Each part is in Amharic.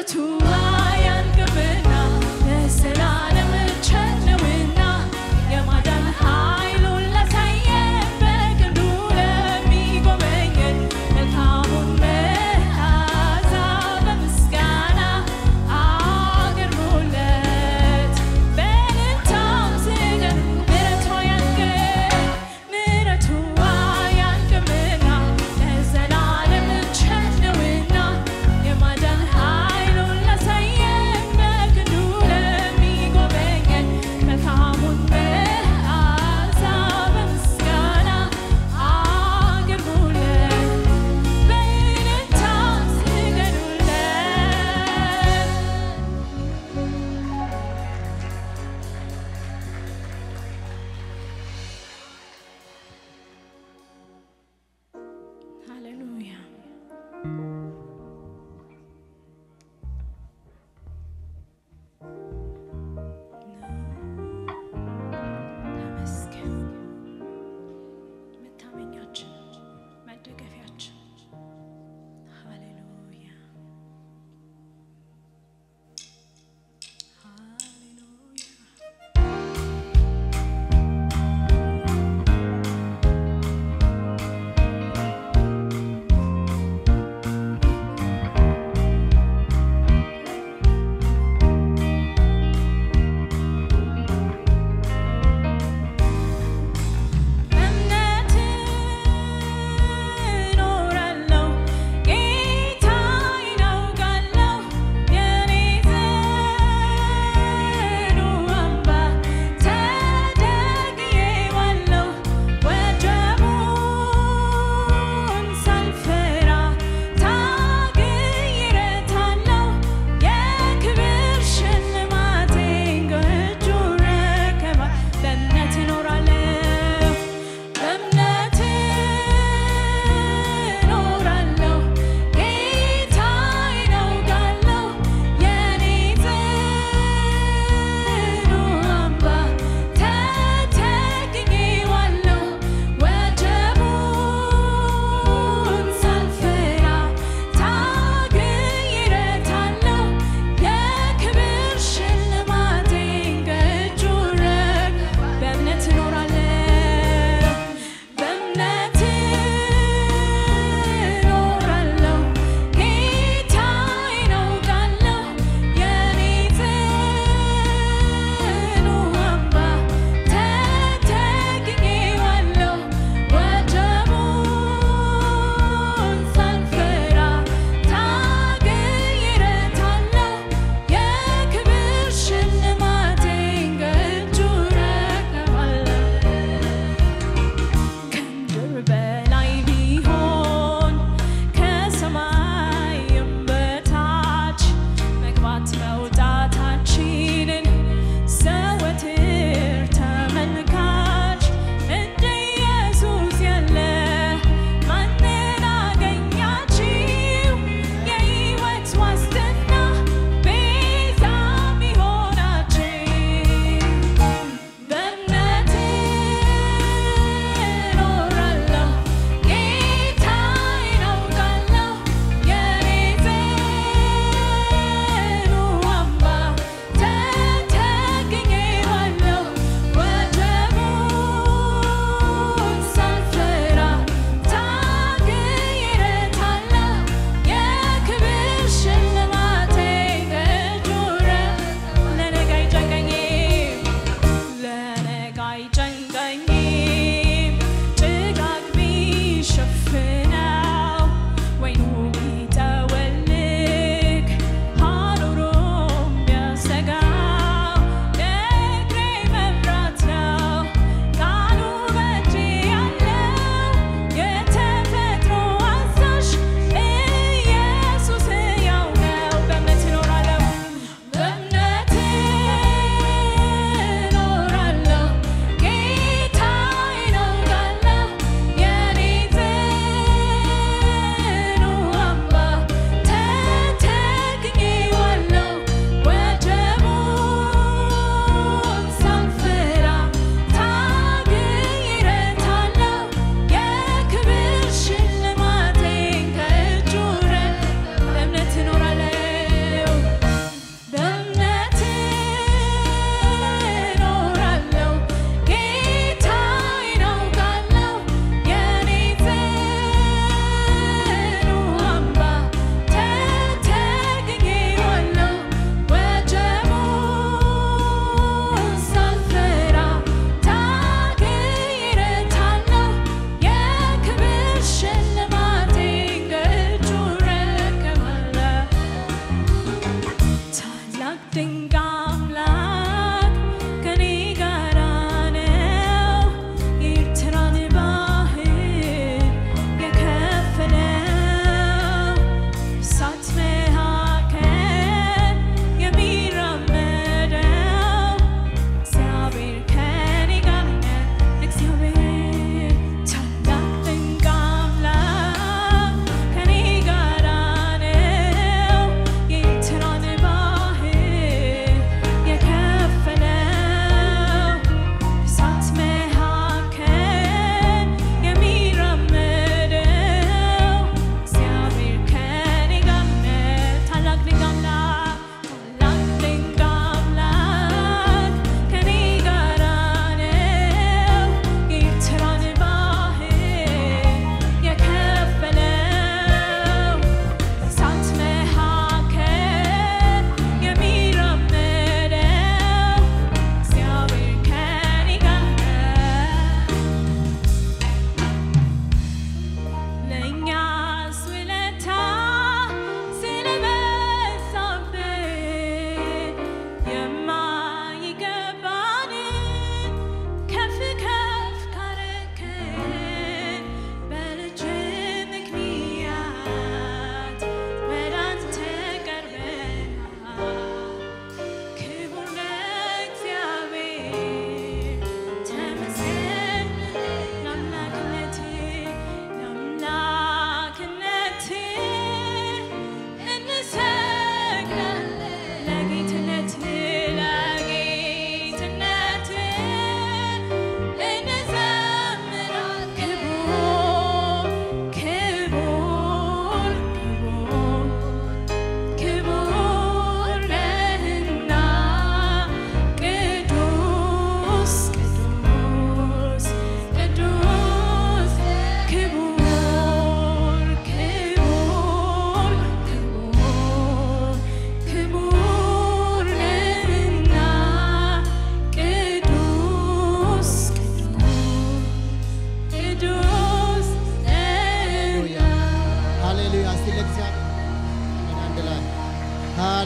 ምሕረቱ አያልቅምና ለዘላለም ቸር ነውና የማዳን ኃይሉን ላሳየን በክንዱ ለሚጎበኘን መልካሙን መዓዛ በምስጋና አቅርቡለት በእልልታም ስገዱ ምሕረቱ አያልቅም ምሕረቱ አያልቅምና ለዘላለም ቸር ነውና የማዳን ኃይሉን ላሳየን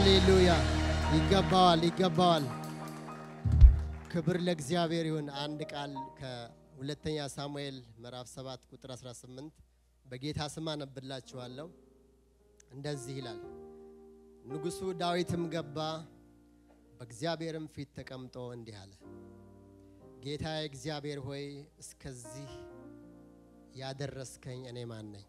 ሃሌሉያ! ይገባዋል፣ ይገባዋል። ክብር ለእግዚአብሔር ይሁን። አንድ ቃል ከሁለተኛ ሳሙኤል ምዕራፍ 7 ቁጥር 18 በጌታ ስም አነብላችኋለሁ። እንደዚህ ይላል፣ ንጉሡ ዳዊትም ገባ፣ በእግዚአብሔርም ፊት ተቀምጦ እንዲህ አለ፣ ጌታ እግዚአብሔር ሆይ እስከዚህ ያደረስከኝ እኔ ማን ነኝ?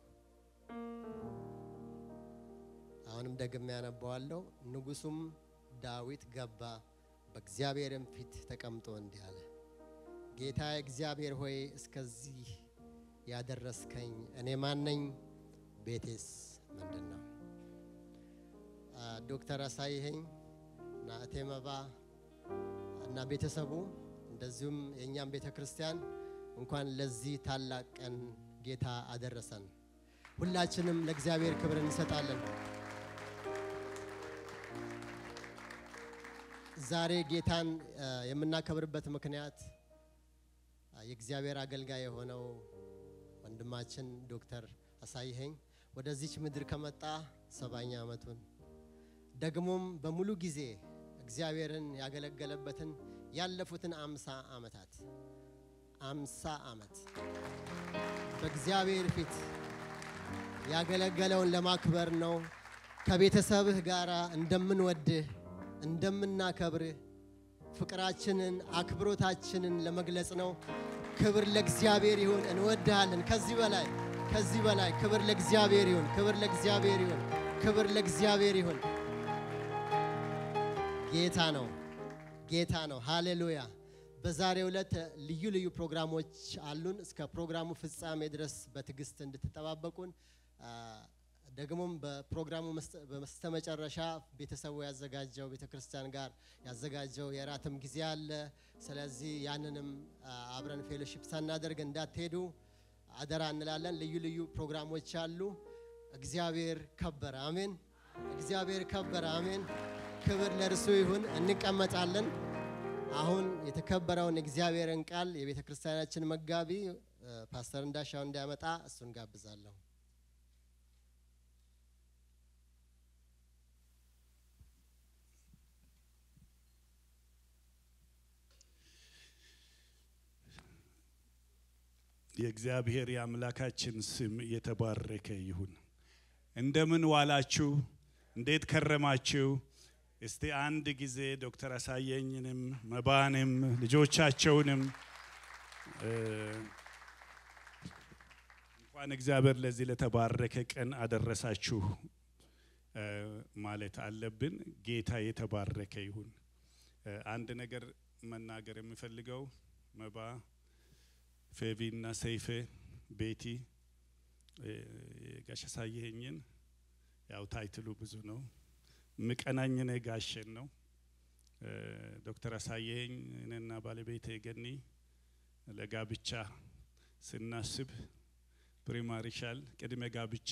አሁንም ደግሜ ያነባዋለሁ። ንጉሡም ዳዊት ገባ በእግዚአብሔርም ፊት ተቀምጦ እንዲህ አለ፣ ጌታ እግዚአብሔር ሆይ እስከዚህ ያደረስከኝ እኔ ማን ነኝ? ቤቴስ ምንድን ነው? ዶክተር አሳይኸኝ እና እቴ መባ እና ቤተሰቡ እንደዚሁም የእኛም ቤተ ክርስቲያን እንኳን ለዚህ ታላቅ ቀን ጌታ አደረሰን። ሁላችንም ለእግዚአብሔር ክብር እንሰጣለን። ዛሬ ጌታን የምናከብርበት ምክንያት የእግዚአብሔር አገልጋይ የሆነው ወንድማችን ዶክተር አሳይኸኝ ወደዚች ምድር ከመጣ ሰባኛ ዓመቱን ደግሞም በሙሉ ጊዜ እግዚአብሔርን ያገለገለበትን ያለፉትን አምሳ ዓመታት አምሳ ዓመት በእግዚአብሔር ፊት ያገለገለውን ለማክበር ነው። ከቤተሰብህ ጋር እንደምንወድህ እንደምናከብርህ ፍቅራችንን አክብሮታችንን ለመግለጽ ነው። ክብር ለእግዚአብሔር ይሁን። እንወድሃለን። ከዚህ በላይ ከዚህ በላይ ክብር ለእግዚአብሔር ይሁን። ክብር ለእግዚአብሔር ይሁን። ክብር ለእግዚአብሔር ይሁን። ጌታ ነው፣ ጌታ ነው። ሃሌሉያ። በዛሬው ዕለት ልዩ ልዩ ፕሮግራሞች አሉን። እስከ ፕሮግራሙ ፍጻሜ ድረስ በትዕግስት እንድትጠባበቁን ደግሞም በፕሮግራሙ በስተመጨረሻ ቤተሰቡ ያዘጋጀው ቤተ ክርስቲያን ጋር ያዘጋጀው የራትም ጊዜ አለ። ስለዚህ ያንንም አብረን ፌሎሺፕ ሳናደርግ እንዳትሄዱ አደራ እንላለን። ልዩ ልዩ ፕሮግራሞች አሉ። እግዚአብሔር ከበረ። አሜን። እግዚአብሔር ከበረ። አሜን። ክብር ለእርሱ ይሁን። እንቀመጣለን። አሁን የተከበረውን እግዚአብሔርን ቃል የቤተ ክርስቲያናችን መጋቢ ፓስተር እንዳሻው እንዲያመጣ እሱን ጋብዛለሁ። የእግዚአብሔር የአምላካችን ስም የተባረከ ይሁን። እንደምን ዋላችሁ? እንዴት ከረማችሁ? እስቲ አንድ ጊዜ ዶክተር አሳየኝንም መባንም ልጆቻቸውንም እንኳን እግዚአብሔር ለዚህ ለተባረከ ቀን አደረሳችሁ ማለት አለብን። ጌታ የተባረከ ይሁን። አንድ ነገር መናገር የምፈልገው መባ ፌቪ እና ሰይፌ ቤቲ ጋሽ አሳየኸኝን ያው ታይትሉ ብዙ ነው። ምቀናኝ ነ ጋሸን ነው። ዶክተር አሳየኸኝ እኔና ባለቤቴ ገኒ ለጋብቻ ስናስብ ፕሪማሪሻል ቅድመ ጋብቻ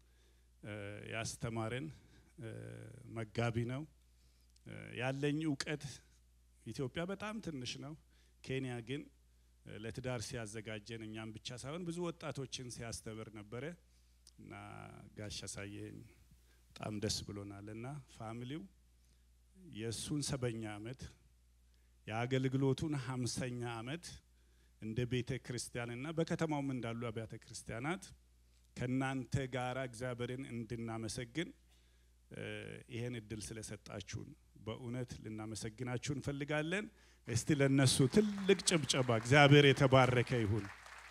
ያስተማረን መጋቢ ነው። ያለኝ እውቀት ኢትዮጵያ በጣም ትንሽ ነው። ኬንያ ግን ለትዳር ሲያዘጋጀን እኛም ብቻ ሳይሆን ብዙ ወጣቶችን ሲያስተምር ነበረ እና ጋሽ አሳየኸኝ በጣም ደስ ብሎናል እና ፋሚሊው የእሱን ሰበኛ ዓመት የአገልግሎቱን ሀምሰኛ ዓመት እንደ ቤተ ክርስቲያንና በከተማውም እንዳሉ አብያተ ክርስቲያናት ከእናንተ ጋራ እግዚአብሔርን እንድናመሰግን ይህን እድል ስለሰጣችሁን በእውነት ልናመሰግናችሁ እንፈልጋለን። እስቲ ለነሱ ትልቅ ጭብጨባ። እግዚአብሔር የተባረከ ይሁን።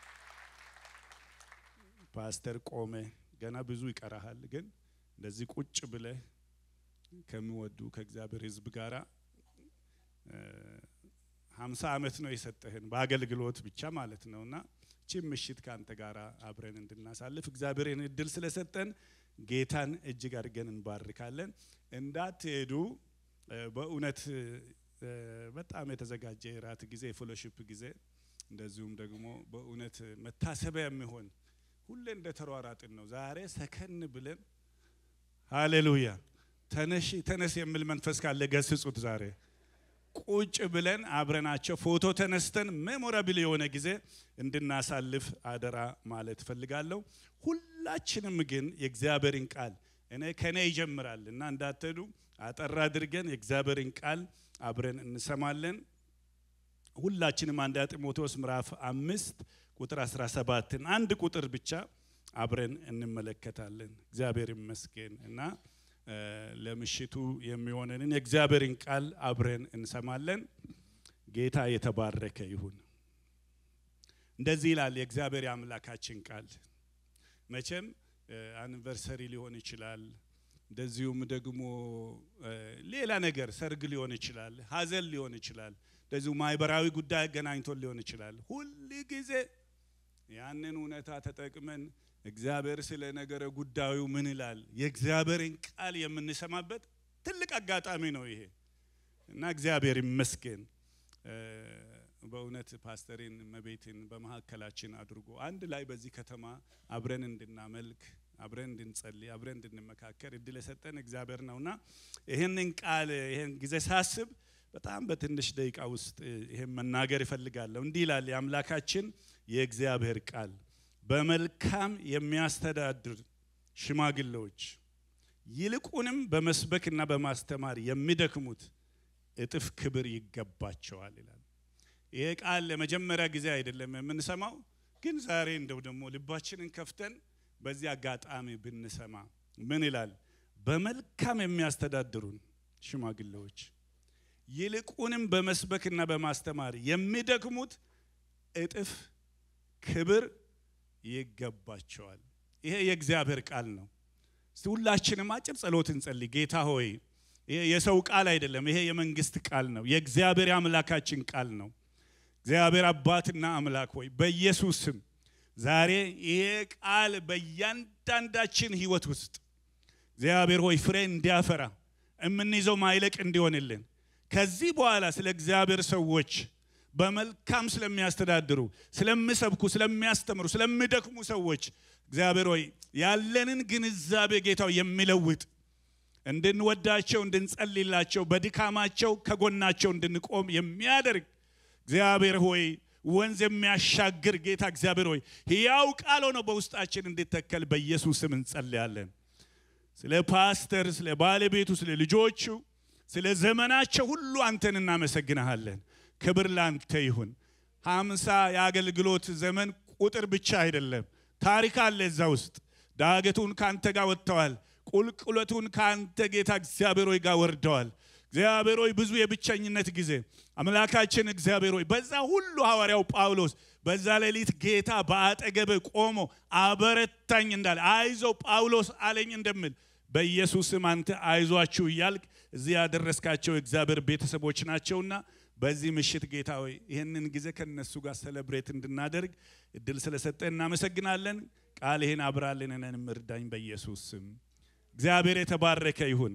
ፓስተር ቆመ፣ ገና ብዙ ይቀራሃል፣ ግን እንደዚህ ቁጭ ብለህ ከሚወዱ ከእግዚአብሔር ሕዝብ ጋራ ሀምሳ ዓመት ነው የሰጠህን በአገልግሎት ብቻ ማለት ነው እና ቺም ምሽት ከአንተ ጋር አብረን እንድናሳልፍ እግዚአብሔርን እድል ስለሰጠን ጌታን እጅግ አድርገን እንባርካለን። እንዳትሄዱ በእውነት በጣም የተዘጋጀ የራት ጊዜ የፌሎሺፕ ጊዜ እንደዚሁም ደግሞ በእውነት መታሰቢያ የሚሆን ሁሌ እንደ ተሯራጥን ነው። ዛሬ ሰከን ብለን ሃሌሉያ ተነሽ ተነስ የሚል መንፈስ ካለ ገስጹት። ዛሬ ቁጭ ብለን አብረናቸው ፎቶ ተነስተን ሜሞራብል የሆነ ጊዜ እንድናሳልፍ አደራ ማለት ፈልጋለሁ። ሁላችንም ግን የእግዚአብሔርን ቃል እኔ ከኔ ይጀምራል እና እንዳትሄዱ አጠር አድርገን የእግዚአብሔርን ቃል አብረን እንሰማለን። ሁላችንም አንደኛ ጢሞቴዎስ ምዕራፍ አምስት ቁጥር 17ን አንድ ቁጥር ብቻ አብረን እንመለከታለን። እግዚአብሔር ይመስገን እና እ፣ ለምሽቱ የሚሆነንን የእግዚአብሔርን ቃል አብረን እንሰማለን። ጌታ የተባረከ ይሁን። እንደዚህ ይላል የእግዚአብሔር የአምላካችን ቃል። መቼም አኒቨርሰሪ ሊሆን ይችላል፣ እንደዚሁም ደግሞ እ፣ ሌላ ነገር ሰርግ ሊሆን ይችላል፣ ሀዘን ሊሆን ይችላል፣ እንደዚሁ ማህበራዊ ጉዳይ አገናኝቶን ሊሆን ይችላል። ሁል ጊዜ ያንን እውነታ ተጠቅመን እግዚአብሔር ስለ ነገረ ጉዳዩ ምን ይላል የእግዚአብሔርን ቃል የምንሰማበት ትልቅ አጋጣሚ ነው ይሄ እና እግዚአብሔር ይመስገን እ፣ በእውነት ፓስተሬን መቤትን በመካከላችን አድርጎ አንድ ላይ በዚህ ከተማ አብረን እንድናመልክ አብረን እንድንጸልይ አብረን እንድንመካከር እድል የሰጠን እግዚአብሔር ነውና ይህንን ቃል ይህን ጊዜ ሳስብ በጣም በትንሽ ደቂቃ ውስጥ ይህን መናገር ይፈልጋለሁ። እንዲህ ይላል የአምላካችን የእግዚአብሔር ቃል በመልካም የሚያስተዳድር ሽማግሌዎች ይልቁንም በመስበክና በማስተማር የሚደክሙት እጥፍ ክብር ይገባቸዋል ይላል። ይሄ ቃል ለመጀመሪያ ጊዜ አይደለም የምንሰማው፣ ግን ዛሬ እንደው ደግሞ ልባችንን ከፍተን በዚህ አጋጣሚ ብንሰማ ምን ይላል? በመልካም የሚያስተዳድሩን ሽማግሌዎች ይልቁንም በመስበክና በማስተማር የሚደክሙት እጥፍ ክብር ይገባቸዋል። ይሄ የእግዚአብሔር ቃል ነው። እስቲ ሁላችንም አጭር ጸሎት እንጸልይ። ጌታ ሆይ ይሄ የሰው ቃል አይደለም፣ ይሄ የመንግስት ቃል ነው። የእግዚአብሔር አምላካችን ቃል ነው። እግዚአብሔር አባትና አምላክ ሆይ በኢየሱስ ስም ዛሬ ይሄ ቃል በእያንዳንዳችን ህይወት ውስጥ እግዚአብሔር ሆይ ፍሬ እንዲያፈራ የምንይዘው ማይለቅ እንዲሆንልን ከዚህ በኋላ ስለ እግዚአብሔር ሰዎች በመልካም ስለሚያስተዳድሩ፣ ስለሚሰብኩ፣ ስለሚያስተምሩ፣ ስለሚደክሙ ሰዎች እግዚአብሔር ሆይ ያለንን ግንዛቤ ጌታው የሚለውጥ እንድንወዳቸው፣ እንድንጸልላቸው፣ በድካማቸው ከጎናቸው እንድንቆም የሚያደርግ እግዚአብሔር ሆይ ወንዝ የሚያሻግር ጌታ እግዚአብሔር ሆይ ሕያው ቃል ሆኖ በውስጣችን እንዲተከል በኢየሱስ ስም እንጸልያለን። ስለ ፓስተር፣ ስለ ባለቤቱ፣ ስለ ልጆቹ፣ ስለ ዘመናቸው ሁሉ አንተን እናመሰግንሃለን። ክብር ላንተ ይሁን። ሀምሳ የአገልግሎት ዘመን ቁጥር ብቻ አይደለም፣ ታሪክ አለ እዛ ውስጥ። ዳገቱን ከአንተ ጋር ወጥተዋል። ቁልቁለቱን ከአንተ ጌታ እግዚአብሔር ሆይ ጋር ወርደዋል። እግዚአብሔር ሆይ ብዙ የብቸኝነት ጊዜ አምላካችን እግዚአብሔር ሆይ በዛ ሁሉ ሐዋርያው ጳውሎስ በዛ ሌሊት ጌታ በአጠገብ ቆሞ አበረታኝ እንዳለ አይዞ ጳውሎስ አለኝ እንደምል በኢየሱስም አንተ አይዟችሁ እያልክ እዚህ ያደረስካቸው የእግዚአብሔር ቤተሰቦች ናቸውና በዚህ ምሽት ጌታ ሆይ ይህንን ጊዜ ከነሱ ጋር ሰለብሬት እንድናደርግ እድል ስለሰጠ እናመሰግናለን። ቃል ይህን አብራልንንን እርዳኝ በኢየሱስ ስም። እግዚአብሔር የተባረከ ይሁን።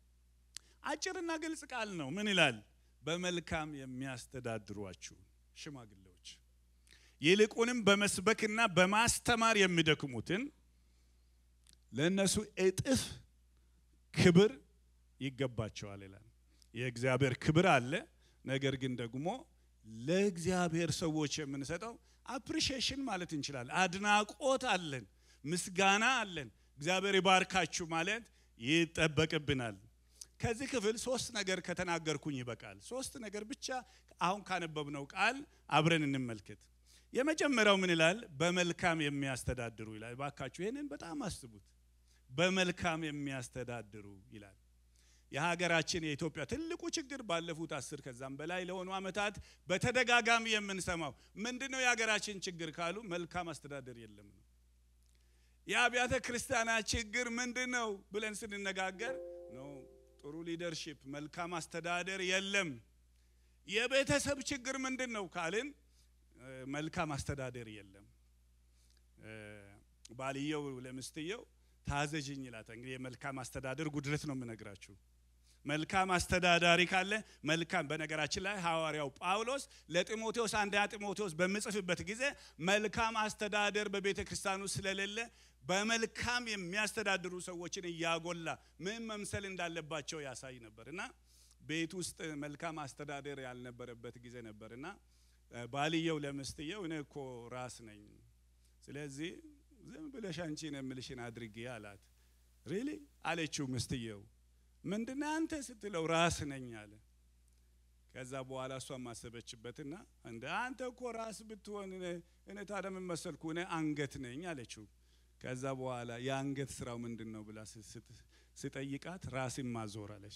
አጭርና ግልጽ ቃል ነው። ምን ይላል? በመልካም የሚያስተዳድሯችሁ ሽማግሌዎች ይልቁንም በመስበክና በማስተማር የሚደክሙትን ለእነሱ እጥፍ ክብር ይገባቸዋል ይላል። የእግዚአብሔር ክብር አለ። ነገር ግን ደግሞ ለእግዚአብሔር ሰዎች የምንሰጠው አፕሪሺዬሽን ማለት እንችላለን። አድናቆት አለን፣ ምስጋና አለን። እግዚአብሔር ይባርካችሁ ማለት ይጠበቅብናል። ከዚህ ክፍል ሶስት ነገር ከተናገርኩኝ ይበቃል። ሶስት ነገር ብቻ አሁን ካነበብነው ቃል አብረን እንመልከት። የመጀመሪያው ምን ይላል? በመልካም የሚያስተዳድሩ ይላል። ባካችሁ ይህንን በጣም አስቡት። በመልካም የሚያስተዳድሩ ይላል። የሀገራችን የኢትዮጵያ ትልቁ ችግር ባለፉት አስር ከዛም በላይ ለሆኑ ዓመታት በተደጋጋሚ የምንሰማው ምንድነው? የሀገራችን ችግር ካሉ መልካም አስተዳደር የለም ነው። የአብያተ ክርስቲያናት ችግር ምንድን ነው ብለን ስንነጋገር ነው ጥሩ ሊደርሺፕ መልካም አስተዳደር የለም። የቤተሰብ ችግር ምንድን ነው ካልን መልካም አስተዳደር የለም። ባልየው ለምስትየው ታዘዥኝ ይላታል። እንግዲህ የመልካም አስተዳደር ጉድለት ነው የምነግራችሁ። መልካም አስተዳዳሪ ካለ መልካም በነገራችን ላይ ሐዋርያው ጳውሎስ ለጢሞቴዎስ አንደኛ ጢሞቴዎስ በምጽፍበት ጊዜ መልካም አስተዳደር በቤተ ክርስቲያኑ ስለሌለ በመልካም የሚያስተዳድሩ ሰዎችን እያጎላ ምን መምሰል እንዳለባቸው ያሳይ ነበር እና ቤት ውስጥ መልካም አስተዳደር ያልነበረበት ጊዜ ነበር እና ባልየው ለምስትየው እኔ እኮ ራስ ነኝ፣ ስለዚህ ዝም ብለሽ አንቺን የምልሽን አድርጌ አላት። ሪሊ አለችው ምስትየው። ምንድነው አንተ ስትለው ራስ ነኝ አለ። ከዛ በኋላ እሷ ማሰበችበትና እንደ አንተ እኮ ራስ ብትሆን እኔ ታዲያ ምን መሰልኩ እኔ አንገት ነኝ አለችው። ከዛ በኋላ የአንገት ስራው ምንድን ነው ብላ ስጠይቃት ራስን ማዞር አለች።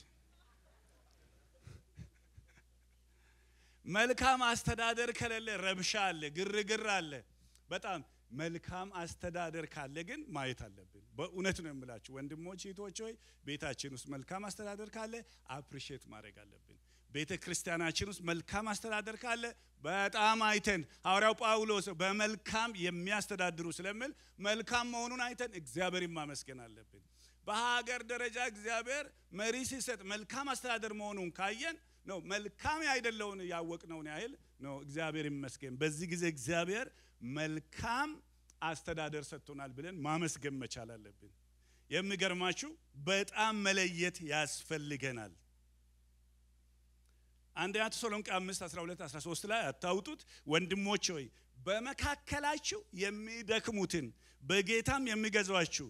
መልካም አስተዳደር ከሌለ ረብሻ አለ፣ ግርግር አለ። በጣም መልካም አስተዳደር ካለ ግን ማየት አለብን። በእውነት ነው የምላችሁ ወንድሞች እህቶች ሆይ ቤታችን ውስጥ መልካም አስተዳደር ካለ አፕሪሼት ማድረግ አለብን። ቤተ ክርስቲያናችን ውስጥ መልካም አስተዳደር ካለ በጣም አይተን ሐዋርያው ጳውሎስ በመልካም የሚያስተዳድሩ ስለሚል መልካም መሆኑን አይተን እግዚአብሔር ማመስገን አለብን። በሀገር ደረጃ እግዚአብሔር መሪ ሲሰጥ መልካም አስተዳደር መሆኑን ካየን ነው መልካም አይደለውን ያወቅነውን ያህል ነው እግዚአብሔር ይመስገን። በዚህ ጊዜ እግዚአብሔር መልካም አስተዳደር ሰጥቶናል ብለን ማመስገን መቻል አለብን። የሚገርማችሁ በጣም መለየት ያስፈልገናል። አንደኛ ተሰሎንቄ 5 12 13 ላይ አታውጡት። ወንድሞች ሆይ በመካከላችሁ የሚደክሙትን በጌታም የሚገዟችሁ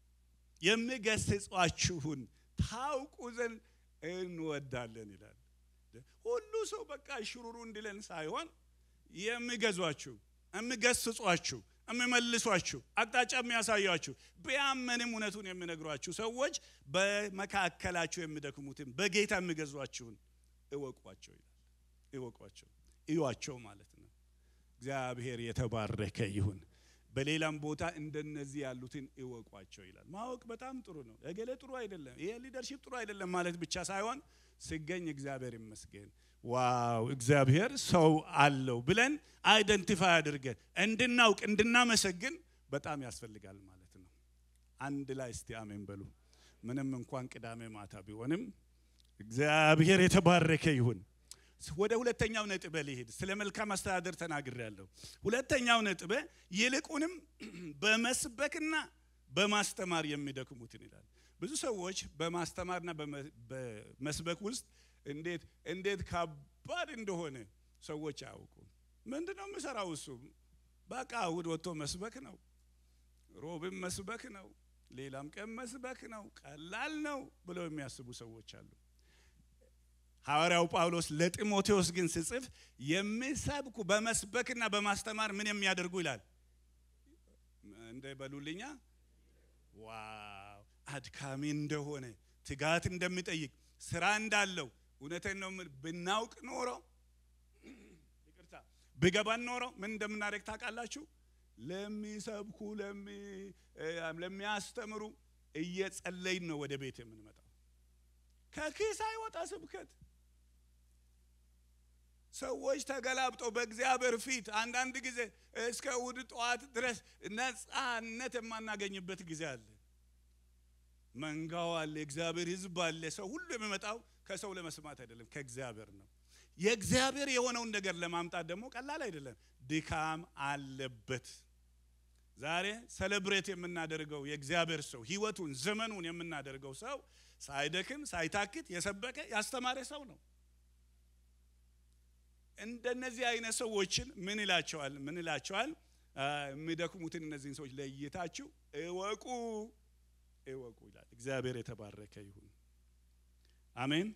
የሚገስጿችሁን ታውቁ ዘንድ እንወዳለን ይላል። ሁሉ ሰው በቃ ሽሩሩ እንዲለን ሳይሆን የሚገዟችሁ፣ የሚገስጿችሁ፣ የሚመልሷችሁ፣ አቅጣጫ የሚያሳያችሁ ቢያመንም እውነቱን የሚነግሯችሁ ሰዎች በመካከላችሁ የሚደክሙትን በጌታ የሚገዟችሁን እወቋቸው ይላል። እወቋቸው፣ እዩዋቸው ማለት ነው። እግዚአብሔር የተባረከ ይሁን። በሌላም ቦታ እንደነዚህ ያሉትን እወቋቸው ይላል። ማወቅ በጣም ጥሩ ነው። እገሌ ጥሩ አይደለም፣ ይሄ ሊደርሺፕ ጥሩ አይደለም ማለት ብቻ ሳይሆን ሲገኝ እግዚአብሔር ይመስገን፣ ዋው እግዚአብሔር ሰው አለው ብለን አይደንቲፋይ አድርገን እንድናውቅ እንድናመሰግን በጣም ያስፈልጋል ማለት ነው። አንድ ላይ እስቲ አሜን በሉ። ምንም እንኳን ቅዳሜ ማታ ቢሆንም እግዚአብሔር የተባረከ ይሁን። ወደ ሁለተኛው ነጥብ ልሄድ። ስለ መልካም አስተዳደር ተናግሬያለሁ። ሁለተኛው ነጥብ ይልቁንም በመስበክና በማስተማር የሚደክሙትን ይላል። ብዙ ሰዎች በማስተማርና በመስበክ ውስጥ እንዴት እንዴት ከባድ እንደሆነ ሰዎች አያውቁም። ምንድነው የምሰራው? እሱ በቃ እሑድ ወጥቶ መስበክ ነው፣ ሮብም መስበክ ነው፣ ሌላም ቀን መስበክ ነው፣ ቀላል ነው ብለው የሚያስቡ ሰዎች አሉ። ሐዋርያው ጳውሎስ ለጢሞቴዎስ ግን ስጽፍ የሚሰብኩ በመስበክና በማስተማር ምን የሚያደርጉ ይላል። እንደ በሉልኛ ዋው አድካሚ እንደሆነ ትጋት እንደሚጠይቅ ስራ እንዳለው እውነቴን ነው። ብናውቅ ኖሮ ይቅርታ ብገባን ኖሮ ምን እንደምናደርግ ታውቃላችሁ? ለሚሰብኩ ለሚያስተምሩ እየጸለይን ነው ወደ ቤት የምንመጣው። ከኪስ አይወጣ ስብከት ሰዎች ተገላብጠው በእግዚአብሔር ፊት አንዳንድ ጊዜ እስከ እሑድ ጠዋት ድረስ ነፃነት የማናገኝበት ጊዜ አለ። መንጋው አለ፣ የእግዚአብሔር ሕዝብ አለ። ሰው ሁሉ የሚመጣው ከሰው ለመስማት አይደለም፣ ከእግዚአብሔር ነው። የእግዚአብሔር የሆነውን ነገር ለማምጣት ደግሞ ቀላል አይደለም፣ ድካም አለበት። ዛሬ ሰለብሬት የምናደርገው የእግዚአብሔር ሰው ህይወቱን ዘመኑን የምናደርገው ሰው ሳይደክም ሳይታክት የሰበከ ያስተማረ ሰው ነው። እንደነዚህ አይነት ሰዎችን ምን ይላቸዋል? ምን ይላቸዋል? የሚደክሙትን እነዚህን ሰዎች ለይታችሁ እወቁ እወቁ ይላል። እግዚአብሔር የተባረከ ይሁን። አሜን።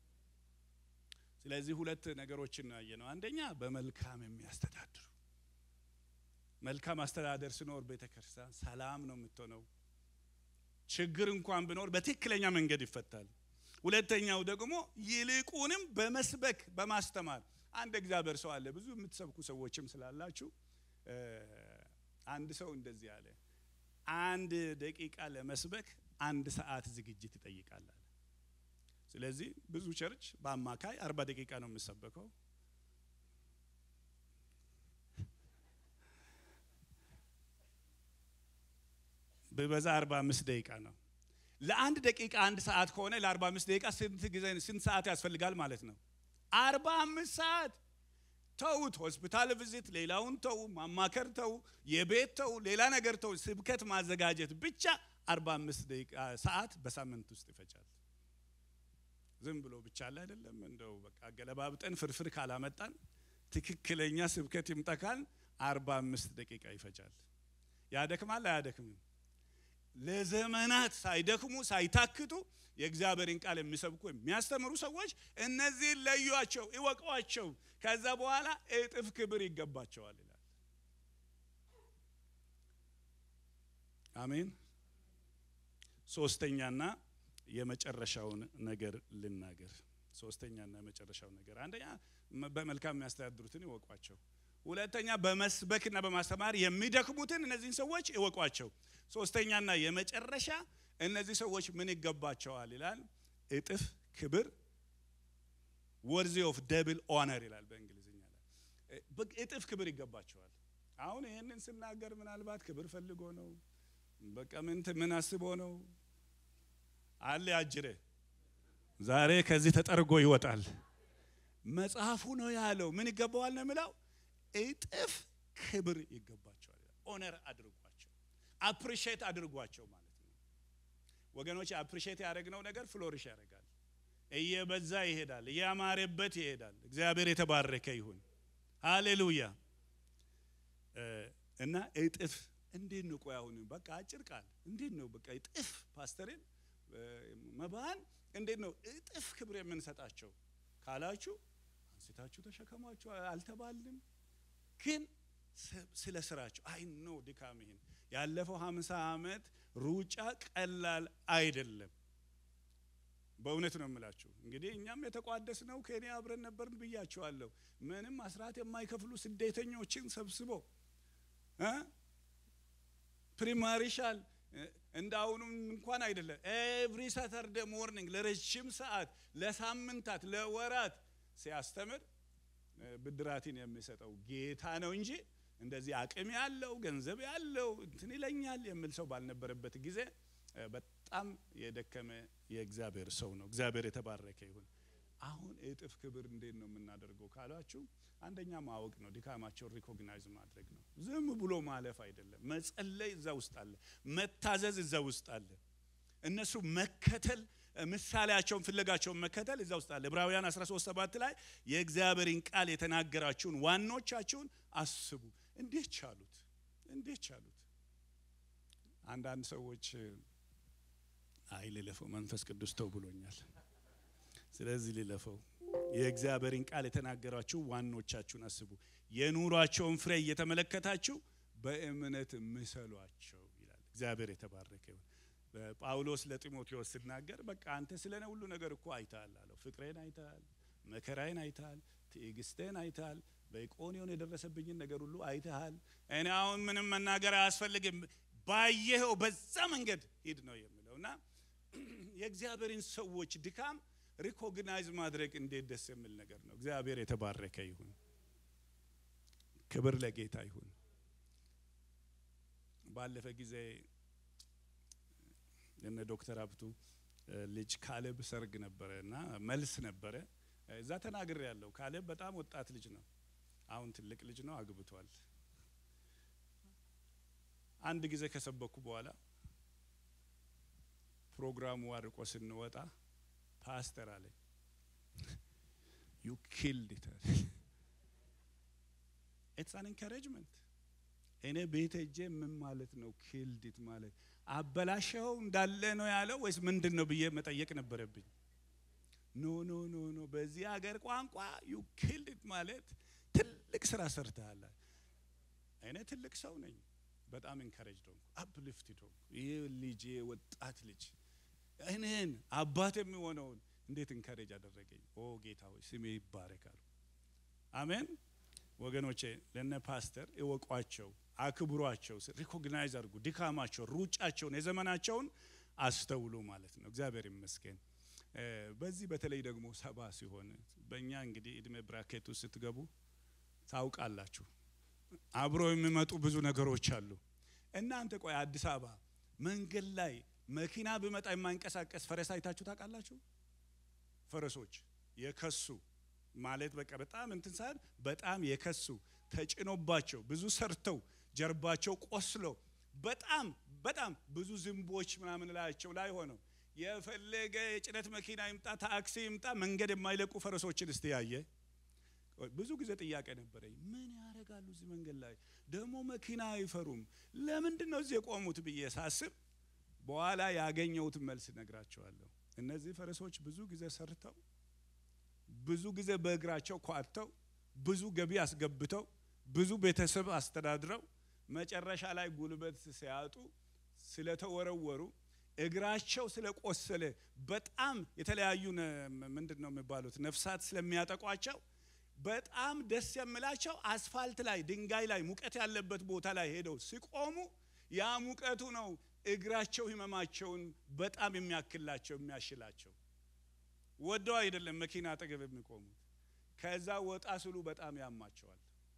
ስለዚህ ሁለት ነገሮችን ነው ያየነው። አንደኛ በመልካም የሚያስተዳድሩ መልካም አስተዳደር ሲኖር ቤተ ክርስቲያን ሰላም ነው የምትሆነው። ችግር እንኳን ቢኖር በትክክለኛ መንገድ ይፈታል። ሁለተኛው ደግሞ ይልቁንም በመስበክ በማስተማር አንድ እግዚአብሔር ሰው አለ። ብዙ የምትሰብኩ ሰዎችም ስላላችሁ አንድ ሰው እንደዚህ አለ፣ አንድ ደቂቃ ለመስበክ አንድ ሰዓት ዝግጅት ይጠይቃል አለ። ስለዚህ ብዙ ቸርች በአማካይ አርባ ደቂቃ ነው የምሰበከው። በበዛ አርባ አምስት ደቂቃ ነው። ለአንድ ደቂቃ አንድ ሰዓት ከሆነ ለአርባ አምስት ደቂቃ ስንት ጊዜ ስንት ሰዓት ያስፈልጋል ማለት ነው? አርባ አምስት ሰዓት ተውት። ሆስፒታል ቪዚት፣ ሌላውን ተው፣ ማማከር ተው፣ የቤት ተው፣ ሌላ ነገር ተው፣ ስብከት ማዘጋጀት ብቻ አርባ አምስት ደቂቃ ሰዓት በሳምንት ውስጥ ይፈጃል። ዝም ብሎ ብቻ አለ አይደለም። እንደው በቃ ገለባብጠን ፍርፍር ካላመጣን ትክክለኛ ስብከት ይምጠካል አርባ አምስት ደቂቃ ይፈጃል። ያደክማል አያደክምም? ለዘመናት ሳይደክሙ ሳይታክቱ የእግዚአብሔርን ቃል የሚሰብኩ የሚያስተምሩ ሰዎች እነዚህን ለዩአቸው፣ እወቋቸው። ከዛ በኋላ እጥፍ ክብር ይገባቸዋል ይላል። አሜን። ሶስተኛና የመጨረሻውን ነገር ልናገር። ሶስተኛና የመጨረሻው ነገር አንደኛ በመልካም የሚያስተዳድሩትን ይወቋቸው። ሁለተኛ በመስበክና በማስተማር የሚደክሙትን እነዚህን ሰዎች ይወቋቸው። ሶስተኛና የመጨረሻ እነዚህ ሰዎች ምን ይገባቸዋል ይላል? እጥፍ ክብር ወርዚ ኦፍ ደብል ኦነር ይላል በእንግሊዝኛ ላይ እጥፍ ክብር ይገባቸዋል። አሁን ይህንን ስናገር ምናልባት ክብር ፈልጎ ነው፣ በቃ ምን ምን አስቦ ነው አለ አጅሬ ዛሬ ከዚህ ተጠርጎ ይወጣል። መጽሐፉ ነው ያለው። ምን ይገባዋል ነው የሚለው? እጥፍ ክብር ይገባቸዋል። ኦነር አድርጓቸው፣ አፕሪሼት አድርጓቸው ማለት ነው። ወገኖች አፕሪሼት ያደረግነው ነገር ፍሎሪሽ ያደርጋል፣ እየበዛ ይሄዳል፣ እያማረበት ይሄዳል። እግዚአብሔር የተባረከ ይሁን። ሃሌሉያ። እና እጥፍ እንዴት ነው? ቆይ አሁን በቃ አጭር ቃል እንዴት ነው? በቃ እጥፍ ፓስተርን መባን እንዴት ነው እጥፍ ክብር የምንሰጣቸው ካላችሁ አንስታችሁ ተሸከሟቸው አልተባልም። ግን ስለ ስራቸው አይ ነው ድካም ይሄን ያለፈው ሀምሳ ዓመት ሩጫ ቀላል አይደለም። በእውነት ነው የምላችሁ። እንግዲህ እኛም የተቋደስ ነው ኬንያ አብረን ነበርን ብያችኋለሁ። ምንም አስራት የማይከፍሉ ስደተኞችን ሰብስቦ ፕሪማሪሻል እንደ አሁኑም እንኳን አይደለም። ኤቭሪ ሳተርደ ሞርኒንግ ለረጅም ሰዓት፣ ለሳምንታት፣ ለወራት ሲያስተምር ብድራትን የሚሰጠው ጌታ ነው እንጂ እንደዚህ አቅም ያለው ገንዘብ ያለው እንትን ይለኛል የሚል ሰው ባልነበረበት ጊዜ በጣም የደከመ የእግዚአብሔር ሰው ነው። እግዚአብሔር የተባረከ ይሁን። አሁን እጥፍ ክብር እንዴት ነው የምናደርገው ካላችሁ፣ አንደኛ ማወቅ ነው፣ ድካማቸውን ሪኮግናይዝ ማድረግ ነው። ዝም ብሎ ማለፍ አይደለም። መጸለይ እዛ ውስጥ አለ፣ መታዘዝ እዛ ውስጥ አለ። እነሱ መከተል ምሳሌያቸውን ፍለጋቸውን መከተል እዛ ውስጥ አለ። ዕብራውያን 13 ሰባት ላይ የእግዚአብሔርን ቃል የተናገራችሁን ዋኖቻችሁን አስቡ። እንዴት ቻሉት? እንዴት ቻሉት? አንዳንድ ሰዎች አይ ልለፈው፣ መንፈስ ቅዱስ ተው ብሎኛል፣ ስለዚህ ልለፈው። የእግዚአብሔርን ቃል የተናገራችሁ ዋኖቻችሁን አስቡ፣ የኑሯቸውን ፍሬ እየተመለከታችሁ በእምነት ምሰሏቸው ይላል። እግዚአብሔር የተባረከ ይሁን። ጳውሎስ ለጢሞቴዎስ ሲናገር በቃ አንተ ስለ እኔ ሁሉ ነገር እኮ አይተሃል አለው። ፍቅሬን አይተሃል፣ መከራዬን አይተሃል፣ ትዕግስቴን አይተሃል፣ በኢቆንዮን የደረሰብኝን ነገር ሁሉ አይተሃል። እኔ አሁን ምንም መናገር አያስፈልግም፣ ባየኸው በዛ መንገድ ሂድ ነው የሚለው እና የእግዚአብሔርን ሰዎች ድካም ሪኮግናይዝ ማድረግ እንዴት ደስ የሚል ነገር ነው። እግዚአብሔር የተባረከ ይሁን። ክብር ለጌታ ይሁን። ባለፈ ጊዜ የነ ዶክተር ሀብቱ ልጅ ካሌብ ሰርግ ነበረ እና መልስ ነበረ። እዛ ተናግሬ ያለው ካሌብ በጣም ወጣት ልጅ ነው። አሁን ትልቅ ልጅ ነው፣ አግብቷል። አንድ ጊዜ ከሰበኩ በኋላ ፕሮግራሙ አርቆ ስንወጣ ፓስተር አለኝ ዩ ኪልድ ኢት ኢትስ አን ኢንካሬጅመንት እኔ ቤት ሄጄ ምን ማለት ነው ኪልዲት ማለት አበላሸው እንዳለ ነው ያለው ወይስ ምንድን ነው ብዬ መጠየቅ ነበረብኝ። ኖ ኖ ኖ ኖ በዚህ ሀገር ቋንቋ ዩ ኪልዲት ማለት ትልቅ ስራ ሰርተሃል። እኔ ትልቅ ሰው ነኝ። በጣም ኢንካሬጅ ሆንኩ፣ አፕሊፍትድ ሆንኩ። ይህ ልጅ ወጣት ልጅ እኔን አባት የሚሆነውን እንዴት ኢንካሬጅ አደረገኝ። ኦ ጌታ ሆይ ስሜ ይባረካሉ። አሜን። ወገኖቼ ለነ ፓስተር እወቋቸው፣ አክብሯቸው፣ ሪኮግናይዝ አድርጉ። ድካማቸውን፣ ሩጫቸውን፣ የዘመናቸውን አስተውሉ ማለት ነው። እግዚአብሔር ይመስገን። በዚህ በተለይ ደግሞ ሰባ ሲሆን በእኛ እንግዲህ እድሜ ብራኬት ውስጥ ስትገቡ ታውቃላችሁ፣ አብሮ የሚመጡ ብዙ ነገሮች አሉ። እናንተ ቆይ አዲስ አበባ መንገድ ላይ መኪና ብመጣ የማይንቀሳቀስ ፈረስ አይታችሁ ታውቃላችሁ? ፈረሶች የከሱ ማለት በቃ በጣም እንትን ሳይሆን በጣም የከሱ ተጭኖባቸው ብዙ ሰርተው ጀርባቸው ቆስሎ በጣም በጣም ብዙ ዝንቦች ምናምን ላያቸው ላይ ሆነው የፈለገ የጭነት መኪና ይምጣ ታክሲ ይምጣ መንገድ የማይለቁ ፈረሶችን እስቲ ያየ። ብዙ ጊዜ ጥያቄ ነበረኝ። ምን ያደርጋሉ እዚህ መንገድ ላይ ደግሞ መኪና አይፈሩም? ለምንድን ነው እዚህ የቆሙት ብዬ ሳስብ በኋላ ያገኘሁትን መልስ ነግራቸዋለሁ። እነዚህ ፈረሶች ብዙ ጊዜ ሰርተው ብዙ ጊዜ በእግራቸው ኳተው ብዙ ገቢ አስገብተው ብዙ ቤተሰብ አስተዳድረው መጨረሻ ላይ ጉልበት ሲያጡ ስለተወረወሩ እግራቸው ስለቆሰለ በጣም የተለያዩ ምንድን ነው የሚባሉት ነፍሳት ስለሚያጠቋቸው በጣም ደስ የሚላቸው አስፋልት ላይ ድንጋይ ላይ ሙቀት ያለበት ቦታ ላይ ሄደው ሲቆሙ ያ ሙቀቱ ነው እግራቸው ህመማቸውን በጣም የሚያክላቸው የሚያሽላቸው። ወደው አይደለም መኪና አጠገብ የሚቆሙት። ከዛ ወጣ ስሉ በጣም ያማቸዋል።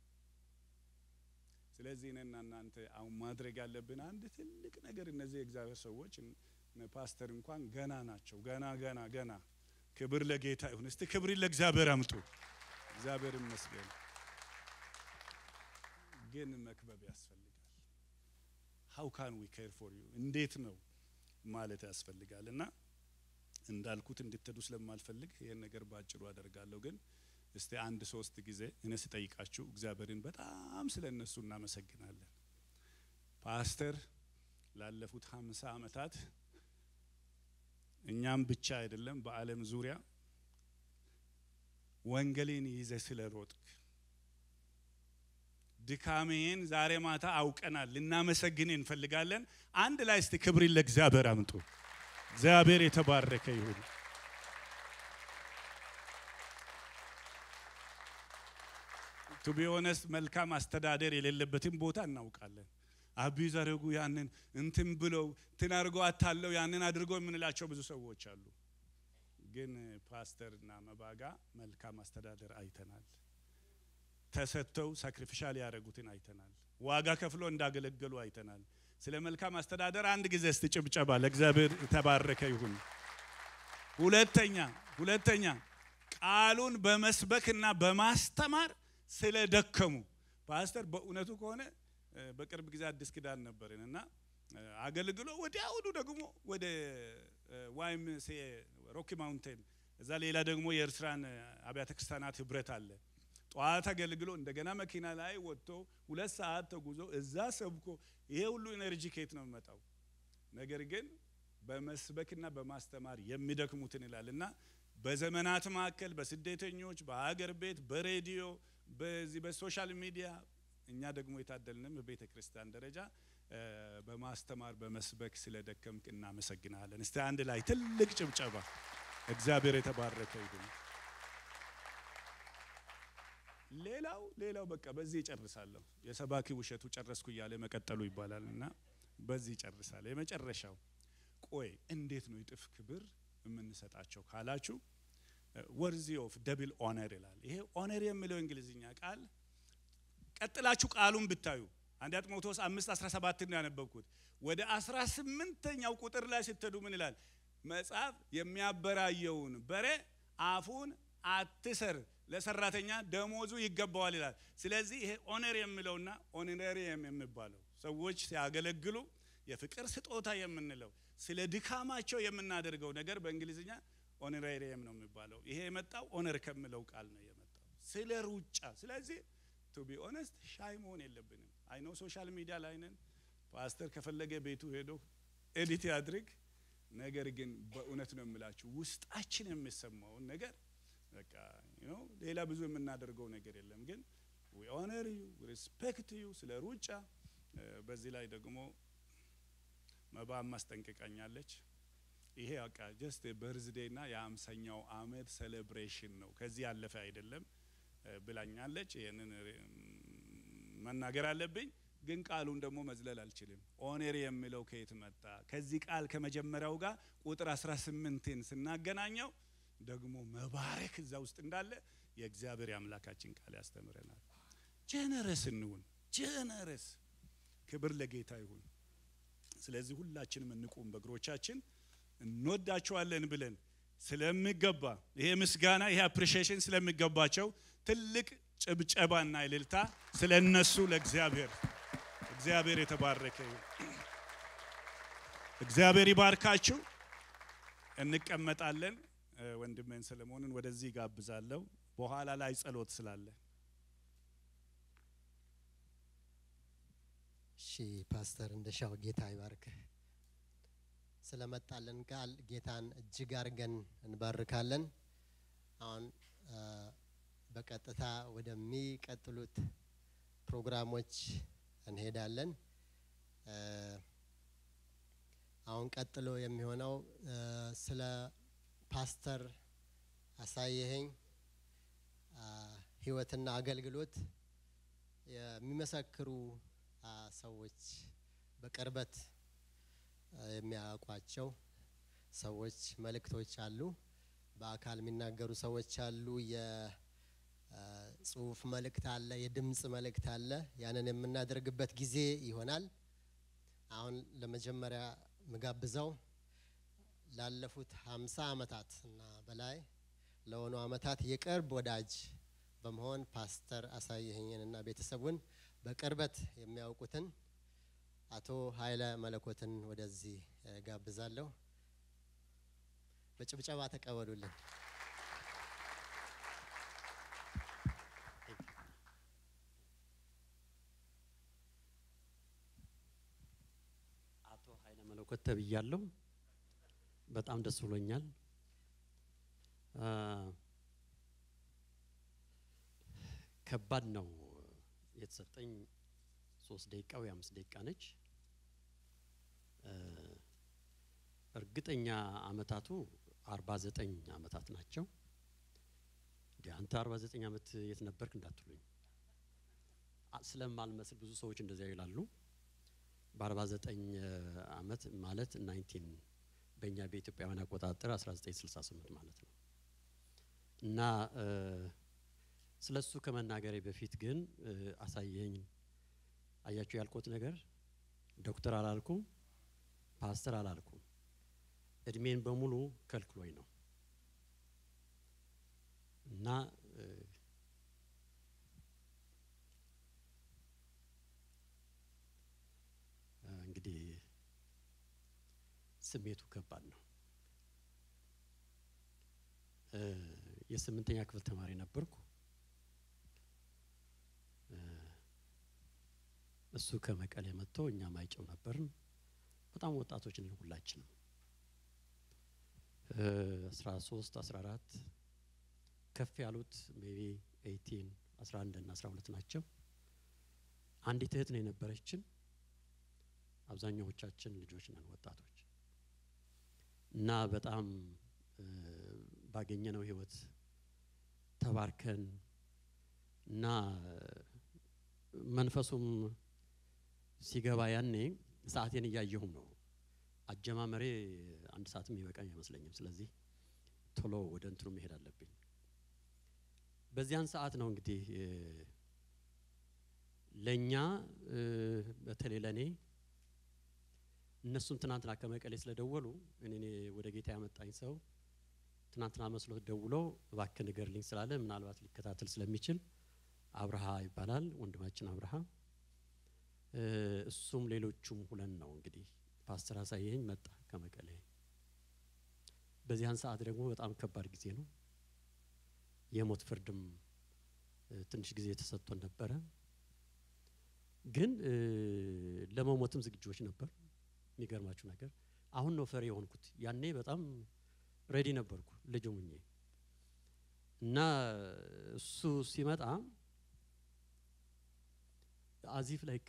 ስለዚህ እኔና እናንተ አሁን ማድረግ ያለብን አንድ ትልቅ ነገር እነዚህ የእግዚአብሔር ሰዎች ፓስተር እንኳን ገና ናቸው። ገና ገና ገና ክብር ለጌታ ይሁን። እስቲ ክብር ለእግዚአብሔር አምጡ። እግዚአብሔር ይመስገን። ግን መክበብ ያስፈልጋል። ሃው ካን ዊ ኬር ፎር ዩ እንዴት ነው ማለት ያስፈልጋል። እና እንዳልኩት እንድትሄዱ ስለማልፈልግ ይህን ነገር ባጭሩ አደርጋለሁ። ግን እስቲ አንድ ሶስት ጊዜ እኔ ስጠይቃችሁ እግዚአብሔርን በጣም ስለ እነሱ እናመሰግናለን። ፓስተር ላለፉት ሀምሳ ዓመታት እኛም ብቻ አይደለም በዓለም ዙሪያ ወንጌልን ይዘ ስለ ሮጥክ ድካሜን ዛሬ ማታ አውቀናል። ልናመሰግን እንፈልጋለን። አንድ ላይ እስቲ ክብርን ለእግዚአብሔር አምጡ። እግዚአብሔር የተባረከ ይሁን። ቱ ቢ ኦነስት መልካም አስተዳደር የሌለበትን ቦታ እናውቃለን። አቢዝ አድርጉ ያንን እንትን ብለው እንትን አድርገው አታለው ያንን አድርገው የምንላቸው ብዙ ሰዎች አሉ። ግን ፓስተርና መባጋ መልካም አስተዳደር አይተናል። ተሰጥተው ሳክሪፊሻል ያደረጉትን አይተናል። ዋጋ ከፍሎ እንዳገለገሉ አይተናል። ስለ መልካም አስተዳደር አንድ ጊዜ እስቲ ጭብጨባ ለእግዚአብሔር የተባረከ ይሁን። ሁለተኛ ሁለተኛ ቃሉን በመስበክና በማስተማር ስለደከሙ ፓስተር በእውነቱ ከሆነ በቅርብ ጊዜ አዲስ ኪዳን ነበርን እና አገልግሎ ወዲያውኑ ደግሞ ወደ ዋይም ሮኪ ማውንቴን እዛ ሌላ ደግሞ የኤርትራን አብያተ ክርስቲያናት ህብረት አለ። ጠዋት አገልግሎ እንደገና መኪና ላይ ወጥቶ ሁለት ሰዓት ተጉዞ እዛ ሰብኮ ይሄ ሁሉ ኤነርጂ ከየት ነው የሚመጣው? ነገር ግን በመስበክና በማስተማር የሚደክሙትን ይላል እና በዘመናት መካከል በስደተኞች በሀገር ቤት በሬዲዮ በዚህ በሶሻል ሚዲያ እኛ ደግሞ የታደልንም በቤተ ክርስቲያን ደረጃ በማስተማር በመስበክ ስለደከምክ እናመሰግናለን። እስቲ አንድ ላይ ትልቅ ጭብጨባ። እግዚአብሔር የተባረከ ይሁን። ሌላው ሌላው በቃ በዚህ ይጨርሳለሁ። የሰባኪ ውሸቱ ጨረስኩ እያለ መቀጠሉ ይባላል እና በዚህ ይጨርሳለሁ። የመጨረሻው ቆይ እንዴት ነው የጥፍ ክብር የምንሰጣቸው ካላችሁ ወርዚ ኦፍ ደብል ኦነር ይላል። ይሄ ኦነር የሚለው እንግሊዝኛ ቃል ቀጥላችሁ ቃሉን ብታዩ አንደኛ ጢሞቴዎስ አምስት አስራ ሰባትን ነው ያነበብኩት። ወደ አስራ ስምንተኛው ቁጥር ላይ ስትሄዱ ምን ይላል? መጽሐፍ የሚያበራየውን በሬ አፉን አትሰር፣ ለሰራተኛ ደሞዙ ይገባዋል ይላል። ስለዚህ ይሄ ኦነር የሚለውና ኦነሬሪየም የሚባለው ሰዎች ሲያገለግሉ የፍቅር ስጦታ የምንለው ስለ ድካማቸው የምናደርገው ነገር በእንግሊዝኛ ኦነሬሪየም ነው የሚባለው። ይሄ የመጣው ኦነር ከሚለው ቃል ነው የመጣው ስለ ሩጫ። ስለዚህ ቱ ቢ ኦነስት ሻይ መሆን የለብንም። አይኖ ሶሻል ሚዲያ ላይ ነን። ፓስተር ከፈለገ ቤቱ ሄዶ ኤዲት ያድርግ። ነገር ግን በእውነት ነው የምላችሁ ውስጣችን የሚሰማውን ነገር በቃ ሌላ ብዙ የምናደርገው ነገር የለም። ግን ዊ ኦነር ዩ ሪስፔክት ዩ ስለ ሩጫ። በዚህ ላይ ደግሞ መባም ማስጠንቀቃኛለች። ይሄ በቃ ጀስት በርዝዴይ ና የአምሳኛው አመት ሴሌብሬሽን ነው ከዚህ ያለፈ አይደለም ብላኛለች። ይህንን መናገር አለብኝ፣ ግን ቃሉን ደግሞ መዝለል አልችልም። ኦኔር የሚለው ከየት መጣ? ከዚህ ቃል ከመጀመሪያው ጋር ቁጥር 18ን ስናገናኘው ደግሞ መባረክ እዛ ውስጥ እንዳለ የእግዚአብሔር የአምላካችን ቃል ያስተምረናል። ጀነረስ እንሁን፣ ጀነረስ። ክብር ለጌታ ይሁን። ስለዚህ ሁላችንም እንቁም በእግሮቻችን እንወዳቸዋለን ብለን ስለሚገባ ይሄ ምስጋና ይሄ አፕሪሺዬሽን ስለሚገባቸው ትልቅ ጭብጨባና እልልታ ስለ እነሱ ለእግዚአብሔር እግዚአብሔር የተባረከ ይሁን። እግዚአብሔር ይባርካችሁ። እንቀመጣለን። ወንድሜን ሰለሞንን ወደዚህ ጋብዛለሁ። በኋላ ላይ ጸሎት ስላለ እሺ ፓስተር እንደሻው ጌታ ይባርክ። ስለመጣልን ቃል ጌታን እጅግ አድርገን እንባርካለን። አሁን አ፣ በቀጥታ ወደሚቀጥሉት ፕሮግራሞች እንሄዳለን። አ፣ አሁን ቀጥሎ የሚሆነው አ፣ ስለ ፓስተር አሳየኸኝ አ፣ ሕይወትና አገልግሎት የሚመሰክሩ አ፣ ሰዎች በቅርበት አ፣ የሚያውቋቸው ሰዎች መልእክቶች አሉ። በአካል የሚናገሩ ሰዎች አሉ። የጽሁፍ መልእክት አለ፣ የድምፅ መልእክት አለ። ያንን የምናደርግበት ጊዜ ይሆናል። አሁን ለመጀመሪያ ምጋብዘው ላለፉት ሀምሳ ዓመታት እና በላይ ለሆኑ ዓመታት የቅርብ ወዳጅ በመሆን ፓስተር አሳየኸኝንና ቤተሰቡን በቅርበት የሚያውቁትን አቶ ኃይለ መለኮትን ወደዚህ እ፣ ጋብዛለሁ። በጭብጨባ ተቀበሉልን። አቶ ኃይለ መለኮት ተብያለሁ። በጣም ደስ ብሎኛል። አ፣ ከባድ ነው የተሰጠኝ ሶስት ደቂቃ ወይ አምስት ደቂቃ ነች። አ፣ እርግጠኛ አመታቱ አርባ ዘጠኝ አመታት ናቸው። እንዲ አንተ አርባ ዘጠኝ አመት የት ነበርክ እንዳትሉኝ አ- ስለማልመስል ብዙ ሰዎች እንደዚያ ይላሉ። በ49 አመት ማለት 19 በእኛ በኢትዮጵያውያን አቆጣጠር 1968 ማለት ነው። እና ስለ እሱ ከመናገሬ በፊት ግን እ፣ አሳየኝ አያችሁ ያልኩት ነገር ዶክተር አላልኩም፣ ፓስተር አላልኩም። እድሜን በሙሉ ከልክሎኝ ነው እና እ፣ እንግዲህ ስሜቱ ከባድ ነው። እ፣ የስምንተኛ ክፍል ተማሪ ነበርኩ። እ፣ እሱ ከመቀሌ መጥቶ እኛ ማይጨው ነበርን። በጣም ወጣቶች ነን ሁላችንም። አስራ ሶስት አስራ አራት ከፍ ያሉት ሜቢ ኤይቲን አስራ አንድ እና አስራ ሁለት ናቸው። አንዲት እህት ነው የነበረችን። አብዛኛዎቻችን ልጆች ነን ወጣቶች እና በጣም እ፣ ባገኘነው ህይወት ተባርከን እና መንፈሱም ሲገባ ያኔ ሰዓቴን እያየሁም ነው። አጀማመሬ አንድ ሰዓትም ይበቃኝ አይመስለኝም። ስለዚህ ቶሎ ወደ እንትኑ መሄድ አለብኝ። በዚያን ሰዓት ነው እንግዲህ እ፣ ለእኛ እ፣ በተለይ ለእኔ እነሱም ትናንትና ከመቀሌ ስለደወሉ እኔ እኔ ወደ ጌታ ያመጣኝ ሰው ትናንትና መስሎት ደውሎ እባክህ ንገርልኝ ስላለ ምናልባት ሊከታተል ስለሚችል አብርሃ ይባላል ወንድማችን አብርሃ እ፣ እሱም ሌሎቹም ሁለን ነው እንግዲህ ፓስተር አሳየኝ መጣ ከመቀሌ። በዚያን ሰዓት ደግሞ በጣም ከባድ ጊዜ ነው። የሞት ፍርድም እ፣ ትንሽ ጊዜ ተሰጥቶን ነበረ። ግን እ፣ ለመሞትም ዝግጆች ነበር። የሚገርማችሁ ነገር አሁን ነው ፈሪ የሆንኩት። ያኔ በጣም ሬዲ ነበርኩ ልጅ ሙኜ እና እሱ ሲመጣ አዚፍ ላይክ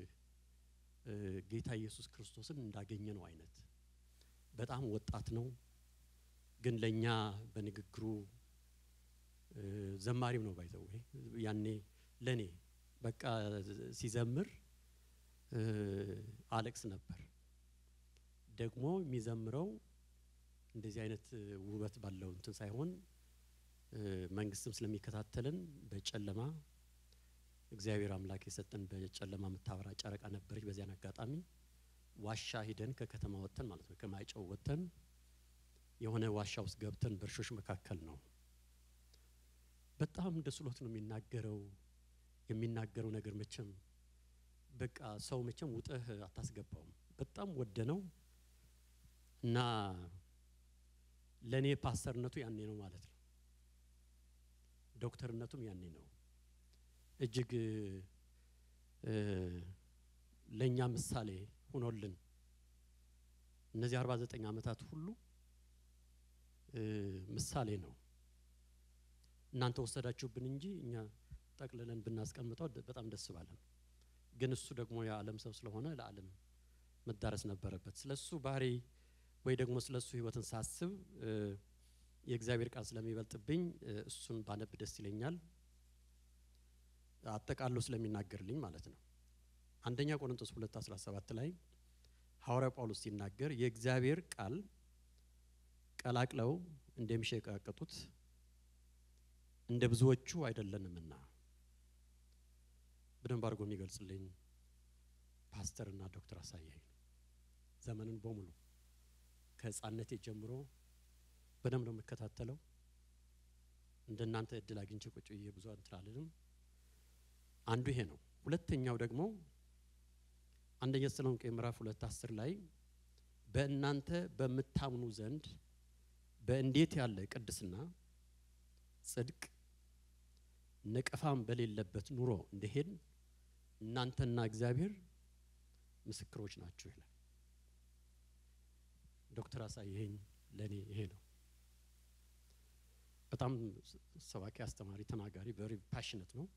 ጌታ ኢየሱስ ክርስቶስን እንዳገኘ ነው አይነት በጣም ወጣት ነው፣ ግን ለእኛ በንግግሩ እ፣ ዘማሪም ነው ባይዘው ያኔ ለእኔ በቃ ሲዘምር እ፣ አለቅስ ነበር። ደግሞ የሚዘምረው እንደዚህ አይነት እ፣ ውበት ባለው እንትን ሳይሆን እ፣ መንግስትም ስለሚከታተልን በጨለማ እግዚአብሔር አምላክ የሰጠን በጨለማ የምታበራ ጨረቃ ነበረች። በዚያን አጋጣሚ ዋሻ ሂደን ከከተማ ወጥተን ማለት ነው ከማይጨው ወጥተን የሆነ ዋሻ ውስጥ ገብተን በእርሾች መካከል ነው። በጣም ደስ ብሎት ነው የሚናገረው። የሚናገረው ነገር መቼም በቃ ሰው መቼም ውጠህ አታስገባውም። በጣም ወደ ነው እና ለእኔ ፓስተርነቱ ያኔ ነው ማለት ነው። ዶክተርነቱም ያኔ ነው። እጅግ እ፣ ለእኛ ምሳሌ ሆኖልን እነዚህ 49 ዓመታት ሁሉ እ፣ ምሳሌ ነው። እናንተ ወሰዳችሁብን እንጂ እኛ ጠቅልለን ብናስቀምጠው ደ- በጣም ደስ ባለን። ግን እሱ ደግሞ የዓለም ሰው ስለሆነ ለዓለም መዳረስ ነበረበት። ስለ እሱ ባህሪ ወይ ደግሞ ስለ እሱ ህይወትን ሳስብ እ፣ የእግዚአብሔር ቃል ስለሚበልጥብኝ እ፣ እሱን ባነብ ደስ ይለኛል። አጠቃሎ ስለሚናገርልኝ ማለት ነው። አንደኛ ቆሮንቶስ 2 17 ላይ ሐዋርያው ጳውሎስ ሲናገር የእግዚአብሔር ቃል ቀላቅለው እንደሚሸቃቀጡት እንደ ብዙዎቹ አይደለንምና በደንብ አድርጎ የሚገልጽልኝ ፓስተርና ዶክተር አሳያኝ ነው። ዘመንን በሙሉ ከህፃነቴ ጀምሮ በደንብ ነው የምከታተለው። እንደናንተ እድል አግኝቼ ቁጭ ብዬ ብዙ እንትን አልልም። አንዱ ይሄ ነው። ሁለተኛው ደግሞ አንደኛ ተሰሎንቄ ምዕራፍ ሁለት አስር ላይ በእናንተ በምታምኑ ዘንድ በእንዴት ያለ ቅድስና፣ ጽድቅ፣ ነቀፋም በሌለበት ኑሮ እንደሄድ እናንተና እግዚአብሔር ምስክሮች ናችሁ ይላል። ዶክተር አሳየኝ ለእኔ ይሄ ነው። በጣም ሰባኪ፣ አስተማሪ፣ ተናጋሪ ቨሪ ፓሽነት ነው።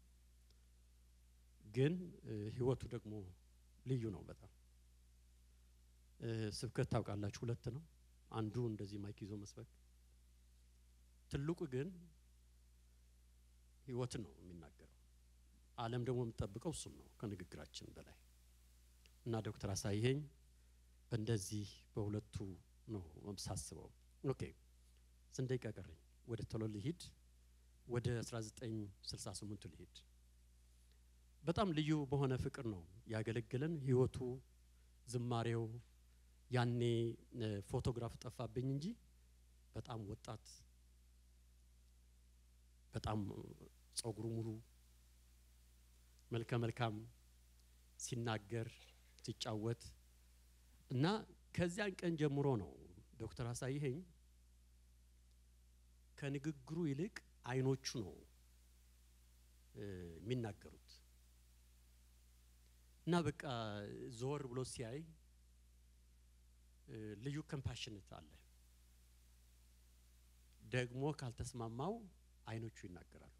ግን እ፣ ህይወቱ ደግሞ ልዩ ነው በጣም እ፣ ስብከት ታውቃላችሁ፣ ሁለት ነው። አንዱ እንደዚህ ማይክ ይዞ መስበክ፣ ትልቁ ግን ህይወትን ነው የሚናገረው። ዓለም ደግሞ የምትጠብቀው እሱን ነው ከንግግራችን በላይ እና ዶክተር አሳየኝ በእንደዚህ በሁለቱ ነው ሳስበው። ኦኬ ስንት ደቂቃ ቀረኝ? ወደ ቶሎ ልሂድ። ወደ 1968ቱ ልሂድ። በጣም ልዩ በሆነ ፍቅር ነው ያገለገለን። ህይወቱ፣ ዝማሬው ያኔ እ፣ ፎቶግራፍ ጠፋብኝ እንጂ በጣም ወጣት በጣም ጸጉሩ ሙሉ መልከ መልካም ሲናገር ሲጫወት እና ከዚያን ቀን ጀምሮ ነው ዶክተር አሳይኸኝ ከንግግሩ ይልቅ አይኖቹ ነው እ፣ የሚናገሩት እና በቃ ዞር ብሎ ሲያይ እ፣ ልዩ ኮምፓሽነት አለ። ደግሞ ካልተስማማው አይኖቹ ይናገራሉ።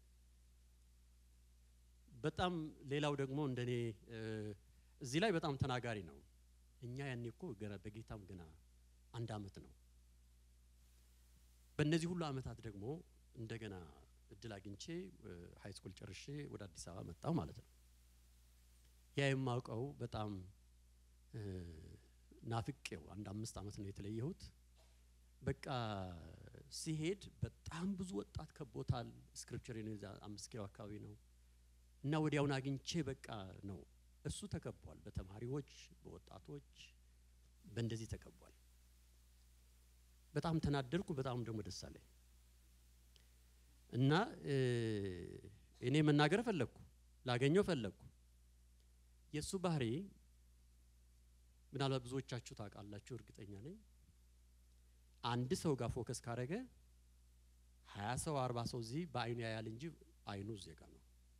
በጣም ሌላው ደግሞ እንደኔ እ፣ እዚህ ላይ በጣም ተናጋሪ ነው። እኛ ያኔ እኮ ገና በጌታም ገና አንድ አመት ነው። በእነዚህ ሁሉ አመታት ደግሞ እንደገና እድል አግኝቼ ሀይ ስኩል ጨርሼ ወደ አዲስ አበባ መጣሁ ማለት ነው። ያ የማውቀው በጣም እ፣ ናፍቄው አንድ አምስት አመት ነው የተለየሁት። በቃ ሲሄድ በጣም ብዙ ወጣት ከቦታል። ስክሪፕቸር የዛ አምስት ኪሎ አካባቢ ነው እና ወዲያውን አግኝቼ በቃ ነው እሱ ተከቧል። በተማሪዎች በወጣቶች በእንደዚህ ተከቧል። በጣም ተናደድኩ። በጣም ደግሞ ደስ አለኝ እና እ፣ እኔ መናገር ፈለግኩ፣ ላገኘው ፈለግኩ። የእሱ ባህሪ ምናልባት ብዙዎቻችሁ ታውቃላችሁ፣ እርግጠኛ ነኝ። አንድ ሰው ጋር ፎከስ ካረገ ሀያ ሰው አርባ ሰው እዚህ በአይኑ ያያል እንጂ አይኑ እዚህ ጋር ነው።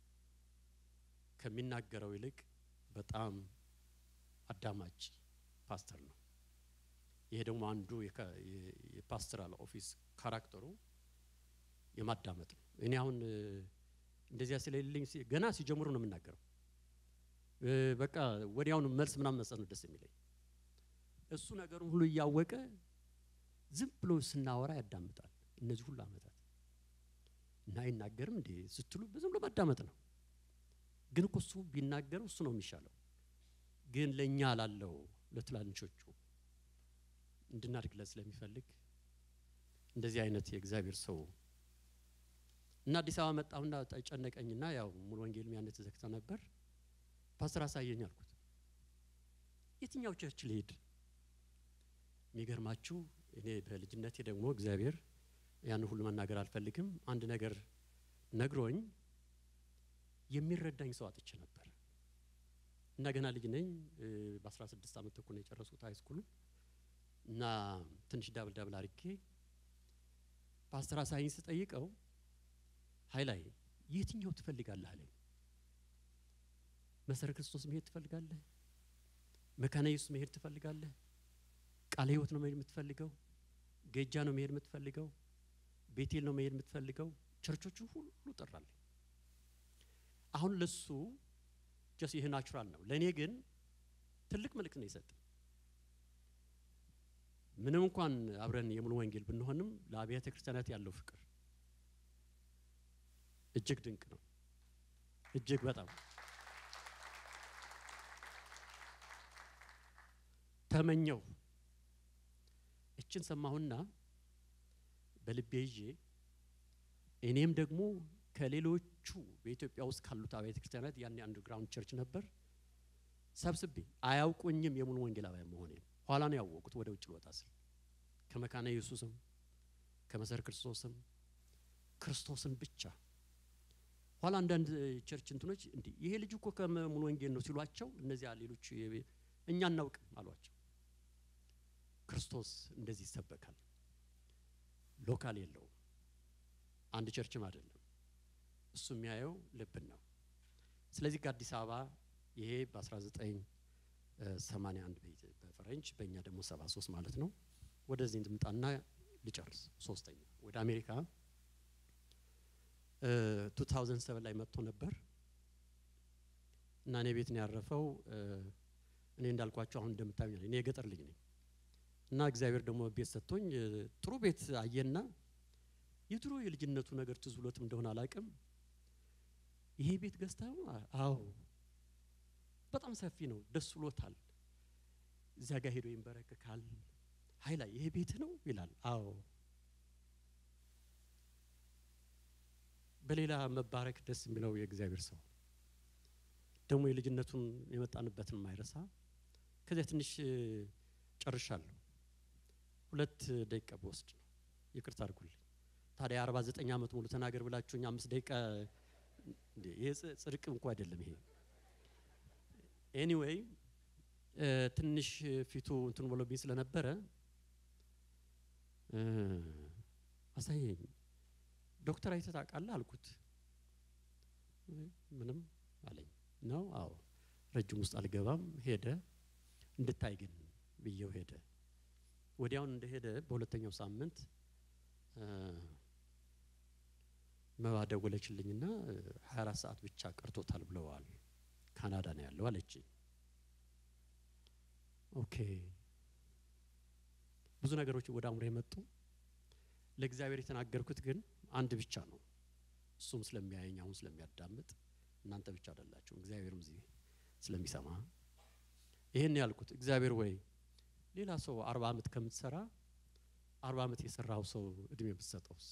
ከሚናገረው ይልቅ በጣም አዳማጭ ፓስተር ነው። ይሄ ደግሞ አንዱ የካ- የ- የፓስተራል ኦፊስ ካራክተሩ የማዳመጥ ነው። እኔ አሁን እ፣ እንደዚያ ስለሌለኝ ሲ- ገና ሲጀምሩ ነው የምናገረው። እ፣ በቃ ወዲያውኑ መልስ ምናምን መስጠት ነው ደስ የሚለኝ። እሱ ነገሩን ሁሉ እያወቀ ዝም ብሎ ስናወራ ያዳምጣል። እነዚህ ሁሉ አመታት እና አይናገርም እንዴ ስትሉ ዝም ብሎ ማዳመጥ ነው። ግን እኮ እሱ ቢናገረው እሱ ነው የሚሻለው። ግን ለእኛ ላለው ለትላንሾቹ እንድናድግለት ስለሚፈልግ እንደዚህ አይነት የእግዚአብሔር ሰው እና አዲስ አበባ መጣሁና ጨነቀኝና ያው ሙሉ ወንጌልም ያኔ ተዘግተው ነበር። ፓስተር አሳየኝ አልኩት። የትኛው ቸርች ልሄድ? የሚገርማችሁ እኔ በልጅነቴ ደግሞ እግዚአብሔር ያን ሁሉ መናገር አልፈልግም። አንድ ነገር ነግሮኝ የሚረዳኝ ሰው አጥቼ ነበር እና ገና ልጅ ነኝ። እ፣ በ16 ዓመት ተኩል ነው የጨረስኩት ሃይ ስኩል እና ትንሽ ዳብል ዳብል አድርጌ ፓስተር አሳይኝ ስጠይቀው ሀይላይ የትኛው ትፈልጋለህ አለኝ። መሰረ ክርስቶስ መሄድ ትፈልጋለህ? መካነ ኢየሱስ መሄድ ትፈልጋለህ? ቃለ ሕይወት ነው መሄድ የምትፈልገው? ጌጃ ነው መሄድ የምትፈልገው? ቤቴል ነው መሄድ የምትፈልገው? ቸርቾቹን ሁሉ ጠራልኝ። አሁን ለሱ ጀስ ይህ ናቹራል ነው። ለእኔ ግን ትልቅ መልእክት ነው የሰጠኝ። ምንም እንኳን አብረን የሙሉ ወንጌል ብንሆንም ለአብያተ ክርስቲያናት ያለው ፍቅር እጅግ ድንቅ ነው። እጅግ በጣም ተመኘው። እችን ሰማሁና በልቤ ይዤ እኔም ደግሞ ከሌሎቹ በኢትዮጵያ ውስጥ ካሉት አብያተ ክርስቲያናት ያን አንደርግራውንድ ቸርች ነበር ሰብስቤ አያውቁኝም የሙሉ ወንጌላውያን መሆኔን ኋላ ነው ያወቁት። ወደ ውጭ ልወጣ ስል ከመካነ ኢየሱስም ከመሰረ ክርስቶስም ክርስቶስን ብቻ ኋላ አንዳንድ ቸርች እንትኖች እንዲህ ይሄ ልጅ እኮ ከሙሉ ወንጌል ነው ሲሏቸው፣ እነዚያ ሌሎች የቤ- እኛ አናውቅም አሏቸው። ክርስቶስ እንደዚህ ይሰበካል። ሎካል የለውም፣ አንድ ቸርችም አይደለም። እሱ የሚያየው ልብን ነው። ስለዚህ ከአዲስ አበባ ይሄ በ1981 በፈረንጅ በእኛ ደግሞ 73 ማለት ነው። ወደዚህ እንድምጣና ልጨርስ። ሶስተኛ ወደ አሜሪካ 2007 ላይ መጥቶ ነበር እና እኔ ቤት ነው ያረፈው። እኔ እንዳልኳቸው አሁን እንደምታዩ እኔ የገጠር ልጅ ነኝ እና እግዚአብሔር ደግሞ ቤት ሰጥቶኝ እ፣ ጥሩ ቤት አየና የድሮ የልጅነቱ ነገር ትዝ ብሎትም እንደሆነ አላውቅም። ይሄ ቤት ገዝተው? አዎ በጣም ሰፊ ነው፣ ደስ ብሎታል። እዚያ ጋር ሄዶ ይንበረከካል። ሀይላ ይሄ ቤት ነው ይላል። አዎ በሌላ መባረክ ደስ የሚለው የእግዚአብሔር ሰው ደግሞ የልጅነቱን የመጣንበትን ማይረሳ። ከዚያ ትንሽ እ፣ ጨርሻለሁ። ሁለት ደቂቃ በወስድ ነው ይቅርታ አድርጉልኝ። ታዲያ አርባ ዘጠኝ ዓመት ሙሉ ተናገር ብላችሁኝ አምስት ደቂቃ እንዴ! ይሄ ጽ- ጽድቅ እንኳ አይደለም ይሄ። ኤኒዌይ ትንሽ ፊቱ እንትን ብሎብኝ ስለነበረ እ፣ አሳየኝ ዶክተር አይተህ ታውቃለህ አልኩት። እ፣ ምንም አለኝ። ነው አዎ፣ ረጅም ውስጥ አልገባም። ሄደ እንድታይ ግን ብዬው ሄደ። ወዲያውን እንደሄደ በሁለተኛው ሳምንት እ፣ መባ ደወለችልኝና እ፣ 24 ሰዓት ብቻ ቀርቶታል ብለዋል። ካናዳ ነው ያለው አለችኝ። ኦኬ ብዙ ነገሮች ወደ አእምሮ የመጡ ለእግዚአብሔር የተናገርኩት ግን አንድ ብቻ ነው። እሱም ስለሚያየኝ አሁን ስለሚያዳምጥ እናንተ ብቻ አይደላችሁም፣ እግዚአብሔርም እዚህ ስለሚሰማ ይህን ያልኩት እግዚአብሔር ወይ ሌላ ሰው አርባ ዓመት ከምትሰራ አርባ ዓመት የሰራው ሰው እድሜ ብትሰጠውስ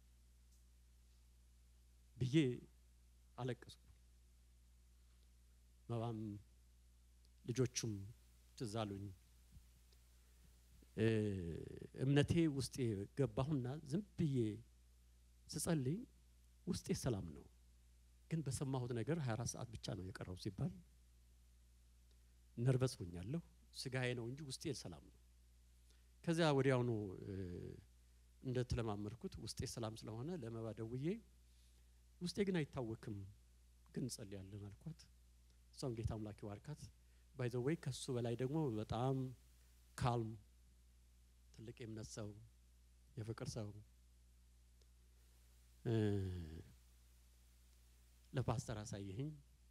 ብዬ አለቀስኩ። መባም ልጆቹም ትዝ አሉኝ። እ፣ እምነቴ ውስጤ ገባሁና ዝም ብዬ ስጸልይ ውስጤ ሰላም ነው፣ ግን በሰማሁት ነገር 24 ሰዓት ብቻ ነው የቀረው ሲባል ነርቨስ ሆኛለሁ። ስጋዬ ነው እንጂ ውስጤ ሰላም ነው። ከዚያ ወዲያውኑ እ፣ እንደተለማመድኩት ውስጤ ሰላም ስለሆነ ለመባ ደውዬ ውስጤ ግን አይታወክም፣ ግን እንጸልያለን አልኳት። እሷም ጌታ አምላክ ይባርካት። ባይ ዘ ዌይ ከሱ በላይ ደግሞ በጣም ካልም ትልቅ የእምነት ሰው የፍቅር ሰው እ፣ ለፓስተር አሳየህኝ።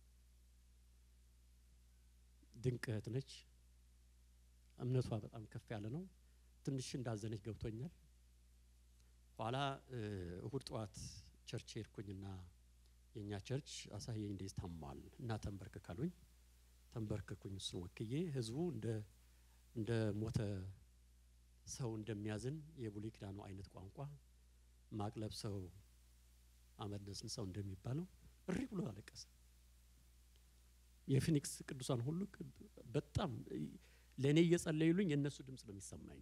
ድንቅ እህት ነች። እምነቷ በጣም ከፍ ያለ ነው። ትንሽ እንዳዘነች ገብቶኛል። ኋላ እ፣ እሁድ ጠዋት ቸርች ሄድኩኝና የእኛ ቸርች አሳየኝ እንዴት ታሟል እና ተንበርክክ አሉኝ። ተንበርክኩኝ እሱን ወክዬ ህዝቡ እንደ እንደ ሞተ ሰው እንደሚያዝን የብሉይ ኪዳኑ አይነት ቋንቋ ማቅለብ ሰው አመድነስን ሰው እንደሚባለው እሪ ብሎ አለቀሰ። የፊኒክስ ቅዱሳን ሁሉ ቅድ- በጣም ለእኔ እየጸለዩልኝ የእነሱ ድምፅ ነው የሚሰማኝ።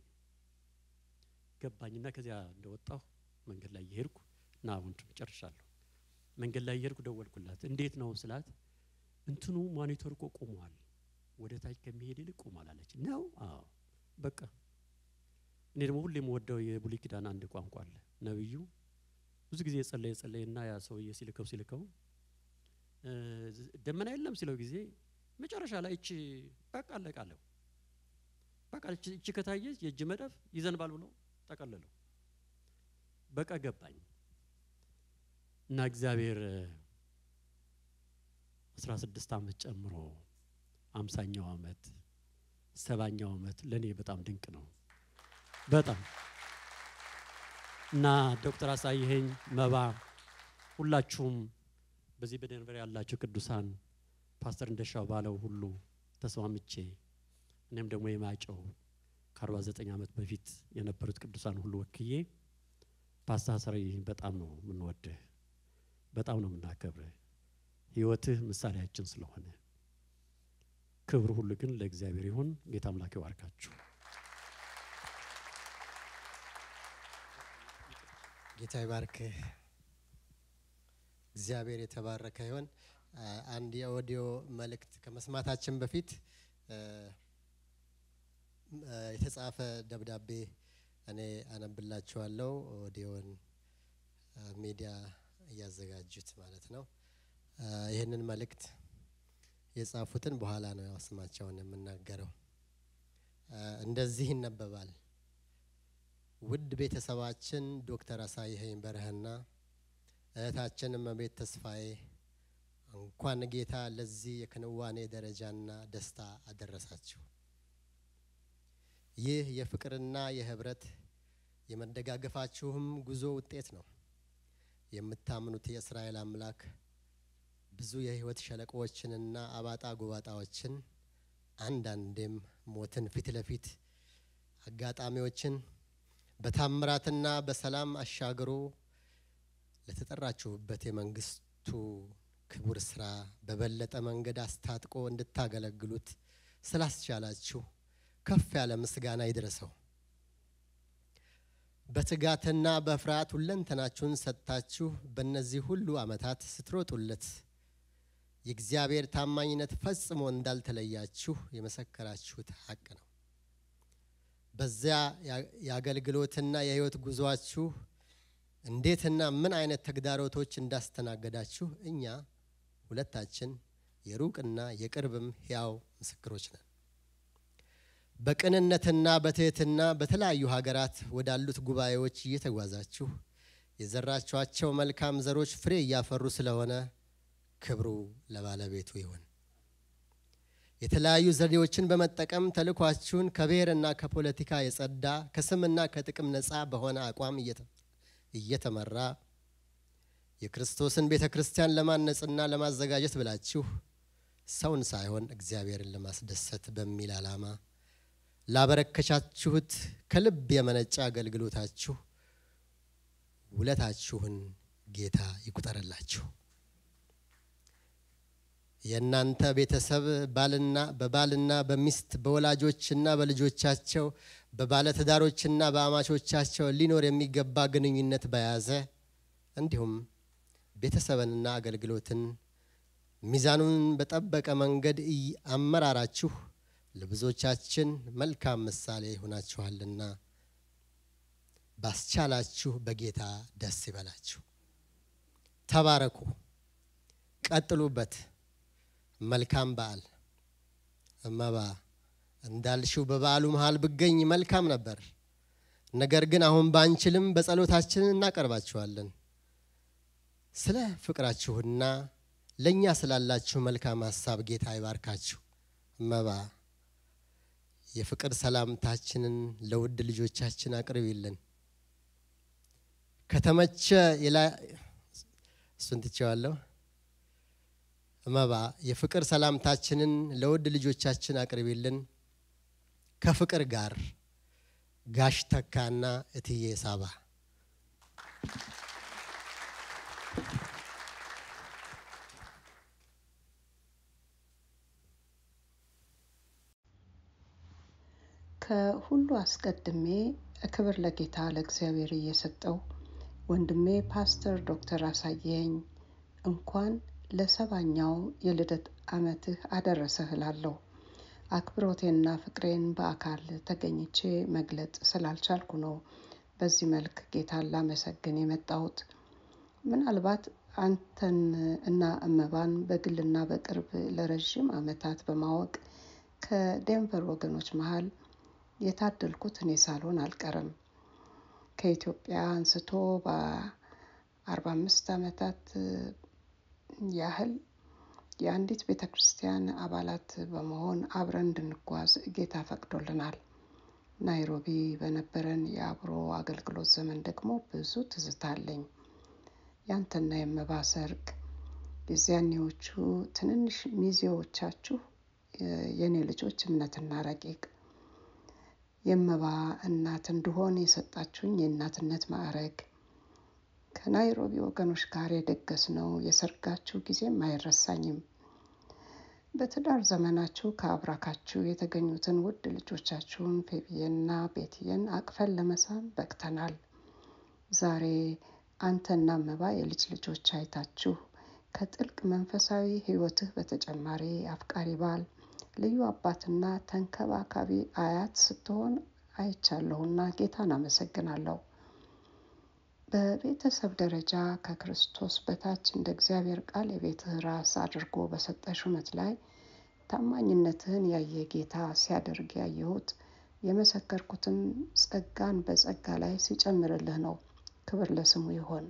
ገባኝና ከዚያ እንደወጣሁ መንገድ ላይ እየሄድኩ እና ወንድም ጨርሻለሁ። መንገድ ላይ እየሄድኩ ደወልኩላት። እንዴት ነው ስላት እንትኑ ሞኒተር እኮ ቆሟል፣ ወደ ታች ከሚሄድ ይልቅ ቆሟል አለች። ነው አዎ፣ በቃ እኔ ደግሞ ሁሌ የምወደው የብሉይ ኪዳን አንድ ቋንቋ አለ። ነብዩ ብዙ ጊዜ የጸለየ የጸለየና ያ ሰውዬ ሲልከው ሲልከው እ፣ ደመና የለም ሲለው ጊዜ መጨረሻ ላይ እቺ በቃ አለቃለሁ በቃ እቺ እቺ ከታየች የእጅ መዳፍ ይዘንባል ብሎ ጠቀለለው። በቃ ገባኝ እና እግዚአብሔር አስራ ስድስት ዓመት ጨምሮ አምሳኛው ዓመት ሰባኛው ዓመት ለእኔ በጣም ድንቅ ነው። በጣም እና ዶክተር አሳይኸኝ መባ ሁላችሁም በዚህ በደንቨር ያላችሁ ቅዱሳን ፓስተር እንደሻው ባለው ሁሉ ተስማምቼ እኔም ደግሞ የማጨው ከ49 ዓመት በፊት የነበሩት ቅዱሳን ሁሉ ወክዬ ፓስተር አሳይኸኝ በጣም ነው የምንወድህ፣ በጣም ነው የምናከብርህ። ህይወትህ ምሳሌያችን ስለሆነ ክብር ሁሉ ግን ለእግዚአብሔር ይሁን። ጌታ አምላክ ይባርካችሁ። ጌታ ይባርክ። እግዚአብሔር የተባረከ ይሆን። አ- አንድ የኦዲዮ መልእክት ከመስማታችን በፊት እ፣ እ፣ የተጻፈ ደብዳቤ እኔ አነብላችኋለሁ። ኦዲዮን እ፣ ሚዲያ እያዘጋጁት ማለት ነው። እ፣ ይህንን መልእክት የጻፉትን በኋላ ነው ያው ስማቸውን የምናገረው። እ፣ እንደዚህ ይነበባል። ውድ ቤተሰባችን ዶክተር አሳይኸኝ በረህና እህታችን እመቤት ተስፋዬ እንኳን ጌታ ለዚህ የክንዋኔ ደረጃና ደስታ አደረሳችሁ። ይህ የፍቅርና የህብረት የመደጋገፋችሁም ጉዞ ውጤት ነው። የምታምኑት የእስራኤል አምላክ ብዙ የህይወት ሸለቆዎችንና አባጣ ጎባጣዎችን አንዳንዴም ሞትን ፊት ለፊት አጋጣሚዎችን በታምራትና በሰላም አሻግሮ ለተጠራችሁበት የመንግስቱ ክቡር ስራ በበለጠ መንገድ አስታጥቆ እንድታገለግሉት ስላስቻላችሁ ከፍ ያለ ምስጋና ይድረሰው። በትጋትና በፍርሃት ሁለንተናችሁን ሰጥታችሁ በእነዚህ ሁሉ ዓመታት ስትሮጡለት የእግዚአብሔር ታማኝነት ፈጽሞ እንዳልተለያችሁ የመሰከራችሁት ሀቅ ነው። በዚያ ያ- የአገልግሎትና የህይወት ጉዟችሁ እንዴትና ምን አይነት ተግዳሮቶች እንዳስተናገዳችሁ እኛ ሁለታችን የሩቅና የቅርብም ሕያው ምስክሮች ነን። በቅንነትና በትህትና በተለያዩ ሀገራት ወዳሉት ጉባኤዎች እየተጓዛችሁ የዘራችኋቸው መልካም ዘሮች ፍሬ እያፈሩ ስለሆነ ክብሩ ለባለቤቱ ይሁን። የተለያዩ ዘዴዎችን በመጠቀም ተልኳችሁን ከብሔርና ከፖለቲካ የጸዳ ከስምና ከጥቅም ነፃ በሆነ አቋም እየተ- እየተመራ የክርስቶስን ቤተ ክርስቲያን ለማነጽና ለማዘጋጀት ብላችሁ ሰውን ሳይሆን እግዚአብሔርን ለማስደሰት በሚል ዓላማ ላበረከቻችሁት ከልብ የመነጨ አገልግሎታችሁ ውለታችሁን ጌታ ይቁጠርላችሁ። የእናንተ ቤተሰብ ባልና በባልና በሚስት በወላጆችና በልጆቻቸው በባለትዳሮችና በአማቾቻቸው ሊኖር የሚገባ ግንኙነት በያዘ እንዲሁም ቤተሰብንና አገልግሎትን ሚዛኑን በጠበቀ መንገድ እይ- አመራራችሁ ለብዙዎቻችን መልካም ምሳሌ ይሆናችኋልና ባስቻላችሁ በጌታ ደስ ይበላችሁ። ተባረኩ፣ ቀጥሉበት። መልካም በዓል። እመባ እንዳልሽው በበዓሉ መሃል ብገኝ መልካም ነበር። ነገር ግን አሁን ባንችልም በጸሎታችን እናቀርባችኋለን። ስለ ፍቅራችሁና ለእኛ ስላላችሁ መልካም ሀሳብ ጌታ ይባርካችሁ። እመባ የፍቅር ሰላምታችንን ለውድ ልጆቻችን አቅርቢልን። ከተመቸ የላ- እሱን ትቼዋለሁ። እመባ የፍቅር ሰላምታችንን ለውድ ልጆቻችን አቅርቢልን። ከፍቅር ጋር ጋሽ ተካና እትዬ ሳባ ከሁሉ አስቀድሜ ክብር ለጌታ ለእግዚአብሔር እየሰጠው ወንድሜ ፓስተር ዶክተር አሳየኝ እንኳን ለሰባኛው የልደት ዓመትህ አደረሰህ እላለሁ። አክብሮቴንና ፍቅሬን በአካል ተገኝቼ መግለጽ ስላልቻልኩ ነው በዚህ መልክ ጌታን ላመሰግን የመጣሁት። ምናልባት አንተን እና እመባን በግልና በቅርብ ለረዥም ዓመታት በማወቅ ከዴንቨር ወገኖች መሀል የታደልኩት እኔ ሳልሆን አልቀርም። ከኢትዮጵያ አንስቶ በአርባ አምስት ዓመታት ያህል የአንዲት ቤተ ክርስቲያን አባላት በመሆን አብረን እንድንጓዝ ጌታ ፈቅዶልናል። ናይሮቢ በነበረን የአብሮ አገልግሎት ዘመን ደግሞ ብዙ ትዝታ አለኝ። ያንተና የመባ ሰርግ፣ የዚያኔዎቹ ትንንሽ ሚዜዎቻችሁ የእኔ ልጆች እምነትና ረቂቅ፣ የመባ እናት እንድሆን የሰጣችሁኝ የእናትነት ማዕረግ፣ ከናይሮቢ ወገኖች ጋር የደገስነው የሰርጋችሁ ጊዜም አይረሳኝም። በትዳር ዘመናችሁ ከአብራካችሁ የተገኙትን ውድ ልጆቻችሁን ፌቢየንና ቤትየን አቅፈን ለመሳም በቅተናል። ዛሬ አንተና መባ የልጅ ልጆች አይታችሁ ከጥልቅ መንፈሳዊ ሕይወትህ በተጨማሪ አፍቃሪ ባል፣ ልዩ አባትና ተንከባካቢ አያት ስትሆን አይቻለሁና ጌታን አመሰግናለሁ። በቤተሰብ ደረጃ ከክርስቶስ በታች እንደ እግዚአብሔር ቃል የቤትህ ራስ አድርጎ በሰጠ ሹመት ላይ ታማኝነትህን ያየ ጌታ ሲያደርግ ያየሁት የመሰከርኩትም ጸጋን በጸጋ ላይ ሲጨምርልህ ነው። ክብር ለስሙ ይሆን።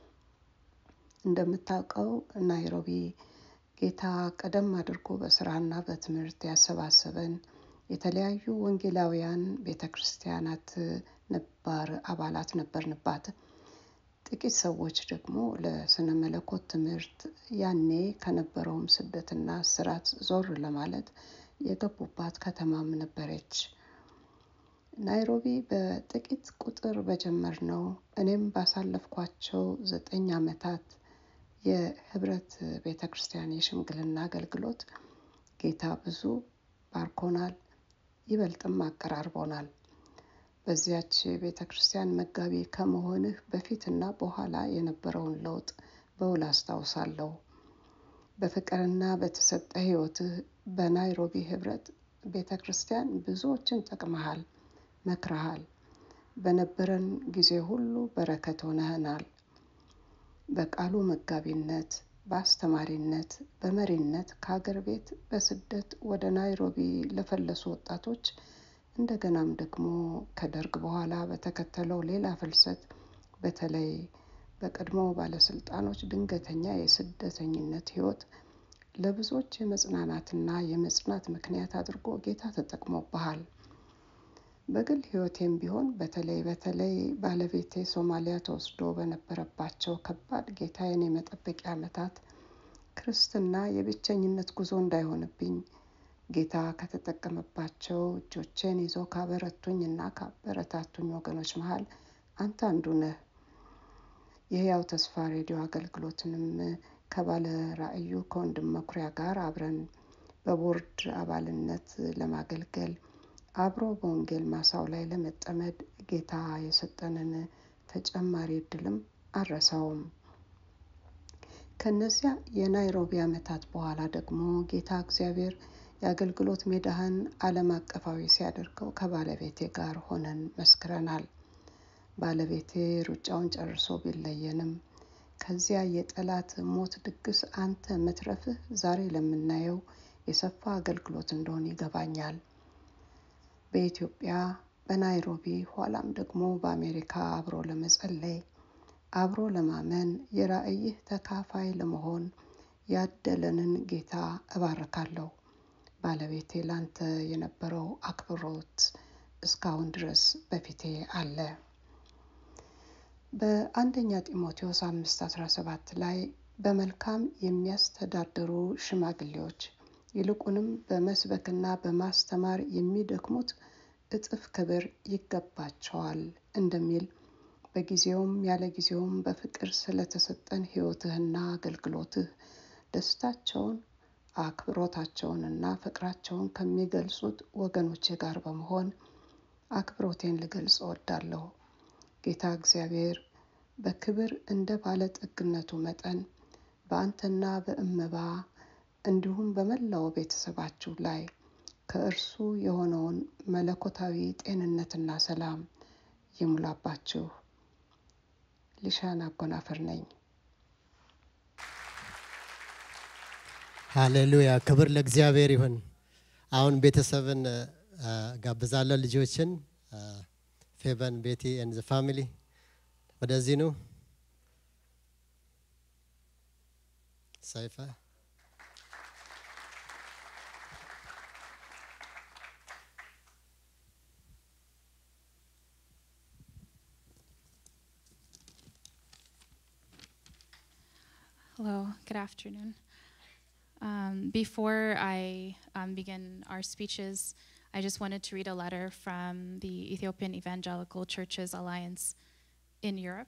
እንደምታውቀው ናይሮቢ ጌታ ቀደም አድርጎ በስራና በትምህርት ያሰባሰበን የተለያዩ ወንጌላውያን ቤተ ክርስቲያናት ነባር አባላት ነበርንባት። ጥቂት ሰዎች ደግሞ ለስነ መለኮት ትምህርት ያኔ ከነበረውም ስደትና እስራት ዞር ለማለት የገቡባት ከተማም ነበረች። ናይሮቢ በጥቂት ቁጥር በጀመርነው እኔም ባሳለፍኳቸው ዘጠኝ ዓመታት የህብረት ቤተ ክርስቲያን የሽምግልና አገልግሎት ጌታ ብዙ ባርኮናል፣ ይበልጥም አቀራርቦናል። በዚያች ቤተ ክርስቲያን መጋቢ ከመሆንህ በፊትና በኋላ የነበረውን ለውጥ በውል አስታውሳለሁ። በፍቅርና በተሰጠ ህይወትህ በናይሮቢ ህብረት ቤተ ክርስቲያን ብዙዎችን ጠቅመሃል፣ መክረሃል። በነበረን ጊዜ ሁሉ በረከት ሆነህናል። በቃሉ መጋቢነት፣ በአስተማሪነት፣ በመሪነት ከሀገር ቤት በስደት ወደ ናይሮቢ ለፈለሱ ወጣቶች እንደገናም ደግሞ ከደርግ በኋላ በተከተለው ሌላ ፍልሰት በተለይ በቀድሞ ባለስልጣኖች ድንገተኛ የስደተኝነት ህይወት ለብዙዎች የመጽናናትና የመጽናት ምክንያት አድርጎ ጌታ ተጠቅሞብሃል። በግል ህይወቴም ቢሆን በተለይ በተለይ ባለቤቴ ሶማሊያ ተወስዶ በነበረባቸው ከባድ ጌታዬን የመጠበቂያ ዓመታት ክርስትና የብቸኝነት ጉዞ እንዳይሆንብኝ ጌታ ከተጠቀመባቸው እጆቼን ይዘው ካበረቱኝ እና ካበረታቱኝ ወገኖች መሀል አንተ አንዱ ነህ። የህያው ተስፋ ሬዲዮ አገልግሎትንም ከባለ ራእዩ ከወንድም መኩሪያ ጋር አብረን በቦርድ አባልነት ለማገልገል አብሮ በወንጌል ማሳው ላይ ለመጠመድ ጌታ የሰጠንን ተጨማሪ እድልም አልረሳውም። ከነዚያ የናይሮቢ ዓመታት በኋላ ደግሞ ጌታ እግዚአብሔር የአገልግሎት ሜዳህን ዓለም አቀፋዊ ሲያደርገው ከባለቤቴ ጋር ሆነን መስክረናል። ባለቤቴ ሩጫውን ጨርሶ ቢለየንም ከዚያ የጠላት ሞት ድግስ አንተ መትረፍህ ዛሬ ለምናየው የሰፋ አገልግሎት እንደሆነ ይገባኛል። በኢትዮጵያ በናይሮቢ ኋላም ደግሞ በአሜሪካ አብሮ ለመጸለይ አብሮ ለማመን የራእይህ ተካፋይ ለመሆን ያደለንን ጌታ እባርካለሁ። ባለቤቴ ላንተ የነበረው አክብሮት እስካሁን ድረስ በፊቴ አለ። በአንደኛ ጢሞቴዎስ አምስት አስራ ሰባት ላይ በመልካም የሚያስተዳድሩ ሽማግሌዎች ይልቁንም በመስበክና በማስተማር የሚደክሙት እጥፍ ክብር ይገባቸዋል እንደሚል በጊዜውም ያለ ጊዜውም በፍቅር ስለተሰጠን ሕይወትህና አገልግሎትህ ደስታቸውን አክብሮታቸውንና ፍቅራቸውን ከሚገልጹት ወገኖቼ ጋር በመሆን አክብሮቴን ልገልጽ እወዳለሁ። ጌታ እግዚአብሔር በክብር እንደ ባለጠግነቱ መጠን በአንተና በእመባ እንዲሁም በመላው ቤተሰባችሁ ላይ ከእርሱ የሆነውን መለኮታዊ ጤንነትና ሰላም ይሙላባችሁ። ሊሻን አጎናፍር ነኝ። ሃሌሉያ ክብር ለእግዚአብሔር ይሁን። አሁን ቤተሰብን ጋብዛለሁ ልጆችን ፌበን ቤቲ ኤንድ ፋሚሊ ወደዚህ ነው። ሰይፈ Hello, good afternoon. Um, before I um, begin our speeches, I just wanted to read a letter from the Ethiopian Evangelical Churches Alliance in Europe.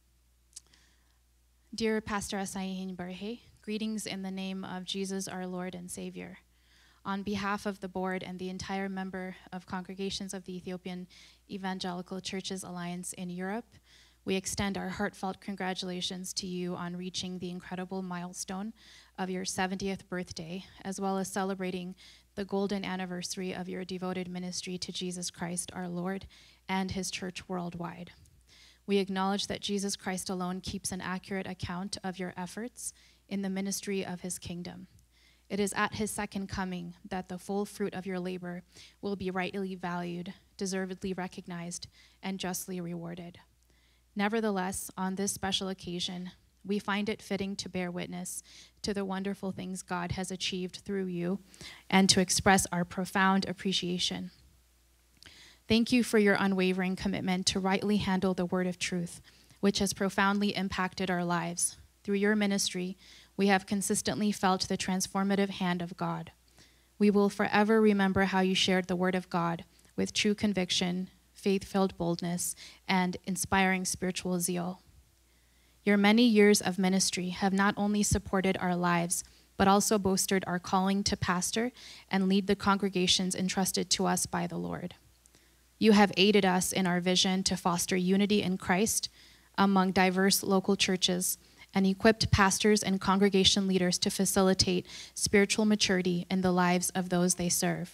Dear Pastor Asayin Barhe, greetings in the name of Jesus our Lord and Savior. On behalf of the board and the entire member of congregations of the Ethiopian Evangelical Churches Alliance in Europe, we extend our heartfelt congratulations to you on reaching the incredible milestone of your 70th birthday, as well as celebrating the golden anniversary of your devoted ministry to Jesus Christ our Lord and his church worldwide. We acknowledge that Jesus Christ alone keeps an accurate account of your efforts in the ministry of his kingdom. It is at his second coming that the full fruit of your labor will be rightly valued, deservedly recognized, and justly rewarded. Nevertheless, on this special occasion, we find it fitting to bear witness to the wonderful things God has achieved through you and to express our profound appreciation. Thank you for your unwavering commitment to rightly handle the word of truth, which has profoundly impacted our lives. Through your ministry, we have consistently felt the transformative hand of God. We will forever remember how you shared the word of God with true conviction, faith filled boldness, and inspiring spiritual zeal. Your many years of ministry have not only supported our lives, but also bolstered our calling to pastor and lead the congregations entrusted to us by the Lord. You have aided us in our vision to foster unity in Christ among diverse local churches and equipped pastors and congregation leaders to facilitate spiritual maturity in the lives of those they serve.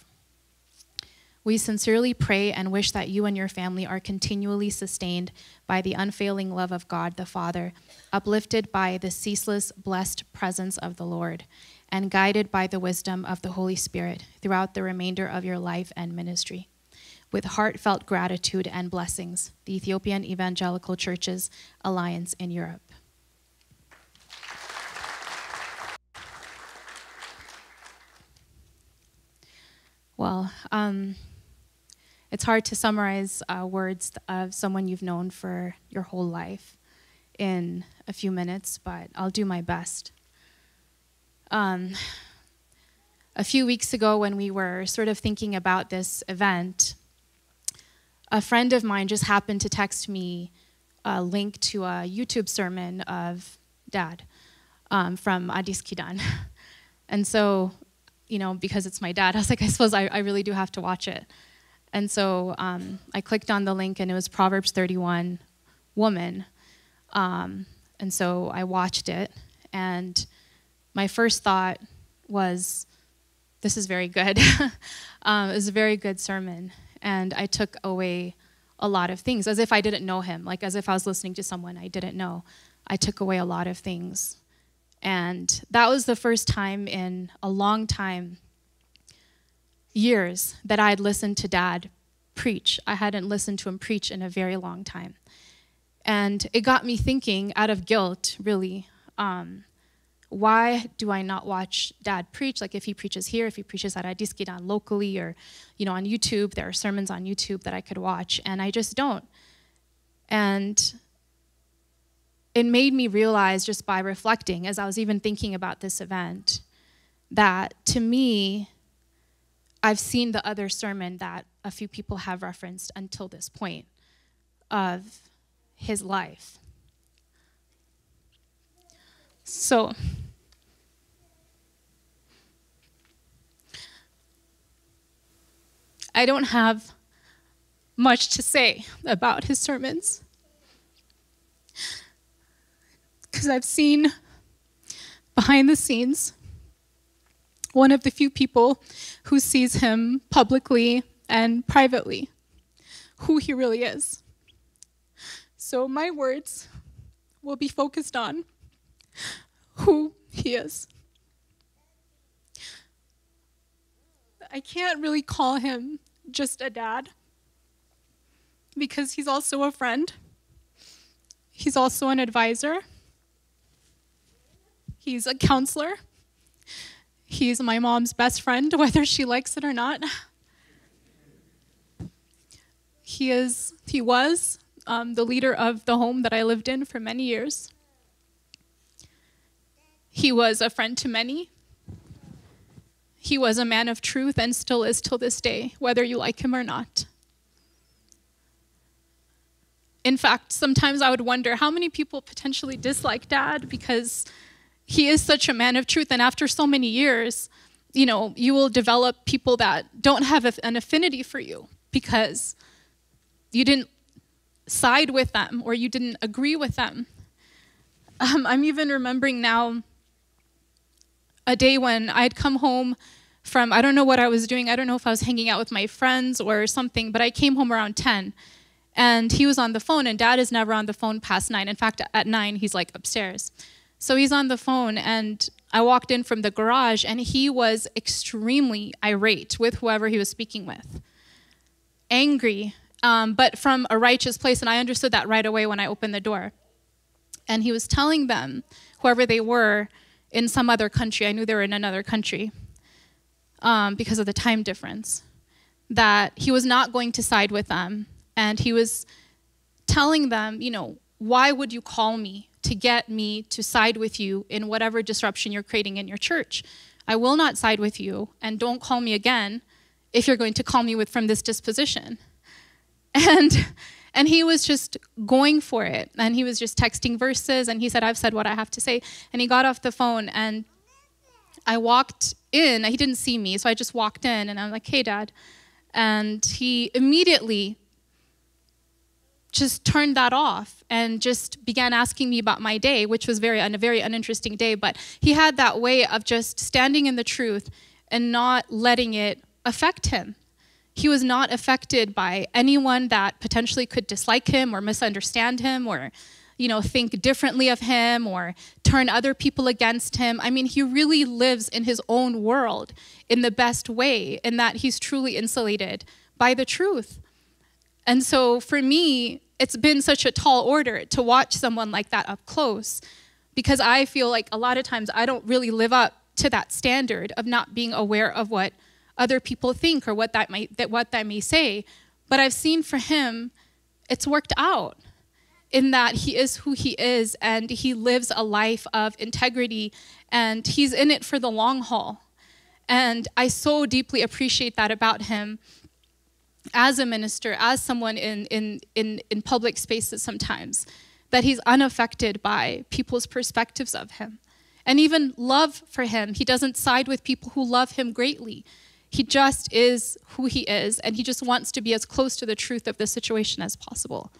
We sincerely pray and wish that you and your family are continually sustained by the unfailing love of God the Father, uplifted by the ceaseless, blessed presence of the Lord, and guided by the wisdom of the Holy Spirit throughout the remainder of your life and ministry. With heartfelt gratitude and blessings, the Ethiopian Evangelical Churches Alliance in Europe. Well, um, it's hard to summarize uh, words of someone you've known for your whole life in a few minutes, but I'll do my best. Um, a few weeks ago, when we were sort of thinking about this event, a friend of mine just happened to text me a link to a YouTube sermon of Dad um, from Addis Kidan. And so, you know, because it's my dad, I was like, I suppose I, I really do have to watch it. And so um, I clicked on the link, and it was Proverbs 31, woman. Um, and so I watched it, and my first thought was, this is very good. um, it was a very good sermon, and I took away a lot of things, as if I didn't know him, like as if I was listening to someone I didn't know. I took away a lot of things. And that was the first time in a long time, years, that I had listened to dad preach. I hadn't listened to him preach in a very long time. And it got me thinking, out of guilt, really, um, why do I not watch dad preach? Like if he preaches here, if he preaches at Adiskidan locally or, you know, on YouTube, there are sermons on YouTube that I could watch, and I just don't. And it made me realize just by reflecting, as I was even thinking about this event, that to me, I've seen the other sermon that a few people have referenced until this point of his life. So, I don't have much to say about his sermons because I've seen behind the scenes one of the few people who sees him publicly and privately, who he really is. So my words will be focused on who he is. I can't really call him just a dad, because he's also a friend, he's also an advisor, he's a counselor, he's my mom's best friend, whether she likes it or not. He is, he was um, the leader of the home that I lived in for many years. He was a friend to many. He was a man of truth and still is till this day, whether you like him or not. In fact, sometimes I would wonder how many people potentially dislike dad because he is such a man of truth. And after so many years, you know, you will develop people that don't have an affinity for you because you didn't side with them or you didn't agree with them. Um, I'm even remembering now a day when I had come home from, I don't know what I was doing. I don't know if I was hanging out with my friends or something, but I came home around 10 and he was on the phone, and dad is never on the phone past nine. In fact, at nine, he's like upstairs. So he's on the phone, and I walked in from the garage, and he was extremely irate with whoever he was speaking with. Angry, um, but from a righteous place, and I understood that right away when I opened the door. And he was telling them, whoever they were, in some other country, I knew they were in another country um, because of the time difference, that he was not going to side with them. And he was telling them, you know, why would you call me to get me to side with you in whatever disruption you're creating in your church? I will not side with you, and don't call me again if you're going to call me with from this disposition. And and he was just going for it. And he was just texting verses and he said, I've said what I have to say. And he got off the phone and I walked in. He didn't see me, so I just walked in and I'm like, hey, dad. And he immediately just turned that off and just began asking me about my day, which was very a very uninteresting day. But he had that way of just standing in the truth and not letting it affect him. He was not affected by anyone that potentially could dislike him or misunderstand him or you know think differently of him or turn other people against him. I mean, he really lives in his own world in the best way in that he's truly insulated by the truth. And so for me, it's been such a tall order to watch someone like that up close because I feel like a lot of times I don't really live up to that standard of not being aware of what other people think or what that might that what that may say. But I've seen for him it's worked out in that he is who he is and he lives a life of integrity and he's in it for the long haul. And I so deeply appreciate that about him as a minister, as someone in, in, in, in public spaces sometimes, that he's unaffected by people's perspectives of him. And even love for him, he doesn't side with people who love him greatly. He just is who he is, and he just wants to be as close to the truth of the situation as possible.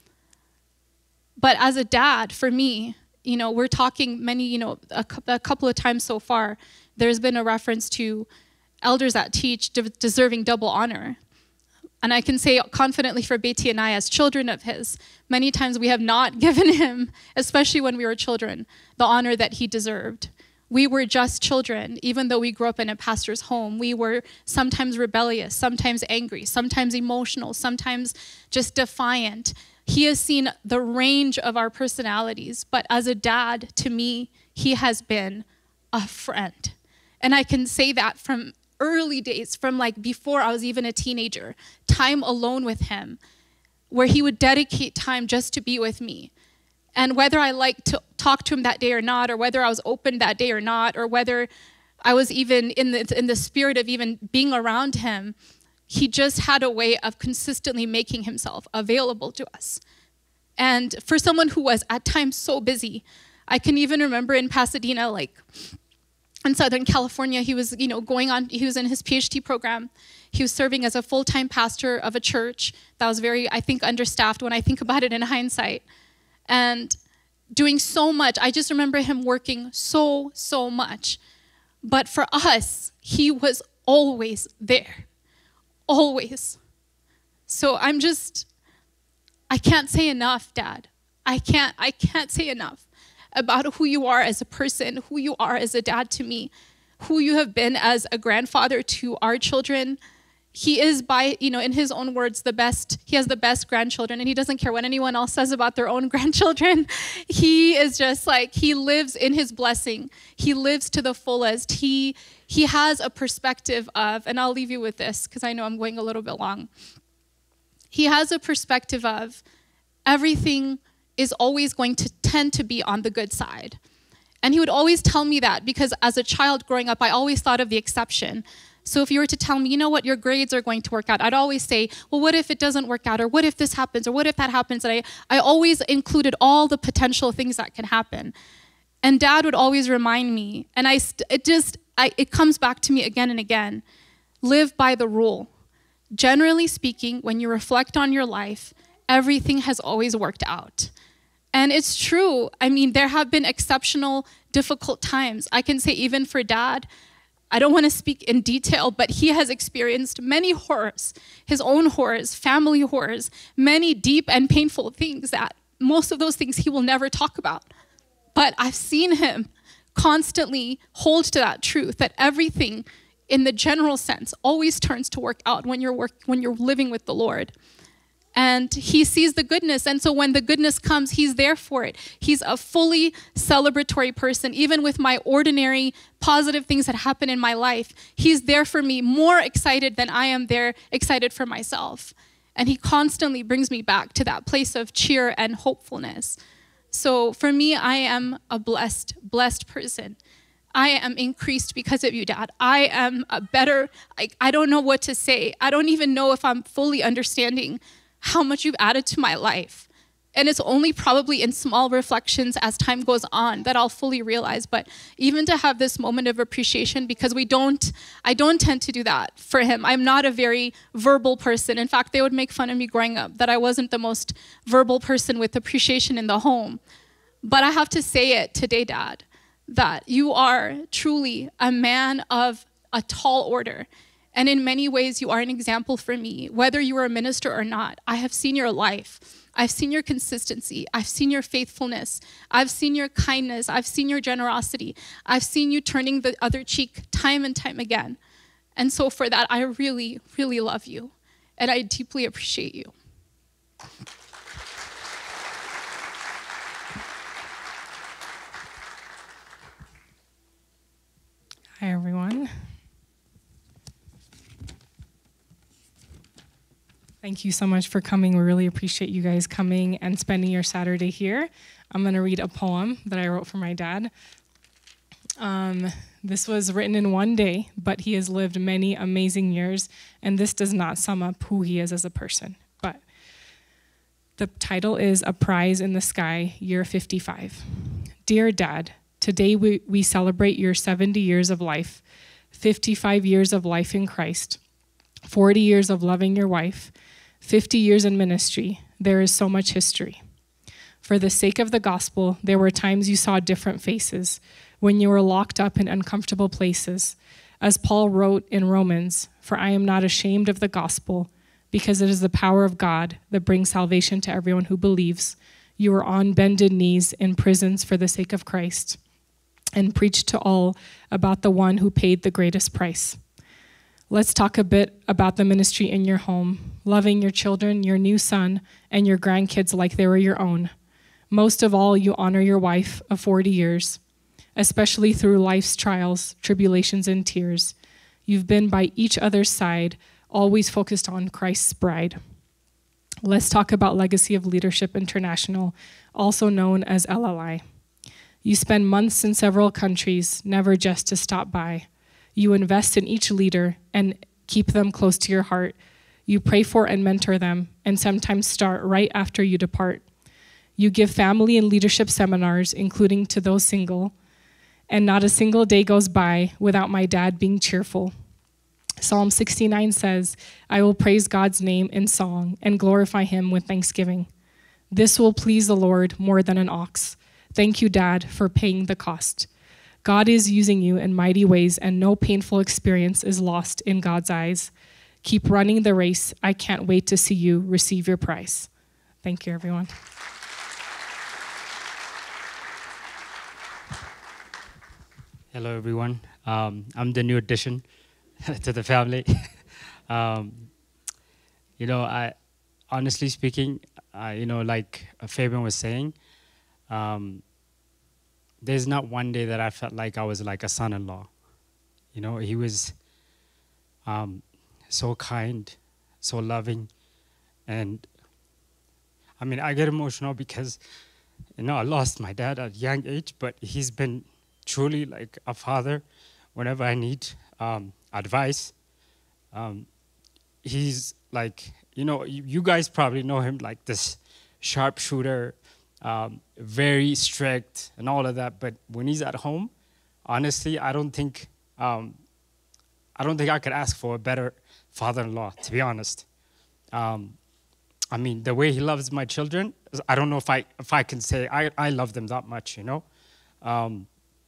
But as a dad, for me, you know, we're talking many, you know, a, a couple of times so far, there's been a reference to elders that teach de- deserving double honor. And I can say confidently for Betty and I, as children of his, many times we have not given him, especially when we were children, the honor that he deserved. We were just children, even though we grew up in a pastor's home. We were sometimes rebellious, sometimes angry, sometimes emotional, sometimes just defiant. He has seen the range of our personalities, but as a dad, to me, he has been a friend. And I can say that from early days, from like before I was even a teenager, time alone with him, where he would dedicate time just to be with me. And whether I liked to talk to him that day or not, or whether I was open that day or not, or whether I was even in the, in the spirit of even being around him, he just had a way of consistently making himself available to us. And for someone who was at times so busy, I can even remember in Pasadena, like in Southern California, he was, you know, going on, he was in his PhD program. He was serving as a full time pastor of a church that was very, I think, understaffed when I think about it in hindsight. And doing so much. I just remember him working so, so much. But for us, he was always there. Always. So I'm just, I can't say enough, Dad. I can't, I can't say enough about who you are as a person, who you are as a dad to me, who you have been as a grandfather to our children. he is by you know in his own words the best he has the best grandchildren and he doesn't care what anyone else says about their own grandchildren he is just like he lives in his blessing he lives to the fullest he he has a perspective of and i'll leave you with this because i know i'm going a little bit long he has a perspective of everything is always going to tend to be on the good side and he would always tell me that because as a child growing up i always thought of the exception so if you were to tell me, you know what, your grades are going to work out, I'd always say, well, what if it doesn't work out? Or what if this happens? Or what if that happens? And I, I always included all the potential things that can happen. And dad would always remind me, and I, st- it just, I, it comes back to me again and again live by the rule. Generally speaking, when you reflect on your life, everything has always worked out. And it's true. I mean, there have been exceptional, difficult times. I can say, even for dad, I don't want to speak in detail, but he has experienced many horrors, his own horrors, family horrors, many deep and painful things that most of those things he will never talk about. But I've seen him constantly hold to that truth that everything in the general sense always turns to work out when you're work, when you're living with the Lord and he sees the goodness. And so when the goodness comes, he's there for it. He's a fully celebratory person, even with my ordinary positive things that happen in my life. He's there for me, more excited than I am there excited for myself. And he constantly brings me back to that place of cheer and hopefulness. So for me, I am a blessed, blessed person. I am increased because of you, Dad. I am a better, I, I don't know what to say. I don't even know if I'm fully understanding how much you've added to my life. And it's only probably in small reflections as time goes on that I'll fully realize. But even to have this moment of appreciation, because we don't, I don't tend to do that for him. I'm not a very verbal person. In fact, they would make fun of me growing up that I wasn't the most verbal person with appreciation in the home. But I have to say it today, Dad, that you are truly a man of a tall order. And in many ways, you are an example for me, whether you are a minister or not. I have seen your life. I've seen your consistency. I've seen your faithfulness. I've seen your kindness. I've seen your generosity. I've seen you turning the other cheek time and time again. And so, for that, I really, really love you. And I deeply appreciate you. Hi, everyone. Thank you so much for coming. We really appreciate you guys coming and spending your Saturday here. I'm going to read a poem that I wrote for my dad. Um, this was written in one day, but he has lived many amazing years, and this does not sum up who he is as a person. But the title is A Prize in the Sky, Year 55. Dear Dad, today we, we celebrate your 70 years of life, 55 years of life in Christ, 40 years of loving your wife, 50 years in ministry, there is so much history. For the sake of the gospel, there were times you saw different faces, when you were locked up in uncomfortable places. As Paul wrote in Romans, For I am not ashamed of the gospel, because it is the power of God that brings salvation to everyone who believes. You were on bended knees in prisons for the sake of Christ, and preached to all about the one who paid the greatest price. Let's talk a bit about the ministry in your home, loving your children, your new son, and your grandkids like they were your own. Most of all, you honor your wife of 40 years, especially through life's trials, tribulations, and tears. You've been by each other's side, always focused on Christ's bride. Let's talk about Legacy of Leadership International, also known as LLI. You spend months in several countries, never just to stop by. You invest in each leader and keep them close to your heart you pray for and mentor them, and sometimes start right after you depart. You give family and leadership seminars, including to those single, and not a single day goes by without my dad being cheerful. Psalm 69 says, I will praise God's name in song and glorify him with thanksgiving. This will please the Lord more than an ox. Thank you, Dad, for paying the cost. God is using you in mighty ways, and no painful experience is lost in God's eyes. Keep running the race. I can't wait to see you receive your prize. Thank you, everyone. Hello, everyone. Um, I'm the new addition to the family. um, you know, I honestly speaking, uh, you know, like Fabian was saying, um, there's not one day that I felt like I was like a son-in-law. You know, he was um, so kind, so loving, and I mean, I get emotional because you know I lost my dad at a young age, but he's been truly like a father whenever I need um, advice. Um, he's like, you know, you, you, guys probably know him like this sharpshooter, um, very strict and all of that. But when he's at home, honestly, I don't think, um, I don't think I could ask for a better father-in-law, to be honest. Um, I mean, the way he loves my children, I don't know if I if I can say I, I love them that much, you know. Um,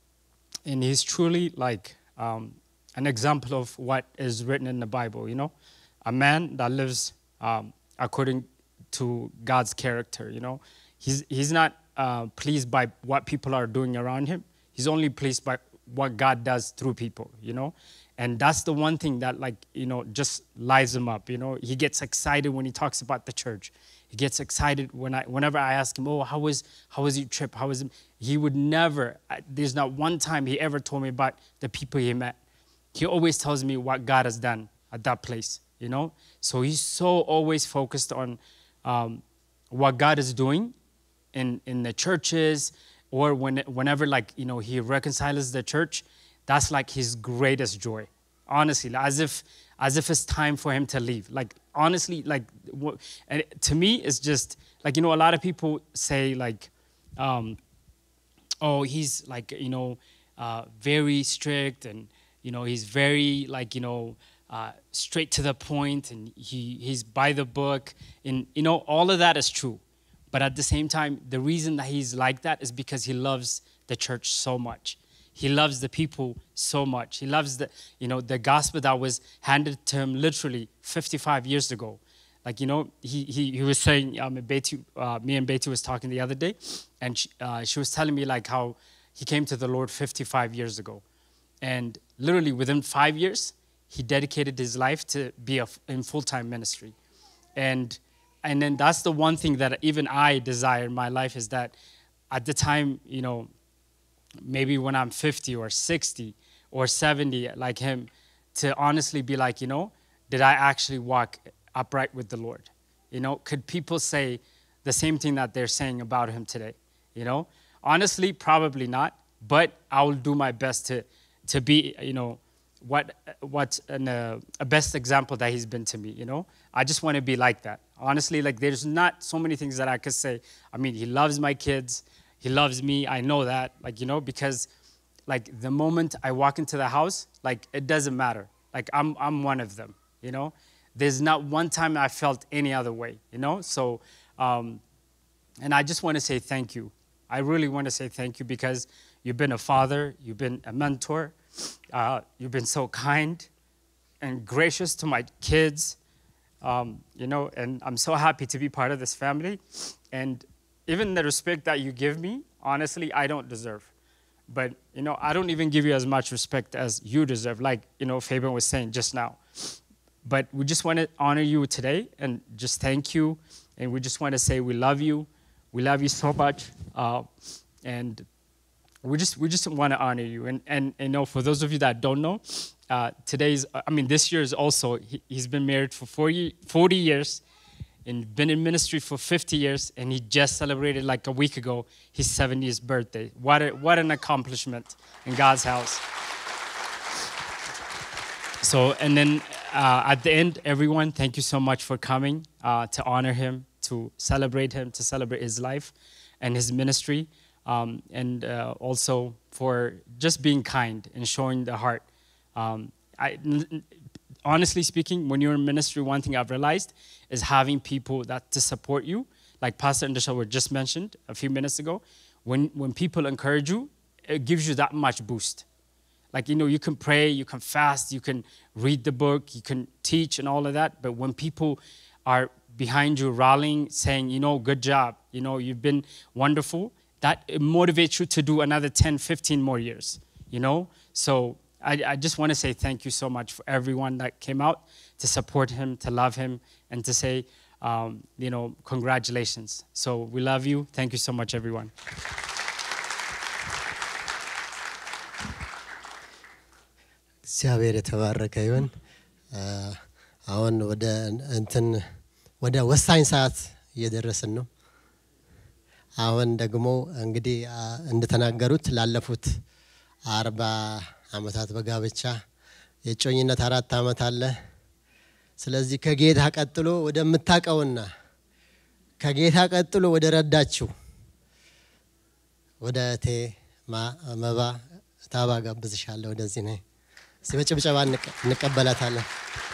and he's truly like um, an example of what is written in the Bible, you know, a man that lives um, according to God's character, you know. He's, he's not uh, pleased by what people are doing around him. He's only pleased by what God does through people, you know. And that's the one thing that, like, you know, just lights him up, you know. He gets excited when he talks about the church. He gets excited when I, whenever I ask him, oh, how was, how was your trip? How was it? He would never, there's not one time he ever told me about the people he met. He always tells me what God has done at that place, you know? So he's so always focused on um, what God is doing in, in the churches or when, whenever, like, you know, he reconciles the church, that's like his greatest joy, honestly, as if, as if it's time for him to leave. Like, honestly, like, and to me, it's just, like, you know, a lot of people say, like, um, oh, he's like, you know, uh, very strict and, you know, he's very like, you know, uh, straight to the point and he, he's by the book. And, you know, all of that is true. But at the same time, the reason that he's like that is because he loves the church so much. He loves the people so much. He loves the, you know, the gospel that was handed to him literally 55 years ago. Like, you know, he, he, he was saying, um, Betty, uh, me and Betty was talking the other day, and she, uh, she was telling me like how he came to the Lord 55 years ago. And literally within five years, he dedicated his life to be a, in full-time ministry. And, and then that's the one thing that even I desire in my life is that at the time, you know, maybe when I'm 50 or 60 or 70 like him, to honestly be like, you know, did I actually walk upright with the Lord? You know, could people say the same thing that they're saying about him today? You know, honestly, probably not, but I will do my best to, to be, you know, what, what an, uh, a best example that he's been to me, you know? I just want to be like that. Honestly, like there's not so many things that I could say. I mean, he loves my kids. He loves me. I know that, like, you know, because like the moment I walk into the house, like it doesn't matter. Like I'm, I'm one of them, you know? There's not one time I felt any other way, you know? So, um, and I just want to say thank you. I really want to say thank you because you've been a father, you've been a mentor, uh, you've been so kind and gracious to my kids, um, you know, and I'm so happy to be part of this family. And even the respect that you give me, honestly, I don't deserve. But, you know, I don't even give you as much respect as you deserve, like, you know, Fabian was saying just now. But we just want to honor you today and just thank you. And we just want to say we love you. We love you so much. Uh, and we just we just want to honor you. And, and, and you know, for those of you that don't know, uh, today's, I mean, this year is also, he, has been married for 40, 40 years and been in ministry for 50 years, and he just celebrated like a week ago his 70th birthday. What, a, what an accomplishment in God's house. So, and then uh, at the end, everyone, thank you so much for coming uh, to honor him, to celebrate him, to celebrate his life and his ministry, um, and uh, also for just being kind and showing the heart. Um, I, honestly speaking, when you're in ministry, one thing I've realized is having people that to support you, like Pastor Indisha were just mentioned a few minutes ago. When, when people encourage you, it gives you that much boost. Like, you know, you can pray, you can fast, you can read the book, you can teach and all of that. But when people are behind you rallying, saying, you know, good job, you know, you've been wonderful, that motivates you to do another 10, 15 more years, you know? So I, I just want to say thank you so much for everyone that came out to support him, to love him, and to say, um, you know, congratulations. So we love you. Thank you so much, everyone. እግዚአብሔር የተባረከ ይሁን። አ፣ አሁን ወደ እንትን ወደ ወሳኝ ሰዓት እየደረስን ነው። አሁን ደግሞ እንግዲህ አ፣ እንደተናገሩት ላለፉት አርባ አመታት በጋብቻ የጮኝነት አራት አመት አለ። ስለዚህ ከጌታ ቀጥሎ ወደምታውቀውና ከጌታ ቀጥሎ ወደ ረዳችው ወደ እቴ ማ- መባ ታባ ጋብዝሻለሁ። ወደዚህ ነይ። እስቲ በጭብጨባ እንቀ- እንቀበላታለን።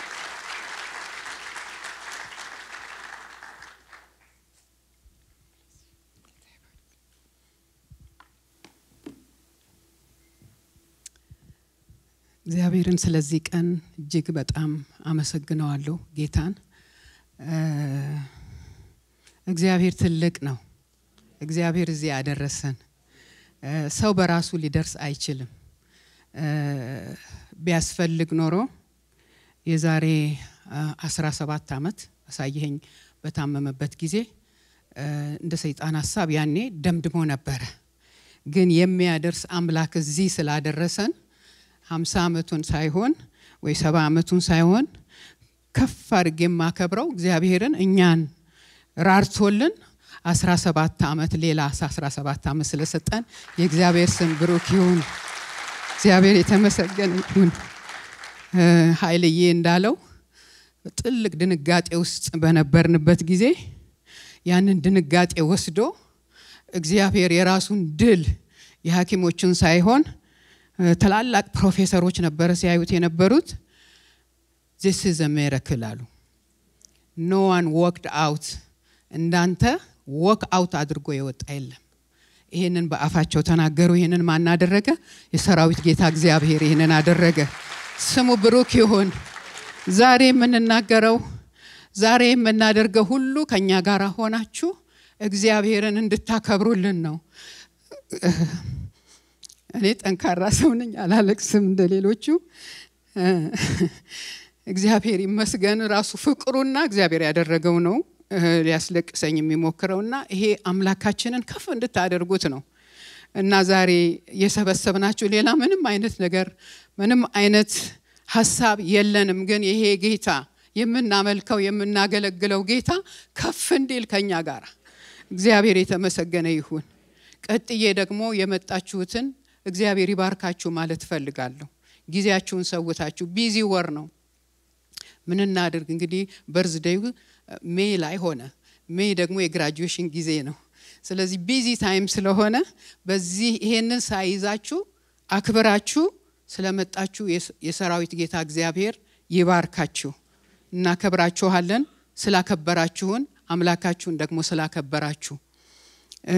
እግዚአብሔርን ስለዚህ ቀን እጅግ በጣም አመሰግነዋለሁ ጌታን። እ፣ እግዚአብሔር ትልቅ ነው። እግዚአብሔር እዚህ ያደረሰን እ፣ ሰው በራሱ ሊደርስ አይችልም። እ፣ ቢያስፈልግ ኖሮ የዛሬ አስራ ሰባት አመት አሳየኸኝ በታመመበት ጊዜ እ፣ እንደ ሰይጣን ሀሳብ ያኔ ደምድሞ ነበረ። ግን የሚያደርስ አምላክ እዚህ ስላደረሰን ሀምሳ አመቱን ሳይሆን ወይ ሰባ አመቱን ሳይሆን ከፍ አድርጌ የማከብረው እግዚአብሔርን እኛን ራርቶልን አስራ ሰባት አመት ሌላ አስራ ሰባት አመት ስለሰጠን የእግዚአብሔር ስም ብሩክ ይሁን። እግዚአብሔር የተመሰገነ ይሁን። እ፣ ኃይልዬ እንዳለው ጥልቅ ድንጋጤ ውስጥ በነበርንበት ጊዜ ያንን ድንጋጤ ወስዶ እግዚአብሔር የራሱን ድል የሐኪሞችን ሳይሆን እ፣ ታላላቅ ፕሮፌሰሮች ነበረ ሲያዩት የነበሩት ዚስ ኢዝ ሜረክል አሉ። ኖ ዋን ወክድ አውት እንዳንተ ወክ አውት አድርጎ የወጣ የለም። ይህንን በአፋቸው ተናገሩ። ይህንን ማን አደረገ? የሰራዊት ጌታ እግዚአብሔር ይህንን አደረገ። ስሙ ብሩክ ይሁን። ዛሬ የምንናገረው ዛሬ የምናደርገው ሁሉ ከእኛ ጋር ሆናችሁ እግዚአብሔርን እንድታከብሩልን ነው። እኔ ጠንካራ ሰው ነኝ፣ አላለቅስም እንደ ሌሎቹ። እ፣ እግዚአብሔር ይመስገን። ራሱ ፍቅሩና እግዚአብሔር ያደረገው ነው እ፣ ሊያስለቅሰኝ የሚሞክረውና ይሄ አምላካችንን ከፍ እንድታደርጉት ነው። እና ዛሬ የሰበሰብናችሁ ሌላ ምንም አይነት ነገር ምንም አይነት ሀሳብ የለንም። ግን ይሄ ጌታ የምናመልከው የምናገለግለው ጌታ ከፍ እንዲል ከኛ ጋር እግዚአብሔር የተመሰገነ ይሁን። ቀጥዬ ደግሞ የመጣችሁትን እግዚአብሔር ይባርካችሁ ማለት እፈልጋለሁ። ጊዜያችሁን ሰውታችሁ ቢዚ ወር ነው። ምን እናድርግ እንግዲህ በርዝዴዩ ሜይ ላይ ሆነ። ሜይ ደግሞ የግራጁዌሽን ጊዜ ነው። ስለዚህ ቢዚ ታይም ስለሆነ በዚህ ይሄንን ሳይዛችሁ አክብራችሁ ስለመጣችሁ የስ- የሰራዊት ጌታ እግዚአብሔር ይባርካችሁ። እናከብራችኋለን። ስላከበራችሁን አምላካችሁን ደግሞ ስላከበራችሁ እ፣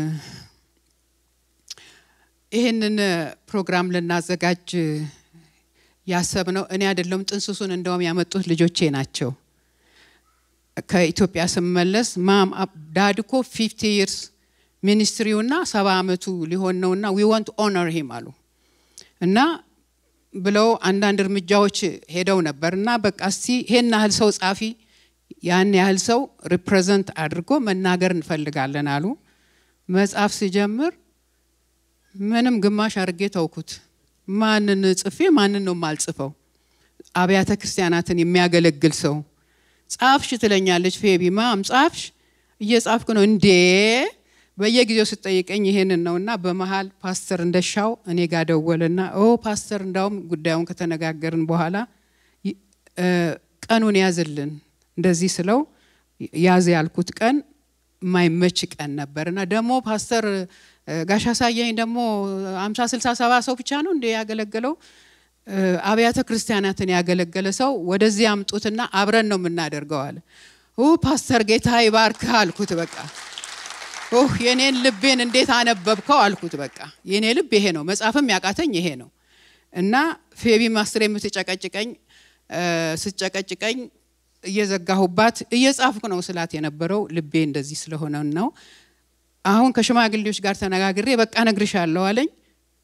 ይህንን ፕሮግራም ልናዘጋጅ ያሰብነው እኔ አይደለም፣ ጥንስሱን እንደውም ያመጡት ልጆቼ ናቸው። ከኢትዮጵያ ስመለስ ማም ዳድ እኮ ፊፍቲ ይርስ ሚኒስትሪውና ሰባ አመቱ ሊሆን ነውና ዊ ዋንት ኦነር ሂም አሉ እና ብለው አንዳንድ እርምጃዎች ሄደው ነበር እና በቃ እስቲ ይሄን ያህል ሰው ጻፊ ያን ያህል ሰው ሪፕሬዘንት አድርጎ መናገር እንፈልጋለን አሉ። መጽሐፍ ሲጀምር ምንም ግማሽ አድርጌ ተውኩት። ማንን ጽፌ ማንን ነው የማልጽፈው? አብያተ ክርስቲያናትን የሚያገለግል ሰው ጻፍሽ ትለኛለች ፌቢ። ማም ጻፍሽ? እየጻፍኩ ነው እንዴ በየጊዜው ስጠይቀኝ ይሄንን ነው እና በመሀል ፓስተር እንደሻው እኔ ጋር ደወልና ኦ ፓስተር እንዳውም ጉዳዩን ከተነጋገርን በኋላ ይ- እ፣ ቀኑን ያዝልን እንደዚህ ስለው ያዝ ያልኩት ቀን የማይመች ቀን ነበር እና ደግሞ ፓስተር እ፣ ጋሽ አሳየኝ ደግሞ አምሳ ስልሳ ሰባ ሰው ብቻ ነው እንደ ያገለገለው እ፣ አብያተ ክርስቲያናትን ያገለገለ ሰው ወደዚህ አምጡትና አብረን ነው የምናደርገው አለ። ኡ ፓስተር ጌታ ይባርክህ አልኩት በቃ ኦህ የኔን ልቤን እንዴት አነበብከው አልኩት። በቃ የኔ ልብ ይሄ ነው፣ መጻፍም ያቃተኝ ይሄ ነው እና ፌቢ ማስትር የምትጨቀጭቀኝ እ፣ ስትጨቀጭቀኝ እየዘጋሁባት እየጻፍኩ ነው ስላት የነበረው ልቤ እንደዚህ ስለሆነ ነው። አሁን ከሽማግሌዎች ጋር ተነጋግሬ በቃ እነግርሻለሁ አለኝ።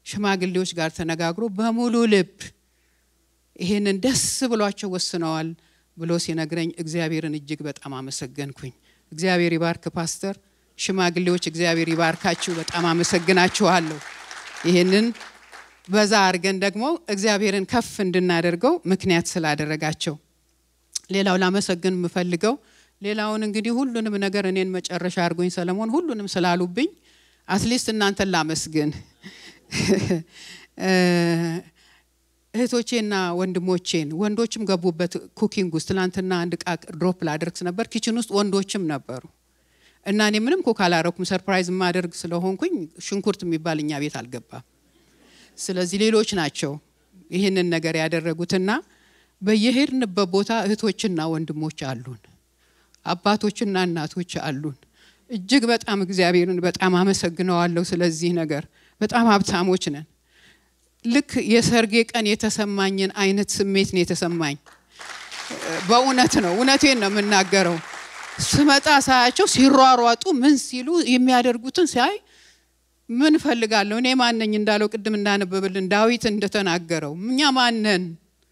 ሽማግሌዎች ጋር ተነጋግሮ በሙሉ ልብ ይሄንን ደስ ብሏቸው ወስነዋል ብሎ ሲነግረኝ እግዚአብሔርን እጅግ በጣም አመሰገንኩኝ። እግዚአብሔር ይባርክ ፓስተር፣ ሽማግሌዎች እግዚአብሔር ይባርካችሁ። በጣም አመሰግናችኋለሁ። ይህንን በዛ አድርገን ደግሞ እግዚአብሔርን ከፍ እንድናደርገው ምክንያት ስላደረጋቸው። ሌላው ላመሰግን የምፈልገው ሌላውን እንግዲህ ሁሉንም ነገር እኔን መጨረሻ አድርጎኝ ሰለሞን ሁሉንም ስላሉብኝ አትሊስት እናንተን ላመስግን። እህቶቼና ወንድሞቼን ወንዶችም ገቡበት ኩኪንግ ውስጥ ትናንትና አንድ እቃ ድሮፕ ላደርግ ነበር። ኪችን ውስጥ ወንዶችም ነበሩ እና እኔ ምንም ኩክ አላረኩም። ሰርፕራይዝ የማደርግ ስለሆንኩኝ ሽንኩርት የሚባል እኛ ቤት አልገባም። ስለዚህ ሌሎች ናቸው ይህንን ነገር ያደረጉትና በየሄድንበት ቦታ እህቶችና ወንድሞች አሉን፣ አባቶችና እናቶች አሉን። እጅግ በጣም እግዚአብሔርን በጣም አመሰግነዋለሁ ስለዚህ ነገር። በጣም ሀብታሞች ነን። ልክ የሰርጌ ቀን የተሰማኝን አይነት ስሜት ነው የተሰማኝ። በእውነት ነው፣ እውነቴን ነው የምናገረው። ስመጣ ሳያቸው ሲሯሯጡ ምን ሲሉ የሚያደርጉትን ሲያይ ምን እፈልጋለሁ እኔ ማነኝ እንዳለው ቅድም እንዳነበብልን ዳዊት እንደተናገረው እኛ ማነን?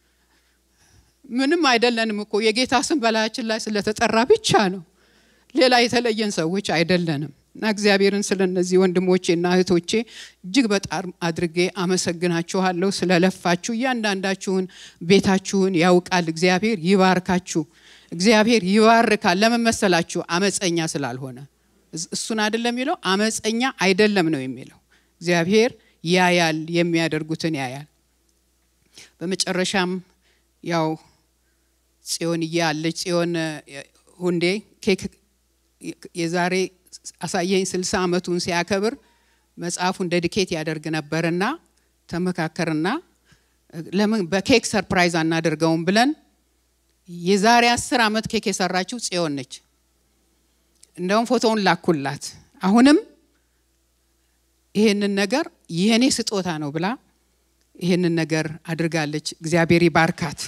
ምንም አይደለንም እኮ የጌታ ስም በላያችን ላይ ስለተጠራ ብቻ ነው። ሌላ የተለየን ሰዎች አይደለንም። እና እግዚአብሔርን ስለ እነዚህ ወንድሞቼና እህቶቼ እጅግ በጣም አድርጌ አመሰግናችኋለሁ። ስለለፋችሁ እያንዳንዳችሁን ቤታችሁን ያውቃል። እግዚአብሔር ይባርካችሁ። እግዚአብሔር ይባርካል። ለምን መሰላችሁ? አመፀኛ ስላልሆነ እሱን አይደለም የሚለው አመፀኛ አይደለም ነው የሚለው። እግዚአብሔር ያያል፣ የሚያደርጉትን ያያል። በመጨረሻም ያው ጽዮንዬ አለች። ጽዮን ሁንዴ ኬክ የዛሬ አሳየኝ ስልሳ ዓመቱን ሲያከብር መጽሐፉን ዴዲኬት ያደርግ ነበርና ተመካከርና ለምን በኬክ ሰርፕራይዝ አናደርገውም ብለን የዛሬ አስር ዓመት ኬክ የሰራችው ጽዮን ነች። እንደውም ፎቶውን ላኩላት። አሁንም ይሄንን ነገር የኔ ስጦታ ነው ብላ ይሄንን ነገር አድርጋለች። እግዚአብሔር ይባርካት።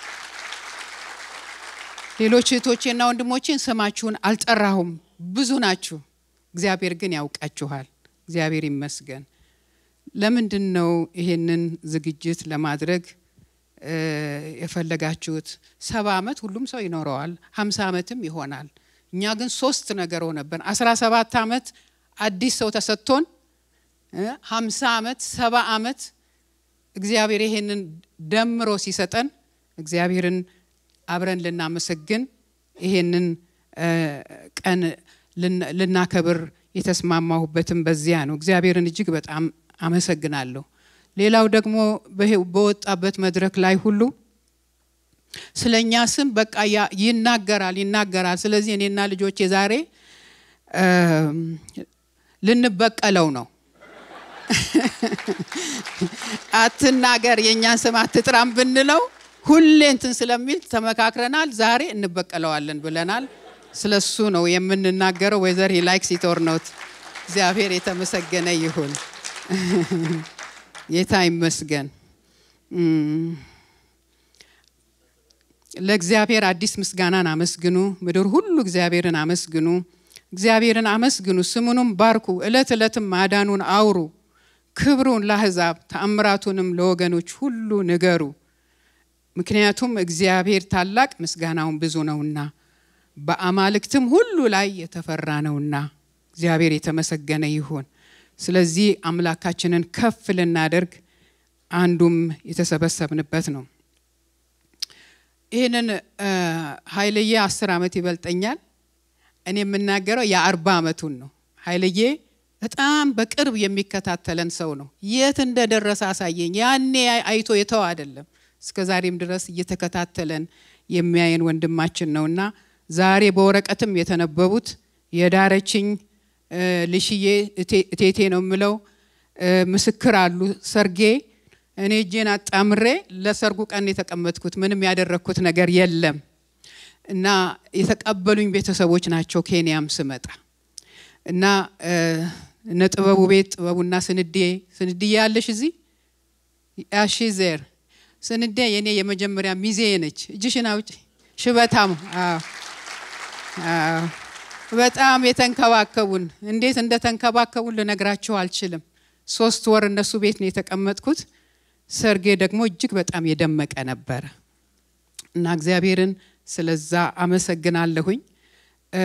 ሌሎች እህቶቼና ወንድሞቼን ስማችሁን አልጠራሁም፣ ብዙ ናችሁ። እግዚአብሔር ግን ያውቃችኋል። እግዚአብሔር ይመስገን። ለምንድን ነው ይሄንን ዝግጅት ለማድረግ የፈለጋችሁት? ሰባ ዓመት ሁሉም ሰው ይኖረዋል፣ ሀምሳ ዓመትም ይሆናል። እኛ ግን ሶስት ነገር ሆነብን። አስራ ሰባት ዓመት አዲስ ሰው ተሰጥቶን ሀምሳ ዓመት ሰባ ዓመት እግዚአብሔር ይሄንን ደምሮ ሲሰጠን እግዚአብሔርን አብረን ልናመሰግን ይሄንን ቀን ልናከብር የተስማማሁበትም በዚያ ነው። እግዚአብሔርን እጅግ በጣም አመሰግናለሁ። ሌላው ደግሞ በወጣበት መድረክ ላይ ሁሉ ስለ እኛ ስም በቃ ይናገራል ይናገራል። ስለዚህ እኔና ልጆቼ ዛሬ ልንበቀለው ነው። አትናገር የእኛን ስም አትጥራም ብንለው ሁሌ እንትን ስለሚል ተመካክረናል። ዛሬ እንበቀለዋለን ብለናል። ስለሱ ነው የምንናገረው። ወይዘር ላይክስ ኢት ኦር ኖት። እግዚአብሔር የተመሰገነ ይሁን። ጌታ ይመስገን። ለእግዚአብሔር አዲስ ምስጋናን አመስግኑ፣ ምድር ሁሉ እግዚአብሔርን አመስግኑ። እግዚአብሔርን አመስግኑ፣ ስሙንም ባርኩ፣ ዕለት ዕለትም ማዳኑን አውሩ፣ ክብሩን ለአሕዛብ ተአምራቱንም ለወገኖች ሁሉ ንገሩ። ምክንያቱም እግዚአብሔር ታላቅ ምስጋናውን ብዙ ነውና በአማልክትም ሁሉ ላይ የተፈራ ነውና እግዚአብሔር የተመሰገነ ይሁን። ስለዚህ አምላካችንን ከፍ ልናደርግ አንዱም የተሰበሰብንበት ነው። ይህንን ኃይልዬ አስር ዓመት ይበልጠኛል። እኔ የምናገረው የአርባ ዓመቱን ነው። ኃይልዬ በጣም በቅርብ የሚከታተለን ሰው ነው። የት እንደደረሰ አሳየኝ። ያኔ አይቶ የተው አይደለም እስከ ዛሬም ድረስ እየተከታተለን የሚያየን ወንድማችን ነውና ዛሬ በወረቀትም የተነበቡት የዳረችኝ ልሽዬ እቴቴ ነው የምለው ምስክር አሉ። ሰርጌ እኔ እጄን አጣምሬ ለሰርጉ ቀን የተቀመጥኩት ምንም ያደረግኩት ነገር የለም እና የተቀበሉኝ ቤተሰቦች ናቸው። ኬንያም ስመጣ እና እነ ጥበቡ ቤት ጥበቡና ስንዴ ስንዴ ያለሽ እዚህ ያሺ ዜር ስንዴ የኔ የመጀመሪያ ሚዜ ነች። እጅሽን አውጪ። ሽበታም በጣም የተንከባከቡን እንዴት እንደተንከባከቡን ልነግራችሁ አልችልም። ሶስት ወር እነሱ ቤት ነው የተቀመጥኩት። ሰርጌ ደግሞ እጅግ በጣም የደመቀ ነበረ እና እግዚአብሔርን ስለዛ አመሰግናለሁኝ። እ፣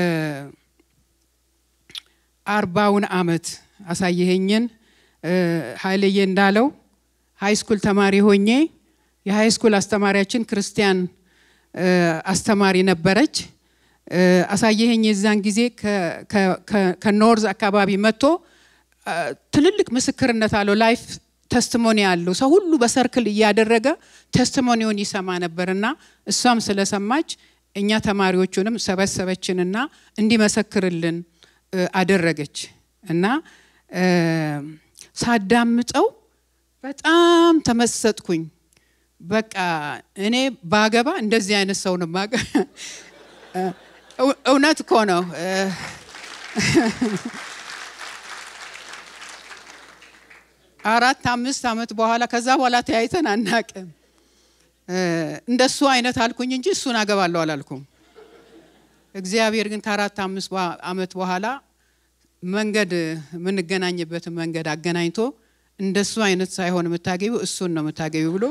አርባውን አመት አሳየኸኝን እ፣ ኃይልዬ እንዳለው ሃይ ስኩል ተማሪ ሆኜ የሃይ ስኩል አስተማሪያችን ክርስቲያን እ፣ አስተማሪ ነበረች። እ፣ አሳየኸኝ የዛን ጊዜ ከ- ከ- ከ- ከኖርዝ አካባቢ መጥቶ እ፣ ትልልቅ ምስክርነት አለው ላይፍ ተስቲሞኒ አለው። ሰው ሁሉ በሰርክል እያደረገ ተስቲሞኒውን ይሰማ ነበርና እሷም ስለሰማች እኛ ተማሪዎቹንም ሰበሰበችንና እንዲመሰክርልን እ፣ አደረገች እና እ፣ ሳዳምጠው በጣም ተመሰጥኩኝ። በቃ እኔ ባገባ እንደዚህ አይነት ሰው ነው ማገ እው- እውነት እኮ ነው። እ፣ አራት አምስት ዓመት በኋላ ከዛ በኋላ ተያይተን አናቅም። እ፣ እንደሱ አይነት አልኩኝ እንጂ እሱን አገባለሁ አላልኩም። እግዚአብሔር ግን ከአራት አምስት በ- ዓመት በኋላ መንገድ የምንገናኝበትን መንገድ አገናኝቶ እንደሱ አይነት ሳይሆን የምታገቢው እሱን ነው የምታገቢው ብሎ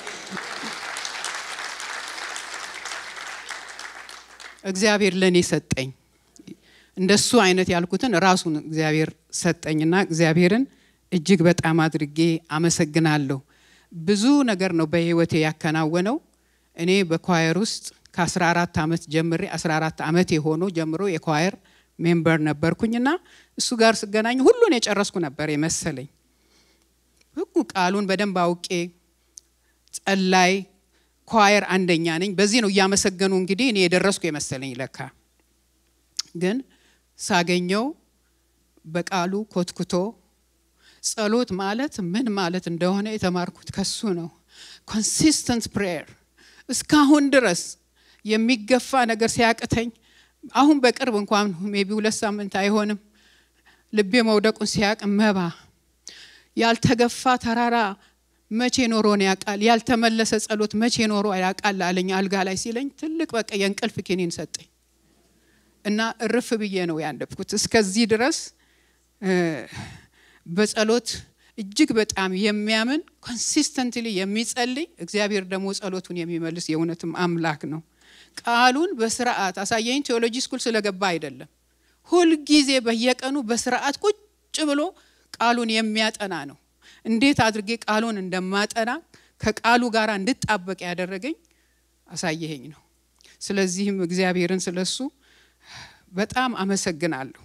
እግዚአብሔር ለእኔ ሰጠኝ። እንደሱ አይነት ያልኩትን ራሱን እግዚአብሔር ሰጠኝና እግዚአብሔርን እጅግ በጣም አድርጌ አመሰግናለሁ። ብዙ ነገር ነው በህይወቴ ያከናወነው። እኔ በኳየር ውስጥ ከ14 ዓመት ጀምሬ 14 ዓመት የሆነው ጀምሮ የኳየር ሜምበር ነበርኩኝና እሱ ጋር ስገናኝ ሁሉን የጨረስኩ ነበር የመሰለኝ። ህጉ ቃሉን በደንብ አውቄ ጸላይ ኳየር አንደኛ ነኝ። በዚህ ነው እያመሰገኑ እንግዲህ እኔ የደረስኩ የመሰለኝ ለካ ግን ሳገኘው በቃሉ ኮትኩቶ ጸሎት ማለት ምን ማለት እንደሆነ የተማርኩት ከሱ ነው። ኮንሲስተንት ፕሬየር እስካሁን ድረስ የሚገፋ ነገር ሲያቅተኝ አሁን በቅርብ እንኳን ሜቢ ሁለት ሳምንት አይሆንም ልቤ መውደቁን ሲያቅ መባ ያልተገፋ ተራራ መቼ ኖሮን ያውቃል? ያልተመለሰ ጸሎት መቼ ኖሮ ያውቃል አለኝ አልጋ ላይ ሲለኝ ትልቅ በቃ የእንቅልፍ ኪኒን ሰጠኝ እና እርፍ ብዬ ነው ያለፍኩት። እስከዚህ ድረስ እ፣ በጸሎት እጅግ በጣም የሚያምን ኮንሲስተንትሊ የሚጸልይ እግዚአብሔር ደግሞ ጸሎቱን የሚመልስ የእውነትም አምላክ ነው። ቃሉን በስርዓት አሳየኝ። ቴዎሎጂ ስኩል ስለገባ አይደለም፣ ሁልጊዜ በየቀኑ በስርዓት ቁጭ ብሎ ቃሉን የሚያጠና ነው። እንዴት አድርጌ ቃሉን እንደማጠና ከቃሉ ጋር እንድጣበቅ ያደረገኝ አሳየኸኝ ነው። ስለዚህም እግዚአብሔርን ስለሱ በጣም አመሰግናለሁ።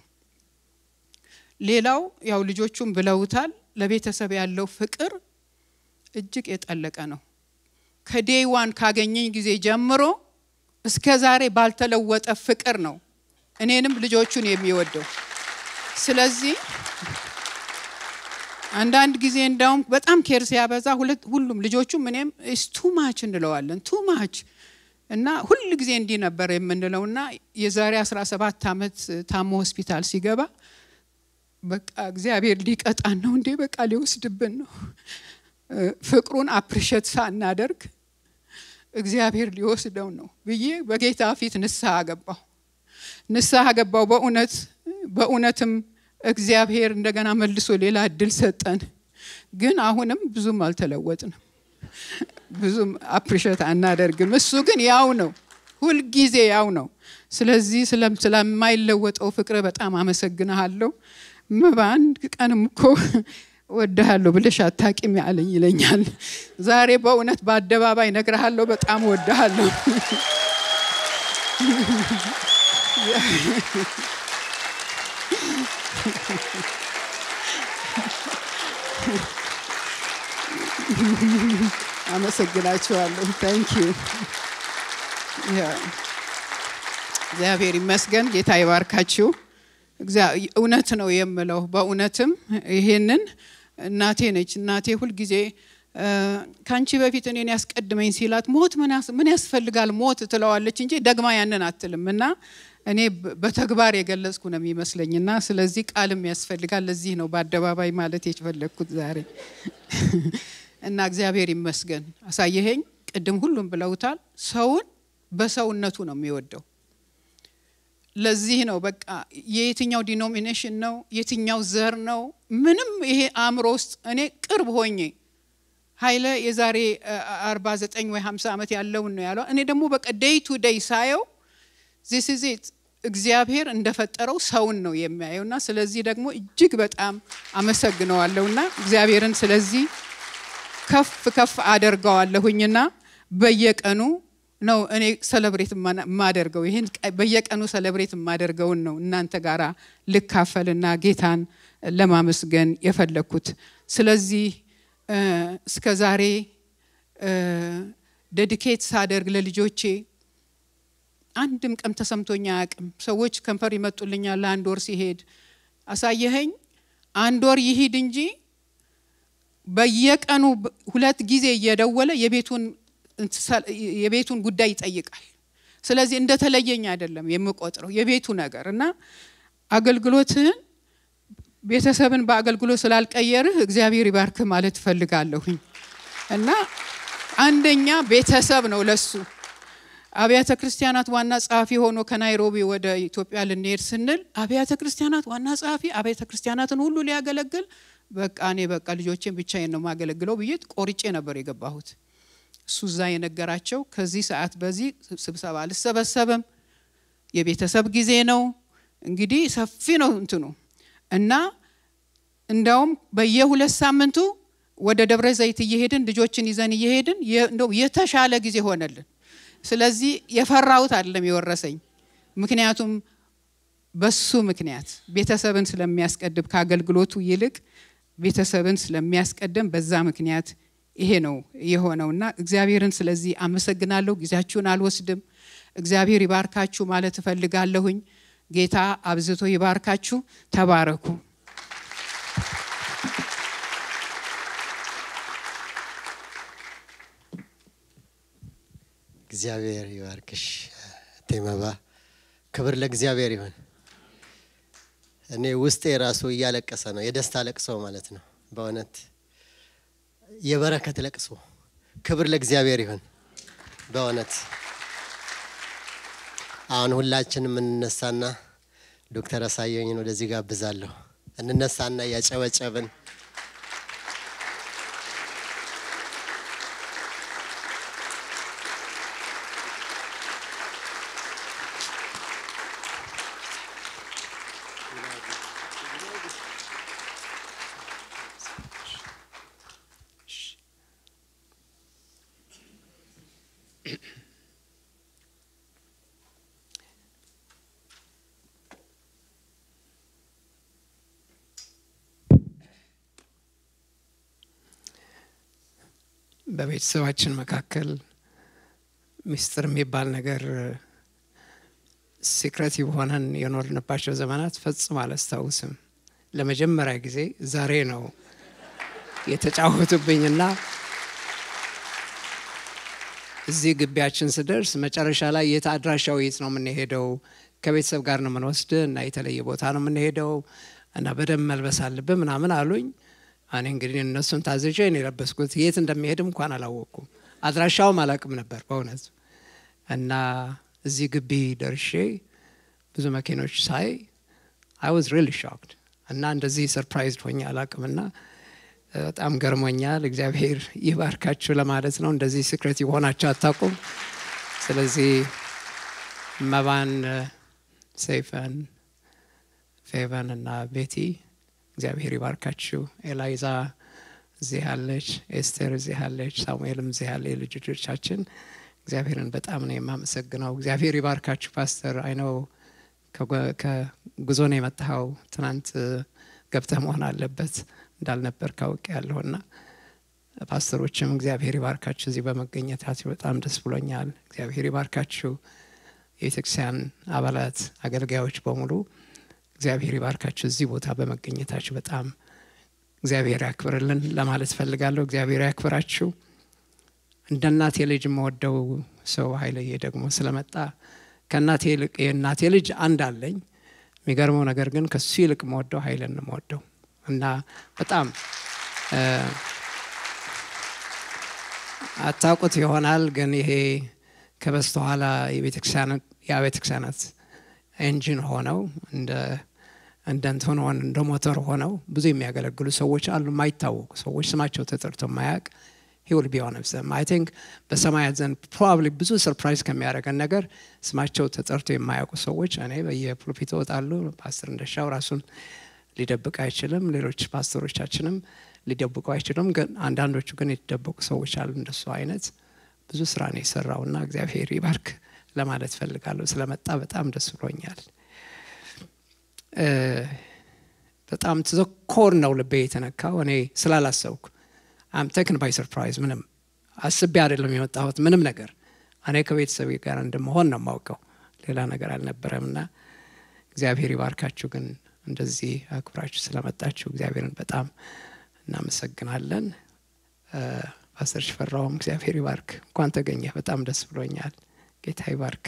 ሌላው ያው ልጆቹም ብለውታል፣ ለቤተሰብ ያለው ፍቅር እጅግ የጠለቀ ነው። ከዴይ ዋን ካገኘኝ ጊዜ ጀምሮ እስከ ዛሬ ባልተለወጠ ፍቅር ነው እኔንም ልጆቹን የሚወደው። ስለዚህ አንዳንድ ጊዜ እንዳውም በጣም ኬር ሲያበዛ ሁለት ሁሉም ልጆቹም እኔም ኢስ ቱ ማች እንለዋለን ቱ ማች እና ሁል ጊዜ እንዲህ ነበር የምንለው እና የዛሬ 17 ዓመት ታሞ ሆስፒታል ሲገባ በቃ እግዚአብሔር ሊቀጣን ነው እንዴ በቃ ሊወስድብን ነው እ፣ ፍቅሩን አፕሪሼት ሳናደርግ እግዚአብሔር ሊወስደው ነው ብዬ በጌታ ፊት ንስሐ ገባሁ ንስሐ ገባው በእውነት በእውነትም እግዚአብሔር እንደገና መልሶ ሌላ እድል ሰጠን ግን አሁንም ብዙም አልተለወጥንም ብዙም አፕሪሼት አናደርግም እሱ ግን ያው ነው ሁልጊዜ ያው ነው ስለዚህ ስለም ስለማይለወጠው ፍቅር በጣም አመሰግንሃለሁ በአንድ ቀንም እኮ ወድሃለሁ ብለሽ አታቂም ያለኝ ይለኛል ዛሬ በእውነት በአደባባይ ነግረሃለሁ በጣም ወድሃለሁ አመሰግናችኋለሁ ታንክ ዩ እግዚአብሔር ይመስገን ጌታ ይባርካችሁ እግዚአ- እውነት ነው የምለው በእውነትም ይሄንን እናቴ ነች እናቴ ሁልጊዜ እ፣ ከአንቺ በፊት እኔን ያስቀድመኝ ሲላት ሞት ምን ያስ- ምን ያስፈልጋል ሞት ትለዋለች እንጂ ደግማ ያንን አትልም እና እኔ በ- በተግባር የገለጽኩ ነው የሚመስለኝና ስለዚህ ቃልም ያስፈልጋል ለዚህ ነው በአደባባይ ማለት የፈለግኩት ዛሬ እና እግዚአብሔር ይመስገን አሳየኸኝ ቅድም ሁሉም ብለውታል ሰውን በሰውነቱ ነው የሚወደው ለዚህ ነው በቃ የየትኛው ዲኖሚኔሽን ነው የትኛው ዘር ነው ምንም ይሄ አእምሮ ውስጥ እኔ ቅርብ ሆኜ ኃይለ የዛሬ አርባ ዘጠኝ ወይ ሀምሳ ዓመት ያለውን ነው ያለው። እኔ ደግሞ በቃ ዴይ ቱ ዴይ ሳየው ዚስ ኢዝ ኢት እግዚአብሔር እንደፈጠረው ሰውን ነው የሚያየውና ስለዚህ ደግሞ እጅግ በጣም አመሰግነዋለሁና እግዚአብሔርን ስለዚህ ከፍ ከፍ አደርገዋለሁኝና በየቀኑ ነው እኔ ሰለብሬት የማደርገው ይህን በየቀኑ ሰለብሬት የማደርገውን ነው እናንተ ጋር ልካፈልና ጌታን ለማመስገን የፈለግኩት። ስለዚህ እስከ ዛሬ ዴዲኬት ሳደርግ ለልጆቼ አንድም ቀን ተሰምቶኛ አያውቅም። ሰዎች ከንፈር ይመጡልኛል ለአንድ ወር ሲሄድ አሳየኸኝ፣ አንድ ወር ይሂድ እንጂ በየቀኑ ሁለት ጊዜ እየደወለ የቤቱን የቤቱን ጉዳይ ይጠይቃል። ስለዚህ እንደተለየኝ አይደለም የምቆጥረው የቤቱ ነገር እና አገልግሎትህን ቤተሰብን በአገልግሎት ስላልቀየርህ እግዚአብሔር ይባርክህ ማለት እፈልጋለሁኝ እና አንደኛ ቤተሰብ ነው ለሱ አብያተ ክርስቲያናት ዋና ጸሐፊ ሆኖ ከናይሮቢ ወደ ኢትዮጵያ ልንሄድ ስንል አብያተ ክርስቲያናት ዋና ጸሐፊ አብያተ ክርስቲያናትን ሁሉ ሊያገለግል በቃ እኔ በቃ ልጆቼን ብቻዬን ነው የማገለግለው ብዬ ቆርጬ ነበር የገባሁት። እሱ እዛ የነገራቸው ከዚህ ሰዓት በዚህ ስብሰባ አልሰበሰብም፣ የቤተሰብ ጊዜ ነው። እንግዲህ ሰፊ ነው እንትኑ እና እንዳውም በየሁለት ሳምንቱ ወደ ደብረ ዘይት እየሄድን ልጆችን ይዘን እየሄድን እንደው የተሻለ ጊዜ ሆነልን። ስለዚህ የፈራሁት አይደለም የወረሰኝ፣ ምክንያቱም በሱ ምክንያት ቤተሰብን ስለሚያስቀድም ከአገልግሎቱ ይልቅ ቤተሰብን ስለሚያስቀድም በዛ ምክንያት ይሄ ነው የሆነውና እግዚአብሔርን ስለዚህ አመሰግናለሁ። ጊዜያችሁን አልወስድም። እግዚአብሔር ይባርካችሁ ማለት እፈልጋለሁኝ። ጌታ አብዝቶ ይባርካችሁ። ተባረኩ። እግዚአብሔር ይባርክሽ ቴመባ። ክብር ለእግዚአብሔር ይሁን። እኔ ውስጤ ራሱ እያለቀሰ ነው። የደስታ ለቅሶ ማለት ነው። በእውነት የበረከት ለቅሶ። ክብር ለእግዚአብሔር ይሁን። በእውነት አሁን ሁላችንም እንነሳና ዶክተር አሳየኝን ወደዚህ ጋብዛለሁ። እንነሳና እያጨበጨብን በቤተሰባችን መካከል ምስጢር የሚባል ነገር ሲክሬቲቭ ሆነን የኖርንባቸው ዘመናት ፈጽሞ አላስታውስም። ለመጀመሪያ ጊዜ ዛሬ ነው የተጫወቱብኝና እዚህ ግቢያችን ስደርስ መጨረሻ ላይ የት አድራሻው የት ነው የምንሄደው? ከቤተሰብ ጋር ነው የምንወስድ እና የተለየ ቦታ ነው የምንሄደው እና በደንብ መልበስ አለብን ምናምን አሉኝ። እኔ እንግዲህ እነሱን ታዝዤ ነው የለበስኩት። የት እንደሚሄድም እንኳን አላወቅኩም። አድራሻውም አላውቅም ነበር በእውነት እና እዚህ ግቢ ደርሼ ብዙ መኪኖች ሳይ አይ ዋዝ ሪሊ ሾክድ እና እንደዚህ ሰርፕራይዝድ ሆኜ አላውቅምና በጣም ገርሞኛል። እግዚአብሔር ይባርካችሁ ለማለት ነው። እንደዚህ ሲክሬት የሆናችሁ አታውቁም። ስለዚህ መባን፣ ሰይፈን፣ ፌቨን እና ቤቲ እግዚአብሔር ይባርካችሁ። ኤላይዛ እዚህ ያለች፣ ኤስቴር እዚህ ያለች፣ ሳሙኤልም እዚህ ያለ የልጅ ልጆቻችን እግዚአብሔርን በጣም ነው የማመሰግነው። እግዚአብሔር ይባርካችሁ። ፓስተር አይነው ከጉዞ ነው የመጣኸው። ትናንት ገብተህ መሆን አለበት እንዳልነበር ካውቅ ያለሁና ፓስተሮችም እግዚአብሔር ይባርካችሁ። እዚህ በመገኘታችሁ በጣም ደስ ብሎኛል። እግዚአብሔር ይባርካችሁ። የቤተክርስቲያን አባላት አገልጋዮች በሙሉ እግዚአብሔር ይባርካችሁ። እዚህ ቦታ በመገኘታችሁ በጣም እግዚአብሔር ያክብርልን ለማለት ፈልጋለሁ። እግዚአብሔር ያክብራችሁ። እንደ እናቴ ልጅ የምወደው ሰው ኃይለዬ ደግሞ ስለመጣ ከእናቴ ይልቅ የእናቴ ልጅ አንድ አለኝ። የሚገርመው ነገር ግን ከሱ ይልቅ የምወደው ኃይልን ነው የምወደው እና በጣም አታውቁት ይሆናል ግን ይሄ ከበስተኋላ የቤተክርስቲያናት ኢንጂን ሆነው እንደ እንደ እንትን ሆን እንደ ሞተር ሆነው ብዙ የሚያገለግሉ ሰዎች አሉ፣ የማይታወቁ ሰዎች ስማቸው ተጠርቶ የማያውቅ ሂውል ቢሆን ዘም አይ ቲንክ በሰማያት ዘንድ ፕሮባብሊ ብዙ ሰርፕራይዝ ከሚያደርገን ነገር ስማቸው ተጠርቶ የማያውቁ ሰዎች እኔ በየፕሮፊት እወጣሉ። ፓስተር እንደሻው ራሱን ሊደብቅ አይችልም። ሌሎች ፓስተሮቻችንም ሊደብቁ አይችሉም። ግን አንዳንዶቹ ግን የተደበቁ ሰዎች አሉ። እንደሱ አይነት ብዙ ስራ ነው የሰራውና እግዚአብሔር ይባርክ ለማለት ፈልጋለሁ። ስለመጣ በጣም ደስ ብሎኛል። በጣም ተዘኮር ነው ልቤ የተነካው እኔ ስላላሰብኩ አም ተክን ባይ ሰርፕራይዝ ምንም አስቤ አይደለም የመጣሁት ምንም ነገር እኔ ከቤተሰቤ ጋር እንደመሆን ነው የማውቀው ሌላ ነገር አልነበረም እና እግዚአብሔር ይባርካችሁ ግን እንደዚህ አክብራችሁ ስለመጣችሁ እግዚአብሔርን በጣም እናመሰግናለን ፓስተር ሽፈራውም እግዚአብሔር ይባርክ እንኳን ተገኘ በጣም ደስ ብሎኛል ጌታ ይባርክ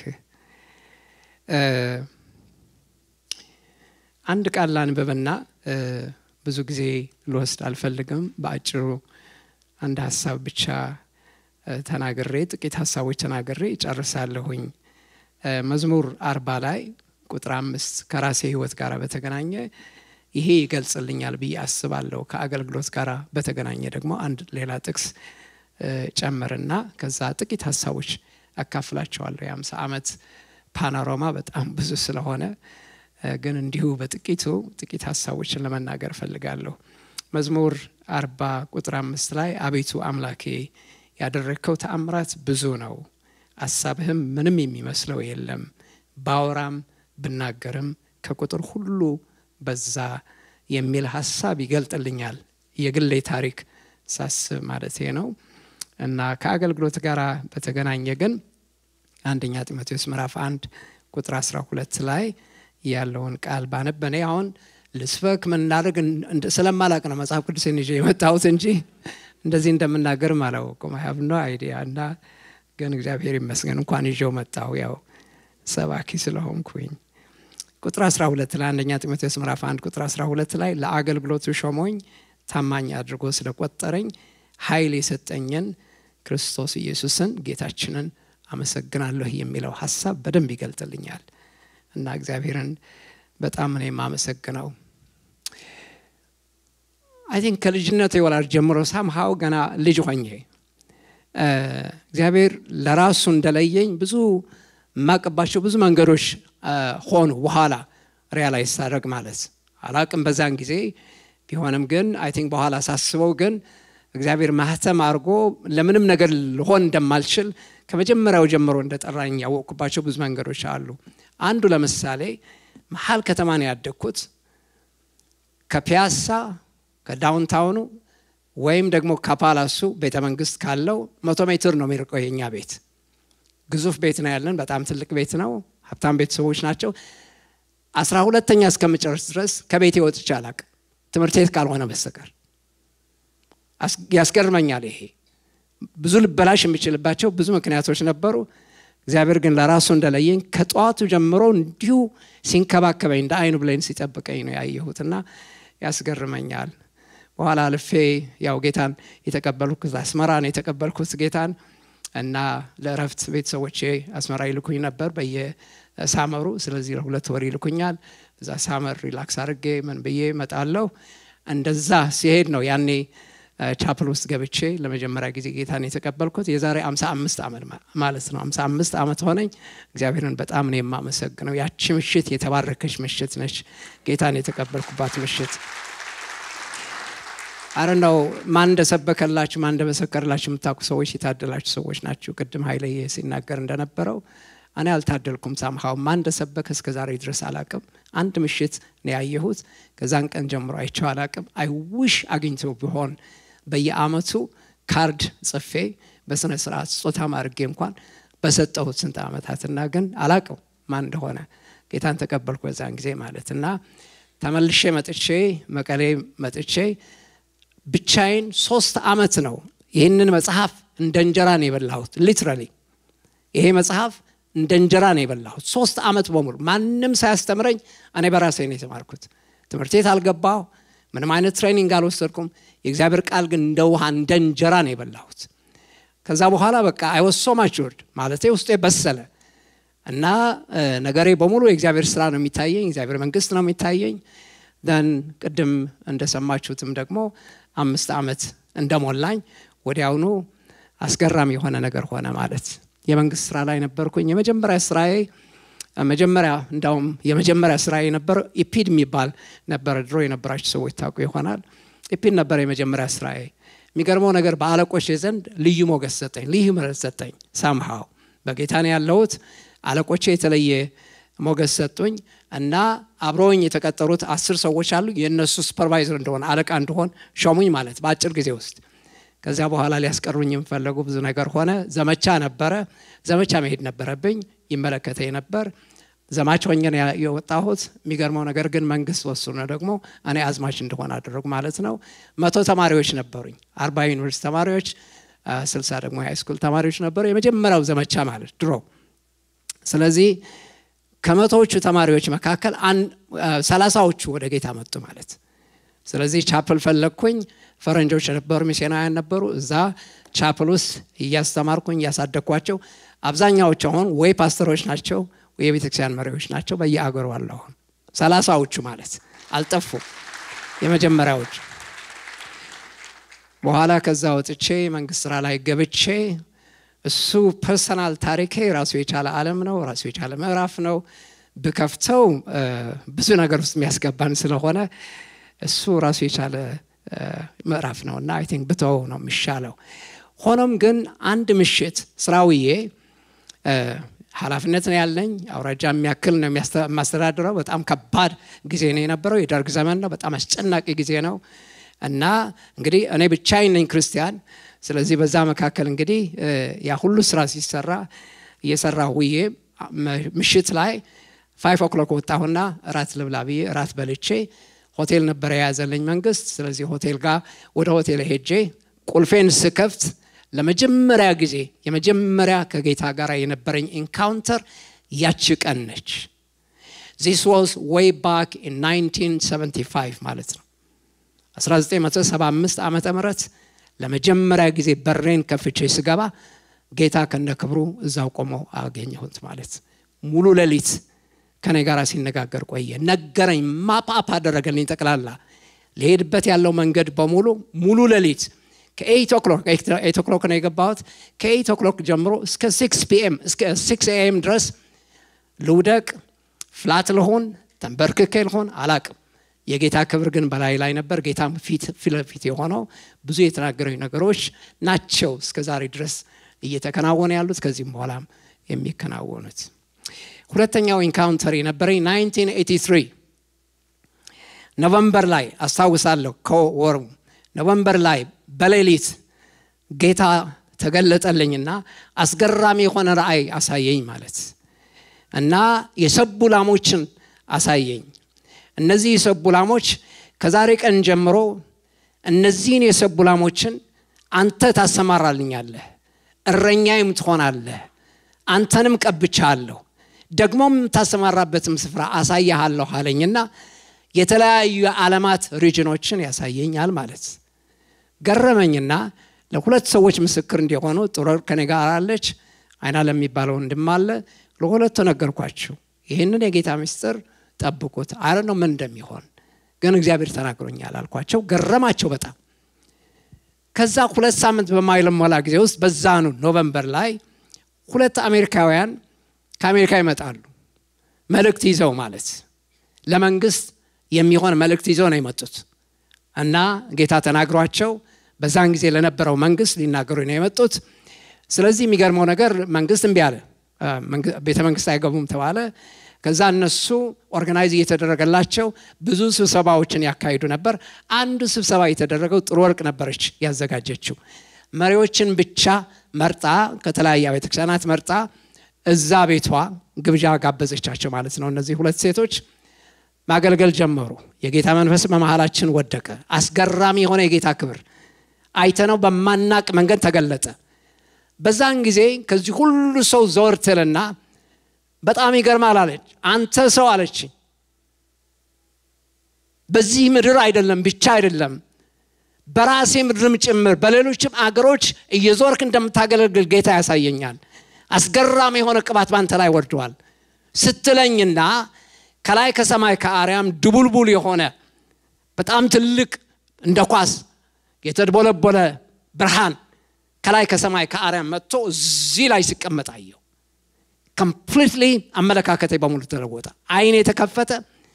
አንድ ቃል ላንብብና ብዙ ጊዜ ልወስድ አልፈልግም በአጭሩ አንድ ሀሳብ ብቻ ተናግሬ ጥቂት ሀሳቦች ተናግሬ ጨርሳለሁኝ መዝሙር አርባ ላይ ቁጥር አምስት ከራሴ ህይወት ጋር በተገናኘ ይሄ ይገልጽልኛል ብዬ አስባለሁ ከአገልግሎት ጋር በተገናኘ ደግሞ አንድ ሌላ ጥቅስ ጨምርና ከዛ ጥቂት ሀሳቦች አካፍላቸዋለሁ የአምሳ ዓመት ፓኖራማ በጣም ብዙ ስለሆነ ግን እንዲሁ በጥቂቱ ጥቂት ሀሳቦችን ለመናገር እፈልጋለሁ መዝሙር አርባ ቁጥር አምስት ላይ አቤቱ አምላኬ ያደረግከው ተአምራት ብዙ ነው አሳብህም ምንም የሚመስለው የለም ባወራም ብናገርም ከቁጥር ሁሉ በዛ የሚል ሀሳብ ይገልጥልኛል የግሌ ታሪክ ሳስብ ማለት ነው እና ከአገልግሎት ጋር በተገናኘ ግን አንደኛ ጢሞቴዎስ ምዕራፍ አንድ ቁጥር 12 ላይ ያለውን ቃል ባነብ እኔ አሁን ልስበክ ምናደርግ ስለማላቅ ነው መጽሐፍ ቅዱስን ይዤ የመጣሁት እንጂ እንደዚህ እንደምናገርም አላወቁም ሀብ ኖ አይዲያ እና ግን እግዚአብሔር ይመስገን እንኳን ይዤው መጣሁ ያው ሰባኪ ስለሆንኩኝ ቁጥር 12 ላይ አንደኛ ጢሞቴዎስ ምዕራፍ 1 ቁጥር 12 ላይ ለአገልግሎቱ ሾሞኝ ታማኝ አድርጎ ስለቆጠረኝ ኃይል የሰጠኝን ክርስቶስ ኢየሱስን ጌታችንን አመሰግናለሁ የሚለው ሀሳብ በደንብ ይገልጥልኛል እና እግዚአብሔርን በጣም ነው የማመሰግነው አይ ቲንክ ከልጅነት የወላድ ጀምሮ ሳምሃው ገና ልጅ ሆኜ እግዚአብሔር ለራሱ እንደለየኝ ብዙ የማቅባቸው ብዙ መንገዶች ሆኑ በኋላ ሪያላይዝ ሳደርግ ማለት አላቅም በዛን ጊዜ ቢሆንም ግን አይ ቲንክ በኋላ ሳስበው ግን እግዚአብሔር ማህተም አድርጎ ለምንም ነገር ልሆን እንደማልችል ከመጀመሪያው ጀምሮ እንደጠራኝ ያወቅኩባቸው ብዙ መንገዶች አሉ አንዱ ለምሳሌ መሀል ከተማ ነው ያደግኩት ከፒያሳ ከዳውንታውኑ ወይም ደግሞ ከፓላሱ ቤተ መንግስት ካለው መቶ ሜትር ነው የሚርቀው የኛ ቤት ግዙፍ ቤት ነው ያለን በጣም ትልቅ ቤት ነው ሀብታም ቤተሰቦች ናቸው አስራ ሁለተኛ እስከምጨርስ ድረስ ከቤቴ ወጥቼ አላቅ ትምህርት ቤት ካልሆነ በስተቀር ያስገርመኛል ይሄ ብዙ ልበላሽ የሚችልባቸው ብዙ ምክንያቶች ነበሩ እግዚአብሔር ግን ለራሱ እንደለየኝ ከጠዋቱ ጀምሮ እንዲሁ ሲንከባከበኝ እንደ አይኑ ብሌን ሲጠብቀኝ ነው ያየሁትና ያስገርመኛል በኋላ አልፌ ያው ጌታን የተቀበልኩት አስመራ ነው የተቀበልኩት ጌታን እና ለእረፍት ቤተሰቦቼ አስመራ ይልኩኝ ነበር በየሳመሩ ስለዚህ ለሁለት ወር ይልኩኛል እዛ ሳመር ሪላክስ አድርጌ ምን ብዬ መጣለሁ እንደዛ ሲሄድ ነው ያኔ ቻፕል ውስጥ ገብቼ ለመጀመሪያ ጊዜ ጌታን የተቀበልኩት የዛሬ 55 ዓመት ማለት ነው 55 ዓመት ሆነኝ እግዚአብሔርን በጣም ነው የማመሰግነው ያቺ ምሽት የተባረከች ምሽት ነች ጌታን የተቀበልኩባት ምሽት አረ ነው ማን እንደሰበከላችሁ ማን እንደመሰከርላችሁ የምታውቁ ሰዎች የታደላችሁ ሰዎች ናችሁ ቅድም ኃይለየ ሲናገር እንደነበረው እኔ አልታደልኩም ሳምሃው ማን እንደሰበከ እስከ ዛሬ ድረስ አላቅም አንድ ምሽት ነው ያየሁት ከዛን ቀን ጀምሮ አይቸው አላቅም አይውሽ አግኝተው ቢሆን በየአመቱ ካርድ ጽፌ በስነ ስርዓት ስጦታ ማድርጌ እንኳን በሰጠሁት ስንት ዓመታትና ግን አላቀው ማን እንደሆነ ጌታን ተቀበልኩ በዛን ጊዜ ማለት እና ተመልሼ መጥቼ መቀሌ መጥቼ ብቻዬን ሶስት አመት ነው ይህንን መጽሐፍ እንደ እንጀራ ነው የበላሁት ሊትራሊ ይሄ መጽሐፍ እንደ እንጀራ ነው የበላሁት ሶስት አመት በሙሉ ማንም ሳያስተምረኝ እኔ በራሴ ነው የተማርኩት ትምህርት ቤት አልገባሁ ምንም አይነት ትሬኒንግ አልወሰድኩም የእግዚአብሔር ቃል ግን እንደ ውሃ እንደ እንጀራ ነው የበላሁት ከዛ በኋላ በቃ አይወሶ ማችወርድ ማለት ውስጤ በሰለ እና ነገሬ በሙሉ የእግዚአብሔር ስራ ነው የሚታየኝ እግዚአብሔር መንግስት ነው የሚታየኝ ደን ቅድም እንደሰማችሁትም ደግሞ አምስት ዓመት እንደሞላኝ ወዲያውኑ አስገራሚ የሆነ ነገር ሆነ ማለት የመንግስት ስራ ላይ ነበርኩኝ የመጀመሪያ ስራዬ መጀመሪያ እንዳውም የመጀመሪያ ስራ የነበረ ኢፒድ የሚባል ነበረ ድሮ የነበራችሁ ሰዎች ታውቁ ይሆናል ኢፒድ ነበረ የመጀመሪያ ስራዬ የሚገርመው ነገር በአለቆች ዘንድ ልዩ ሞገስ ሰጠኝ ልዩ ምረት ሰጠኝ ሳምሃው በጌታ ነው ያለሁት አለቆቼ የተለየ ሞገስ ሰጡኝ እና አብረውኝ የተቀጠሩት አስር ሰዎች አሉ የእነሱ ሱፐርቫይዘር እንደሆነ አለቃ እንደሆን ሾሙኝ ማለት በአጭር ጊዜ ውስጥ ከዚያ በኋላ ሊያስቀሩኝ የሚፈለጉ ብዙ ነገር ሆነ ዘመቻ ነበረ ዘመቻ መሄድ ነበረብኝ ይመለከተኝ ነበር ዘማች ሆኜ ነው የወጣሁት የሚገርመው ነገር ግን መንግስት ወስኖ ደግሞ እኔ አዝማች እንደሆነ አደረጉ ማለት ነው መቶ ተማሪዎች ነበሩኝ አርባ ዩኒቨርሲቲ ተማሪዎች ስልሳ ደግሞ ሃይስኩል ተማሪዎች ነበሩ የመጀመሪያው ዘመቻ ማለት ድሮ ስለዚህ ከመቶዎቹ ተማሪዎች መካከል ሰላሳዎቹ ወደ ጌታ መጡ ማለት ስለዚህ ቻፕል ፈለግኩኝ ፈረንጆች ነበሩ ሚስዮናውያን ነበሩ እዛ ቻፕል ውስጥ እያስተማርኩኝ እያሳደግኳቸው አብዛኛዎቹ አሁን ወይ ፓስተሮች ናቸው ወይ የቤተክርስቲያን መሪዎች ናቸው በየአገሩ አለ አሁን ሰላሳዎቹ ማለት አልጠፉ የመጀመሪያዎቹ በኋላ ከዛ ወጥቼ መንግስት ስራ ላይ ገብቼ እሱ ፐርሰናል ታሪኬ ራሱ የቻለ አለም ነው ራሱ የቻለ ምዕራፍ ነው ብከፍተው ብዙ ነገር ውስጥ የሚያስገባን ስለሆነ እሱ ራሱ የቻለ ምዕራፍ ነው እና አይ ቲንክ ብተው ነው የሚሻለው ሆኖም ግን አንድ ምሽት ስራውዬ ኃላፊነት ነው ያለኝ አውራጃ የሚያክል ነው የማስተዳድረው በጣም ከባድ ጊዜ ነው የነበረው የደርግ ዘመን ነው በጣም አስጨናቂ ጊዜ ነው እና እንግዲህ እኔ ብቻዬን ነኝ ክርስቲያን ስለዚህ በዛ መካከል እንግዲህ ያ ሁሉ ስራ ሲሰራ እየሰራ ውዬ ምሽት ላይ ፋይቭ ኦክሎክ ወጣሁና እራት ልብላ ብዬ እራት በልቼ ሆቴል ነበረ የያዘልኝ መንግስት ስለዚህ ሆቴል ጋር ወደ ሆቴል ሄጄ ቁልፌን ስከፍት ለመጀመሪያ ጊዜ የመጀመሪያ ከጌታ ጋር የነበረኝ ኢንካውንተር ያቺ ቀን ነች ዚስ ዋዝ ዌይ ባክ ኢን 1975 ማለት ነው 1975 ዓመተ ምህረት ለመጀመሪያ ጊዜ በሬን ከፍቼ ስገባ ጌታ ከነ ክብሩ እዛው ቆመው አገኘሁት ማለት ሙሉ ሌሊት ከኔ ጋር ሲነጋገር ቆየ ነገረኝ ማፓፕ አደረገልኝ ጠቅላላ ሊሄድበት ያለው መንገድ በሙሉ ሙሉ ሌሊት ከኤይት ኦክሎክ ኤይት ኦክሎክ ነው የገባሁት ከኤይት ኦክሎክ ጀምሮ እስከ ሲክስ ፒኤም እስከ ሲክስ ኤኤም ድረስ ልውደቅ ፍላት ልሆን ተንበርክኬ ልሆን አላቅም የጌታ ክብር ግን በላይ ላይ ነበር ጌታ ፊት ለፊት የሆነው ብዙ የተናገረኝ ነገሮች ናቸው እስከ ዛሬ ድረስ እየተከናወነ ያሉት ከዚህም በኋላም የሚከናወኑት ሁለተኛው ኢንካውንተር የነበረኝ 1983 ኖቨምበር ላይ አስታውሳለሁ ከወሩ ኖቨምበር ላይ በሌሊት ጌታ ተገለጠልኝና አስገራሚ የሆነ ራእይ አሳየኝ ማለት እና የሰቡ ላሞችን አሳየኝ እነዚህ የሰቡ ላሞች ከዛሬ ቀን ጀምሮ እነዚህን የሰቡ ላሞችን አንተ ታሰማራልኛለህ እረኛይም ትሆናለህ አንተንም ቀብቻለሁ ደግሞም ታሰማራበትም ስፍራ አሳያሃለሁ አለኝና የተለያዩ የዓለማት ሪጅኖችን ያሳየኛል ማለት ገረመኝና ለሁለት ሰዎች ምስክር እንዲሆኑ ጥሩ ከኔ ጋር አለች አይና ለሚባለው ወንድም አለ ለሁለቱ ነገርኳቸው ይህንን የጌታ ምስጢር ጠብቁት አረ ነው ምን እንደሚሆን ግን እግዚአብሔር ተናግሮኛል አልኳቸው ገረማቸው በጣም ከዛ ሁለት ሳምንት በማይለሞላ ጊዜ ውስጥ በዛኑ ኖቨምበር ላይ ሁለት አሜሪካውያን ከአሜሪካ ይመጣሉ መልእክት ይዘው ማለት ለመንግስት የሚሆን መልእክት ይዘው ነው የመጡት እና ጌታ ተናግሯቸው በዛን ጊዜ ለነበረው መንግስት ሊናገሩ ነው የመጡት ስለዚህ የሚገርመው ነገር መንግስት እምቢ አለ ቤተ መንግስት አይገቡም ተባለ ከዛ እነሱ ኦርጋናይዝ እየተደረገላቸው ብዙ ስብሰባዎችን ያካሂዱ ነበር አንዱ ስብሰባ የተደረገው ጥሩ ወርቅ ነበረች ያዘጋጀችው መሪዎችን ብቻ መርጣ ከተለያየ ቤተክርስቲያናት መርጣ እዛ ቤቷ ግብዣ ጋበዘቻቸው ማለት ነው እነዚህ ሁለት ሴቶች ማገልገል ጀመሩ የጌታ መንፈስ በመሃላችን ወደቀ አስገራሚ የሆነ የጌታ ክብር አይተነው በማናቅ መንገድ ተገለጠ በዛን ጊዜ ከዚህ ሁሉ ሰው ዘወር ትልና በጣም ይገርማል አለች አንተ ሰው አለች በዚህ ምድር አይደለም ብቻ አይደለም በራሴ ምድርም ጭምር በሌሎችም አገሮች እየዞርክ እንደምታገለግል ጌታ ያሳየኛል አስገራሚ የሆነ ቅባት ባንተ ላይ ወርደዋል ስትለኝና ከላይ ከሰማይ ከአርያም ድቡልቡል የሆነ በጣም ትልቅ እንደ ኳስ የተድቦለቦለ ብርሃን ከላይ ከሰማይ ከአርያም መጥቶ እዚህ ላይ ሲቀመጥ አየው ኮምፕሊትሊ አመለካከቴ በሙሉ ተለወጠ አይን የተከፈተ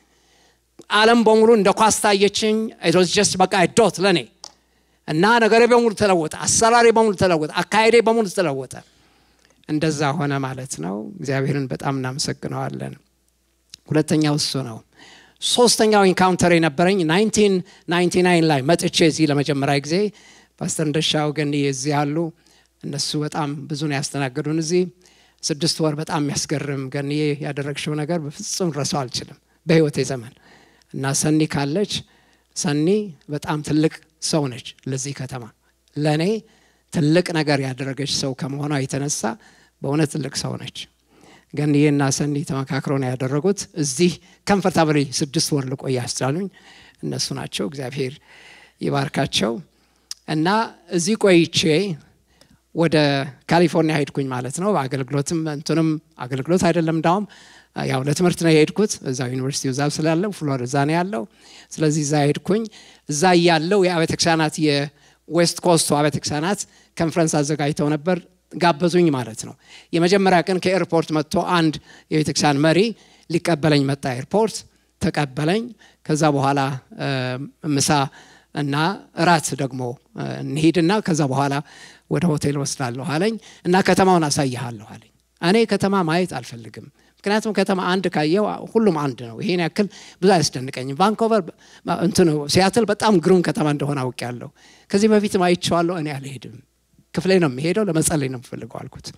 አለም በሙሉ እንደ ኳስ ታየችኝ ጀስት በቃ ዶት ለእኔ እና ነገሬ በሙሉ ተለወጠ አሰራሬ በሙሉ ተለወጠ አካሄዴ በሙሉ ተለወጠ እንደዛ ሆነ ማለት ነው እግዚአብሔርን በጣም እናመሰግነዋለን ሁለተኛው እሱ ነው ሶስተኛው ኢንካውንተር የነበረኝ 1999 ላይ መጥቼ እዚህ ለመጀመሪያ ጊዜ ፓስተር እንደሻው ገን እዚህ ያሉ እነሱ በጣም ብዙ ነው ያስተናገዱን እዚህ ስድስት ወር በጣም የሚያስገርም ገንዬ ያደረግሽው ነገር በፍጹም ረሰው አልችልም በህይወቴ ዘመን እና ሰኒ ካለች ሰኒ በጣም ትልቅ ሰው ነች ለዚህ ከተማ ለእኔ ትልቅ ነገር ያደረገች ሰው ከመሆኗ የተነሳ በእውነት ትልቅ ሰው ነች ገንዬና ሰኒ ተመካክረው ነው ያደረጉት እዚህ ከምፈርታብሊ ስድስት ወር ልቆይ ያስቻሉኝ እነሱ ናቸው እግዚአብሔር ይባርካቸው እና እዚህ ቆይቼ ወደ ካሊፎርኒያ ሄድኩኝ ማለት ነው አገልግሎትም እንትንም አገልግሎት አይደለም እንዳውም ያው ለትምህርት ነው የሄድኩት እዛው ዩኒቨርሲቲ እዛ ስላለው ፍሎር እዛ ነው ያለው ስለዚህ እዛ ሄድኩኝ እዛ እያለው የአብያተ ክርስቲያናት የዌስት ኮስቱ አብያተ ክርስቲያናት ኮንፈረንስ አዘጋጅተው ነበር ጋበዙኝ ማለት ነው የመጀመሪያ ቀን ከኤርፖርት መጥቶ አንድ የቤተክርስቲያን መሪ ሊቀበለኝ መጣ ኤርፖርት ተቀበለኝ ከዛ በኋላ ምሳ እና እራት ደግሞ እንሂድና ከዛ በኋላ ወደ ሆቴል ወስዳለሁ አለኝ እና ከተማውን አሳይሃለሁ አለኝ እኔ ከተማ ማየት አልፈልግም ምክንያቱም ከተማ አንድ ካየው ሁሉም አንድ ነው ይሄን ያክል ብዙ አያስደንቀኝም ቫንኮቨር እንትኑ ሲያትል በጣም ግሩም ከተማ እንደሆነ አውቅ ያለሁ ከዚህ በፊትም አይቼዋለሁ እኔ አልሄድም ክፍሌ ነው የሚሄደው ለመጸለይ ነው የምፈልገው አልኩት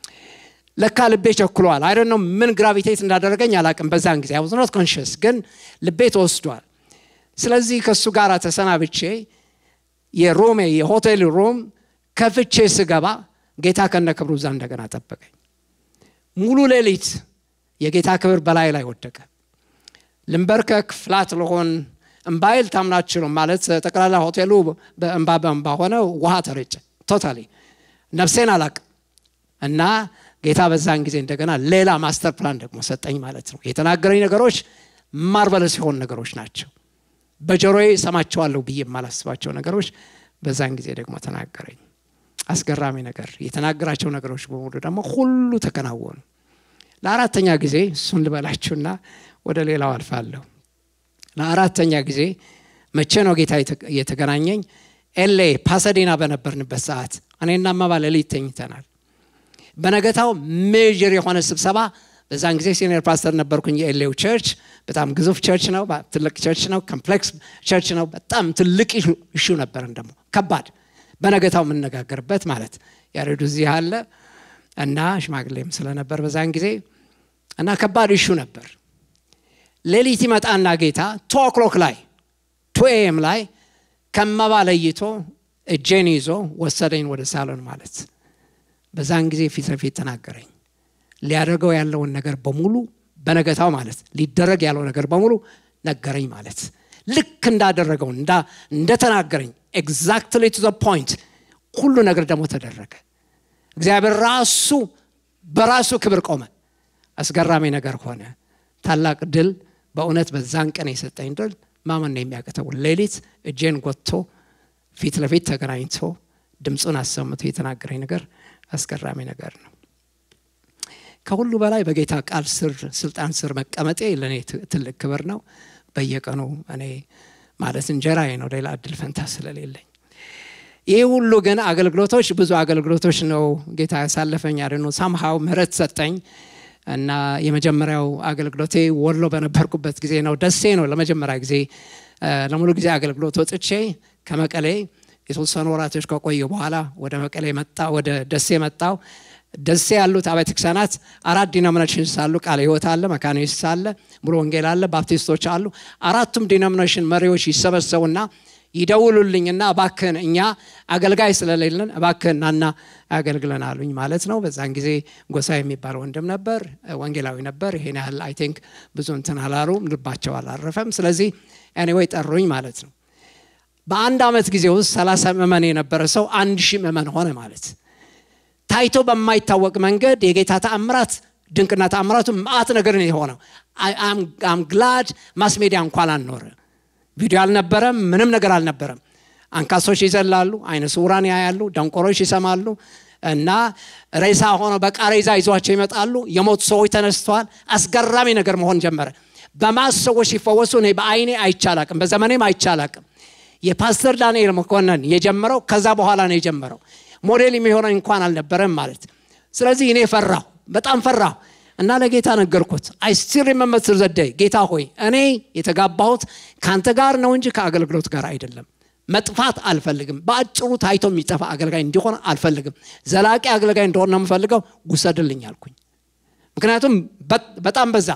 ለካ ልቤ ቸኩሏል አይ ነው ምን ግራቪቴት እንዳደረገኝ አላቅም በዛን ጊዜ አይ ኖት ኮንሽስ ግን ልቤ ተወስዷል ስለዚህ ከእሱ ጋር ተሰናብቼ የሮሜ የሆቴል ሮም ከፍቼ ስገባ ጌታ ከነ ክብሩ እዛ እንደገና ጠበቀኝ ሙሉ ሌሊት የጌታ ክብር በላይ ላይ ወደቀ ልንበርከክ ፍላት ለሆን እምባይል ታምናችሉም ማለት ጠቅላላ ሆቴሉ በእንባ በእንባ ሆነ ውሃ ተረጨ ቶታሊ ነፍሴን አላቅ እና ጌታ በዛን ጊዜ እንደገና ሌላ ማስተር ፕላን ደግሞ ሰጠኝ ማለት ነው የተናገረኝ ነገሮች ማርበለስ የሆኑ ነገሮች ናቸው በጆሮዬ ሰማቸዋለሁ ብዬ የማላስባቸው ነገሮች በዛን ጊዜ ደግሞ ተናገረኝ አስገራሚ ነገር የተናገራቸው ነገሮች በሙሉ ደግሞ ሁሉ ተከናወኑ ለአራተኛ ጊዜ እሱን ልበላችሁና ወደ ሌላው አልፋለሁ ለአራተኛ ጊዜ መቼ ነው ጌታ የተገናኘኝ ኤሌ ፓሰዴና በነበርንበት ሰዓት እኔና መባ ሌሊት ተኝተናል በነገታው ሜጀር የሆነ ስብሰባ በዛን ጊዜ ሲኒየር ፓስተር ነበርኩኝ የኤሌው ቸርች በጣም ግዙፍ ቸርች ነው ትልቅ ቸርች ነው ኮምፕሌክስ ቸርች ነው በጣም ትልቅ እሹ ነበርን ደግሞ ከባድ በነገታው የምነጋገርበት ማለት ያሬዱ እዚህ አለ እና ሽማግሌም ስለነበር በዛን ጊዜ እና ከባድ እሹ ነበር ሌሊት ይመጣና ጌታ ቱ ኦክሎክ ላይ ቱ ኤም ላይ ከመባ ለይቶ እጄን ይዞ ወሰደኝ ወደ ሳሎን ማለት በዛን ጊዜ ፊት ለፊት ተናገረኝ ሊያደርገው ያለውን ነገር በሙሉ በነገታው ማለት ሊደረግ ያለው ነገር በሙሉ ነገረኝ ማለት ልክ እንዳደረገው እንደተናገረኝ ኤግዛክትሊ ቱ ፖይንት ሁሉ ነገር ደግሞ ተደረገ እግዚአብሔር ራሱ በራሱ ክብር ቆመ አስገራሚ ነገር ሆነ ታላቅ ድል በእውነት በዛን ቀን የሰጠኝ ድል ማመን ነው የሚያቅተው ሌሊት እጄን ጎትቶ ፊት ለፊት ተገናኝቶ ድምፁን አሰምቶ የተናገረኝ ነገር አስገራሚ ነገር ነው ከሁሉ በላይ በጌታ ቃል ስር ስልጣን ስር መቀመጤ ለእኔ ትልቅ ክብር ነው በየቀኑ እኔ ማለት እንጀራዬ ነው ሌላ እድል ፈንታ ስለሌለኝ ይህ ሁሉ ግን አገልግሎቶች ብዙ አገልግሎቶች ነው ጌታ ያሳለፈኝ አደ ሳምሃው ምህረት ሰጠኝ እና የመጀመሪያው አገልግሎቴ ወሎ በነበርኩበት ጊዜ ነው ደሴ ነው ለመጀመሪያ ጊዜ ለሙሉ ጊዜ አገልግሎት ወጥቼ ከመቀሌ የተወሰኑ ወራቶች ከቆየ በኋላ ወደ መቀሌ መጣ ወደ ደሴ መጣው ደሴ ያሉት አብያተ ክርስቲያናት አራት ዲኖሚኔሽንስ አሉ ቃለ ህይወት አለ መካኒስት አለ ሙሉ ወንጌል አለ ባፕቲስቶች አሉ አራቱም ዲኖሚኔሽን መሪዎች ይሰበሰቡና ይደውሉልኝና እባክህን እኛ አገልጋይ ስለሌለን እባክህን ናና አገልግለን አሉኝ ማለት ነው በዛን ጊዜ ጎሳ የሚባል ወንድም ነበር ወንጌላዊ ነበር ይሄን ያህል አይ ቲንክ ብዙ እንትን አላሉም ልባቸው አላረፈም ስለዚህ ኤኒዌይ ጠሩኝ ማለት ነው በአንድ አመት ጊዜ ውስጥ ሰላሳ ምእመን የነበረ ሰው አንድ ሺህ ምእመን ሆነ ማለት ታይቶ በማይታወቅ መንገድ የጌታ ተአምራት ድንቅና ተአምራቱ ማአት ነገር ነው የሆነው አም ግላድ ማስ ሜዲያ እንኳን አልኖረ ቪዲዮ አልነበረም፣ ምንም ነገር አልነበረም። አንካሶች ይዘላሉ፣ አይነ ስውራን ያያሉ፣ ደንቆሮች ይሰማሉ እና ሬሳ ሆኖ በቃሬዛ ይዟቸው ይመጣሉ። የሞቱ ሰዎች ተነስተዋል። አስገራሚ ነገር መሆን ጀመረ። በማስ ሰዎች ሲፈወሱ እኔ በአይኔ አይቻላቅም፣ በዘመኔም አይቻላቅም። የፓስተር ዳንኤል መኮንን የጀመረው ከዛ በኋላ ነው የጀመረው። ሞዴል የሚሆነኝ እንኳን አልነበረም ማለት። ስለዚህ እኔ ፈራሁ፣ በጣም ፈራሁ እና ለጌታ ነገርኩት። አይ ስቲል ሪመምበር ቱ ዘ ዴይ ጌታ ሆይ እኔ የተጋባሁት ከአንተ ጋር ነው እንጂ ከአገልግሎት ጋር አይደለም። መጥፋት አልፈልግም። በአጭሩ ታይቶ የሚጠፋ አገልጋይ እንዲሆን አልፈልግም። ዘላቂ አገልጋይ እንደሆነ ነው የምፈልገው። ውሰድልኝ አልኩኝ። ምክንያቱም በጣም በዛ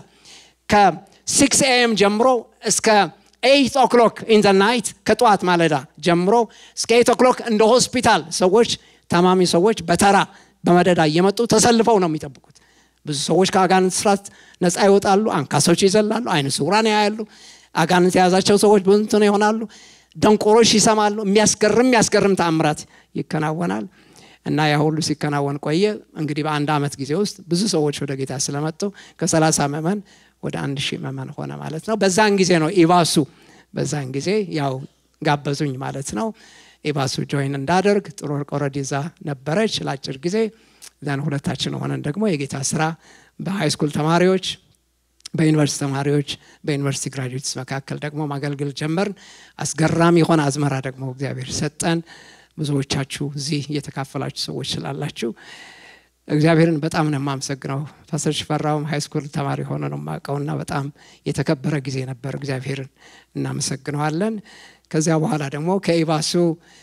ከሲክስ ኤኤም ጀምሮ እስከ ኤይት ኦክሎክ ኢን ዘ ናይት ከጠዋት ማለዳ ጀምሮ እስከ ኤይት ኦክሎክ እንደ ሆስፒታል ሰዎች ታማሚ ሰዎች በተራ በመደዳ እየመጡ ተሰልፈው ነው የሚጠብቁት። ብዙ ሰዎች ከአጋንንት ስራት ነፃ ይወጣሉ። አንካሶች ይዘላሉ። አይነ ስውራን ያያሉ። አጋንንት የያዛቸው ሰዎች ብዙ እንትን ይሆናሉ። ደንቆሮች ይሰማሉ። የሚያስገርም የሚያስገርም ተአምራት ይከናወናል እና ያ ሁሉ ሲከናወን ቆየ። እንግዲህ በአንድ ዓመት ጊዜ ውስጥ ብዙ ሰዎች ወደ ጌታ ስለመጡ ከሰላሳ ምዕመን ወደ አንድ ሺህ ምዕመን ሆነ ማለት ነው። በዛን ጊዜ ነው ኢባሱ በዛን ጊዜ ያው ጋበዙኝ ማለት ነው። ኢባሱ ጆይን እንዳደርግ ጥሩ ወረድ ይዛ ነበረች ለአጭር ጊዜ ዘን ሁለታችን ሆነን ደግሞ የጌታ ስራ በሃይ ስኩል ተማሪዎች በዩኒቨርሲቲ ተማሪዎች በዩኒቨርሲቲ ግራጁዌትስ መካከል ደግሞ ማገልገል ጀመርን። አስገራሚ የሆነ አዝመራ ደግሞ እግዚአብሔር ሰጠን። ብዙዎቻችሁ እዚህ እየተካፈላችሁ ሰዎች ስላላችሁ እግዚአብሔርን በጣም ነው የማመሰግነው። ፓስተር ሽፈራውም ሃይ ስኩል ተማሪ ሆነ ነው የማውቀውና በጣም የተከበረ ጊዜ ነበር። እግዚአብሔርን እናመሰግነዋለን። ከዚያ በኋላ ደግሞ ከኢባሱ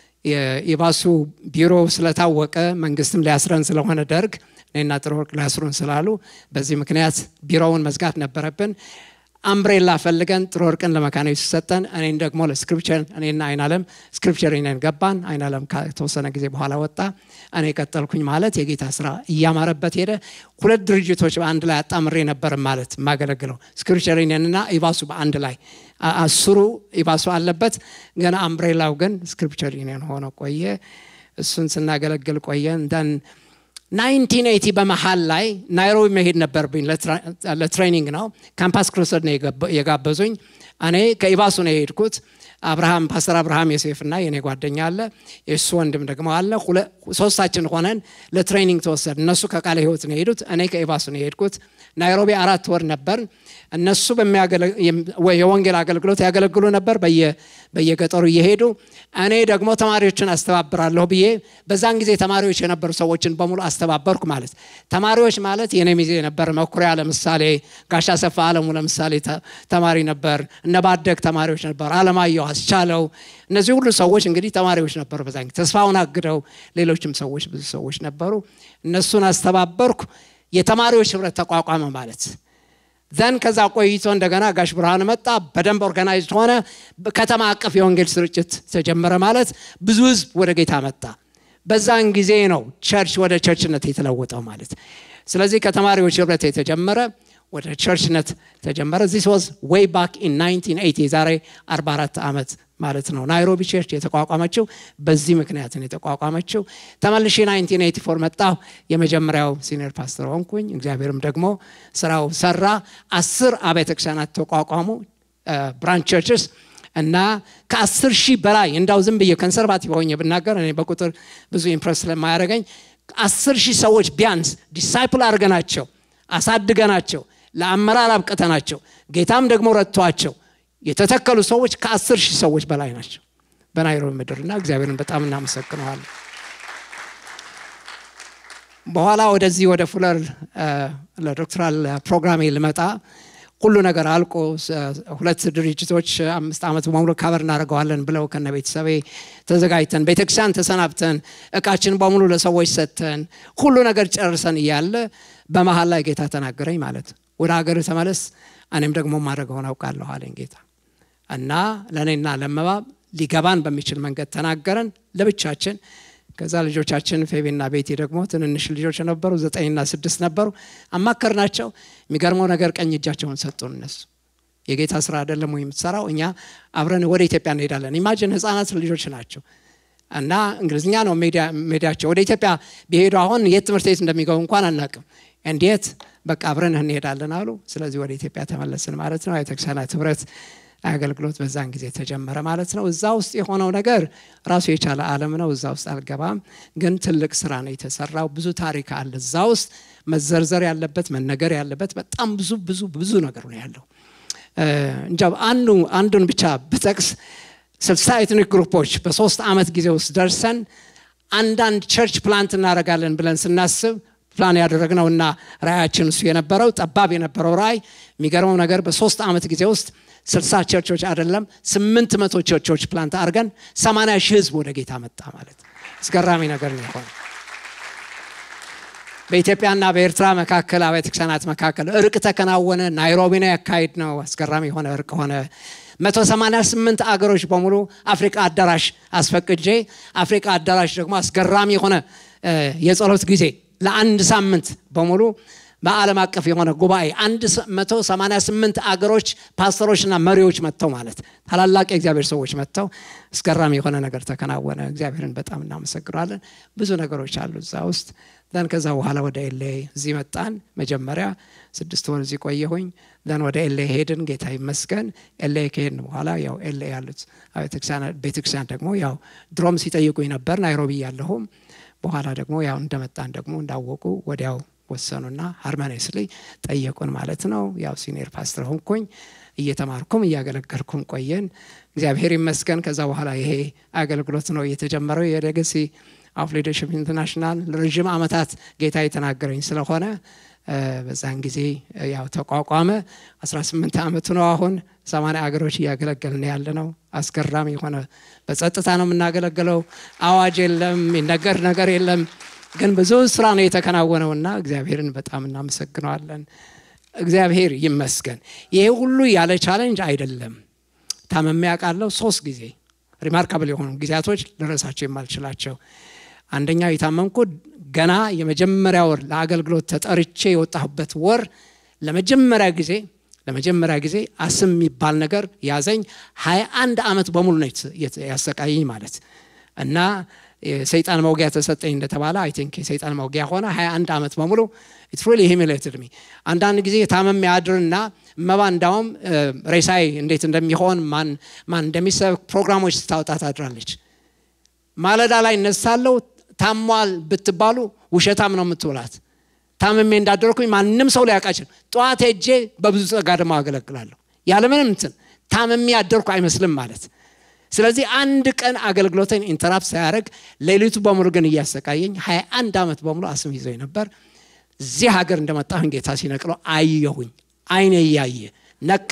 የኢባሱ ቢሮ ስለታወቀ መንግስትም ሊያስረን ስለሆነ ደርግ እኔና ጥሩ ወርቅ ሊያስሩን ስላሉ በዚህ ምክንያት ቢሮውን መዝጋት ነበረብን። አምብሬላ ፈልገን ጥሩ ወርቅን ለመካኒክስ ሰጠን። እኔን ደግሞ ለስክሪፕቸር እኔና አይናለም ስክሪፕቸር ነን ገባን። አይናለም ከተወሰነ ጊዜ በኋላ ወጣ። እኔ ቀጠልኩኝ ማለት የጌታ ስራ እያማረበት ሄደ። ሁለት ድርጅቶች በአንድ ላይ አጣምሬ ነበር ማለት የማገለግለው ስክሪፕቸር ነንና ኢባሱ በአንድ ላይ አስሩ ኢባሱ አለበት። ገና አምብሬላው ግን ስክሪፕቸር ዩኒየን ሆኖ ቆየ። እሱን ስናገለግል ቆየን። ደን 1980 በመሀል ላይ ናይሮቢ መሄድ ነበርብኝ ለትሬኒንግ ነው። ካምፓስ ክሩሰድ ነው የጋበዙኝ። እኔ ከኢባሱ ነው የሄድኩት። አብርሃም ፓስተር አብርሃም ዮሴፍ እና የኔ ጓደኛ አለ፣ የእሱ ወንድም ደግሞ አለ። ሶስታችን ሆነን ለትሬኒንግ ተወሰድ። እነሱ ከቃለ ሕይወት ነው የሄዱት፣ እኔ ከኢባሱ ነው የሄድኩት። ናይሮቢ አራት ወር ነበር። እነሱ የወንጌል አገልግሎት ያገለግሉ ነበር በየገጠሩ እየሄዱ እኔ ደግሞ ተማሪዎችን አስተባብራለሁ ብዬ በዛን ጊዜ ተማሪዎች የነበሩ ሰዎችን በሙሉ አስተባበርኩ ማለት ተማሪዎች ማለት የኔ ሚዜ ነበር መኩሪያ ለምሳሌ ጋሻ ሰፋ አለሙ ለምሳሌ ተማሪ ነበር እነ ባደግ ተማሪዎች ነበር አለማየሁ አስቻለው እነዚህ ሁሉ ሰዎች እንግዲህ ተማሪዎች ነበሩ በዛን ጊዜ ተስፋውን አግደው ሌሎችም ሰዎች ብዙ ሰዎች ነበሩ እነሱን አስተባበርኩ የተማሪዎች ህብረት ተቋቋመ ማለት ዘን ከዛ ቆይቶ እንደገና ጋሽ ብርሃን መጣ። በደንብ ኦርጋናይዝድ ሆነ። ከተማ አቀፍ የወንጌል ስርጭት ተጀመረ ማለት ብዙ ህዝብ ወደ ጌታ መጣ። በዛን ጊዜ ነው ቸርች ወደ ቸርችነት የተለወጠው ማለት። ስለዚህ ከተማሪዎች ህብረት የተጀመረ ወደ ቸርችነት ተጀመረ። ዚስ ዋዝ ዌይ ባክ ኢን 1980 የዛሬ 44 ዓመት ማለት ነው። ናይሮቢ ቸርች የተቋቋመችው በዚህ ምክንያት ነው የተቋቋመችው። ተመልሼ 1984 መጣሁ። የመጀመሪያው ሲኒየር ፓስተር ሆንኩኝ። እግዚአብሔርም ደግሞ ስራው ሰራ። አስር አብያተ ክርስቲያናት ተቋቋሙ፣ ብራንች ቸርችስ እና ከአስር ሺህ በላይ እንዳው ዝም ብዬ ኮንሰርቫቲቭ ሆኜ ብናገር እኔ በቁጥር ብዙ ኢምፕረስ ስለማያደርገኝ አስር ሺህ ሰዎች ቢያንስ ዲሳይፕል አድርገናቸው አሳድገናቸው ለአመራር አብቅተናቸው ጌታም ደግሞ ረድቷቸው የተተከሉ ሰዎች ከአስር ሺህ ሰዎች በላይ ናቸው በናይሮቢ ምድርና እግዚአብሔርን በጣም እናመሰግነዋለን። በኋላ ወደዚህ ወደ ፉለር ለዶክትራል ፕሮግራሜ ልመጣ ሁሉ ነገር አልቆ ሁለት ድርጅቶች አምስት ዓመት በሙሉ ካበር እናደርገዋለን ብለው ከነ ቤተሰቤ ተዘጋጅተን ቤተክርስቲያን ተሰናብተን እቃችን በሙሉ ለሰዎች ሰጥተን ሁሉ ነገር ጨርሰን እያለ በመሀል ላይ ጌታ ተናገረኝ ማለት ወደ ሀገር ተመለስ፣ እኔም ደግሞ ማድረገውን አውቃለሁ አለኝ ጌታ እና ለእኔና ለመባብ ሊገባን በሚችል መንገድ ተናገረን ለብቻችን። ከዛ ልጆቻችን ፌቤና ቤቴ ደግሞ ትንንሽ ልጆች ነበሩ፣ ዘጠኝና ስድስት ነበሩ። አማከርናቸው። የሚገርመው ነገር ቀኝ እጃቸውን ሰጡን። እነሱ የጌታ ስራ አይደለም ወይ የምትሰራው? እኛ አብረን ወደ ኢትዮጵያ እንሄዳለን። ኢማጅን ህፃናት ልጆች ናቸው እና እንግሊዝኛ ነው ሜዲያቸው። ወደ ኢትዮጵያ ቢሄዱ አሁን የት ትምህርት ቤት እንደሚገቡ እንኳን አናቅም። እንዴት በቃ አብረን እንሄዳለን አሉ። ስለዚህ ወደ ኢትዮጵያ ተመለስን ማለት ነው። ቤተክርስቲያናት ህብረት አገልግሎት በዛን ጊዜ ተጀመረ ማለት ነው። እዛ ውስጥ የሆነው ነገር ራሱ የቻለ ዓለም ነው። እዛ ውስጥ አልገባም፣ ግን ትልቅ ስራ ነው የተሰራው። ብዙ ታሪክ አለ እዛ ውስጥ መዘርዘር ያለበት መነገር ያለበት በጣም ብዙ ብዙ ብዙ ነገር ነው ያለው። እንጃ አንዱ አንዱን ብቻ ብጠቅስ ስልሳ ኤትኒክ ግሩፖች በሶስት ዓመት ጊዜ ውስጥ ደርሰን አንዳንድ ቸርች ፕላንት እናደርጋለን ብለን ስናስብ ፕላን ያደረግነው እና ራያችን እሱ የነበረው ጠባብ የነበረው ራይ የሚገርመው ነገር በሶስት ዓመት ጊዜ ውስጥ ስልሳ ቸርቾች አይደለም ስምንት መቶ ቸርቾች ፕላንት አድርገን ሰማንያ ሺህ ህዝብ ወደ ጌታ መጣ ማለት አስገራሚ ነገር ነው የሆነ በኢትዮጵያና በኤርትራ መካከል አብያተ ክርስቲያናት መካከል እርቅ ተከናወነ ናይሮቢ ነው ያካሄድ ነው አስገራሚ የሆነ እርቅ ሆነ 188 አገሮች በሙሉ አፍሪካ አዳራሽ አስፈቅጄ አፍሪካ አዳራሽ ደግሞ አስገራሚ የሆነ የጸሎት ጊዜ ለአንድ ሳምንት በሙሉ በዓለም አቀፍ የሆነ ጉባኤ 188 አገሮች ፓስተሮችና መሪዎች መጥተው ማለት ታላላቅ የእግዚአብሔር ሰዎች መጥተው አስገራሚ የሆነ ነገር ተከናወነ። እግዚአብሔርን በጣም እናመሰግናለን። ብዙ ነገሮች አሉ እዛ ውስጥ ዘን ከዛ በኋላ ወደ ኤሌ እዚህ መጣን። መጀመሪያ ስድስት ወር እዚህ ቆየሁኝ። ዘን ወደ ኤሌ ሄድን። ጌታ ይመስገን። ኤሌ ከሄድን በኋላ ያው ኤሌ ያሉት ቤተክርስቲያን ደግሞ ያው ድሮም ሲጠይቁኝ ነበር ናይሮቢ ያለሁም በኋላ ደግሞ ያው እንደመጣን ደግሞ እንዳወቁ ወዲያው ወሰኑና ሃርመኔስሊ ጠየቁን ማለት ነው። ያው ሲኒየር ፓስተር ሆንኩኝ። እየተማርኩም እያገለገልኩም ቆየን። እግዚአብሔር ይመስገን። ከዛ በኋላ ይሄ አገልግሎት ነው የተጀመረው የሌገሲ ኦፍ ሊደርሽፕ ኢንተርናሽናል ለረዥም ዓመታት ጌታ የተናገረኝ ስለሆነ በዛን ጊዜ ያው ተቋቋመ። 18 ዓመቱ ነው አሁን። ሰማንያ አገሮች እያገለገልን ያለ ነው። አስገራሚ የሆነ በጸጥታ ነው የምናገለግለው። አዋጅ የለም፣ የሚነገር ነገር የለም። ግን ብዙ ስራ ነው የተከናወነውና እግዚአብሔርን በጣም እናመሰግነዋለን። እግዚአብሔር ይመስገን። ይሄ ሁሉ ያለ ቻለንጅ አይደለም። ታመሜ አውቃለሁ ሶስት ጊዜ ሪማርካብል የሆኑ ጊዜያቶች ልረሳቸው የማልችላቸው አንደኛው የታመምኩት ገና የመጀመሪያ ወር ለአገልግሎት ተጠርቼ የወጣሁበት ወር ለመጀመሪያ ጊዜ ለመጀመሪያ ጊዜ አስም የሚባል ነገር ያዘኝ። ሀያ አንድ ዓመት በሙሉ ነው ያሰቃየኝ ማለት እና የሰይጣን መውጊያ ተሰጠኝ እንደተባለ አይ ቲንክ የሰይጣን መውጊያ ሆነ። ሀያ አንድ ዓመት በሙሉ ኢትስ ሪሊ ሂሚሌትድ ሚ። አንዳንድ ጊዜ ታመም ያድርና መባ እንዳውም ሬሳይ እንዴት እንደሚሆን ማን ማን እንደሚሰብክ ፕሮግራሞች ስታወጣ ታድራለች። ማለዳ ላይ እነሳለሁ። ታሟል ብትባሉ ውሸታም ነው የምትውላት። ታምሜ እንዳደረኩኝ ማንም ሰው ሊያውቃችን። ጠዋት ሄጄ በብዙ ጸጋ ደግሞ አገለግላለሁ ያለምንም እንትን ታምሜ ያደርኩ አይመስልም ማለት ስለዚህ አንድ ቀን አገልግሎትን ኢንተራፕት ሳያደርግ ሌሊቱ በሙሉ ግን እያሰቃየኝ ሀያ አንድ ዓመት በሙሉ አስም ይዘኝ ነበር። እዚህ ሀገር እንደመጣሁኝ ጌታ ሲነቅለው አየሁኝ። አይኔ እያየ ነቅ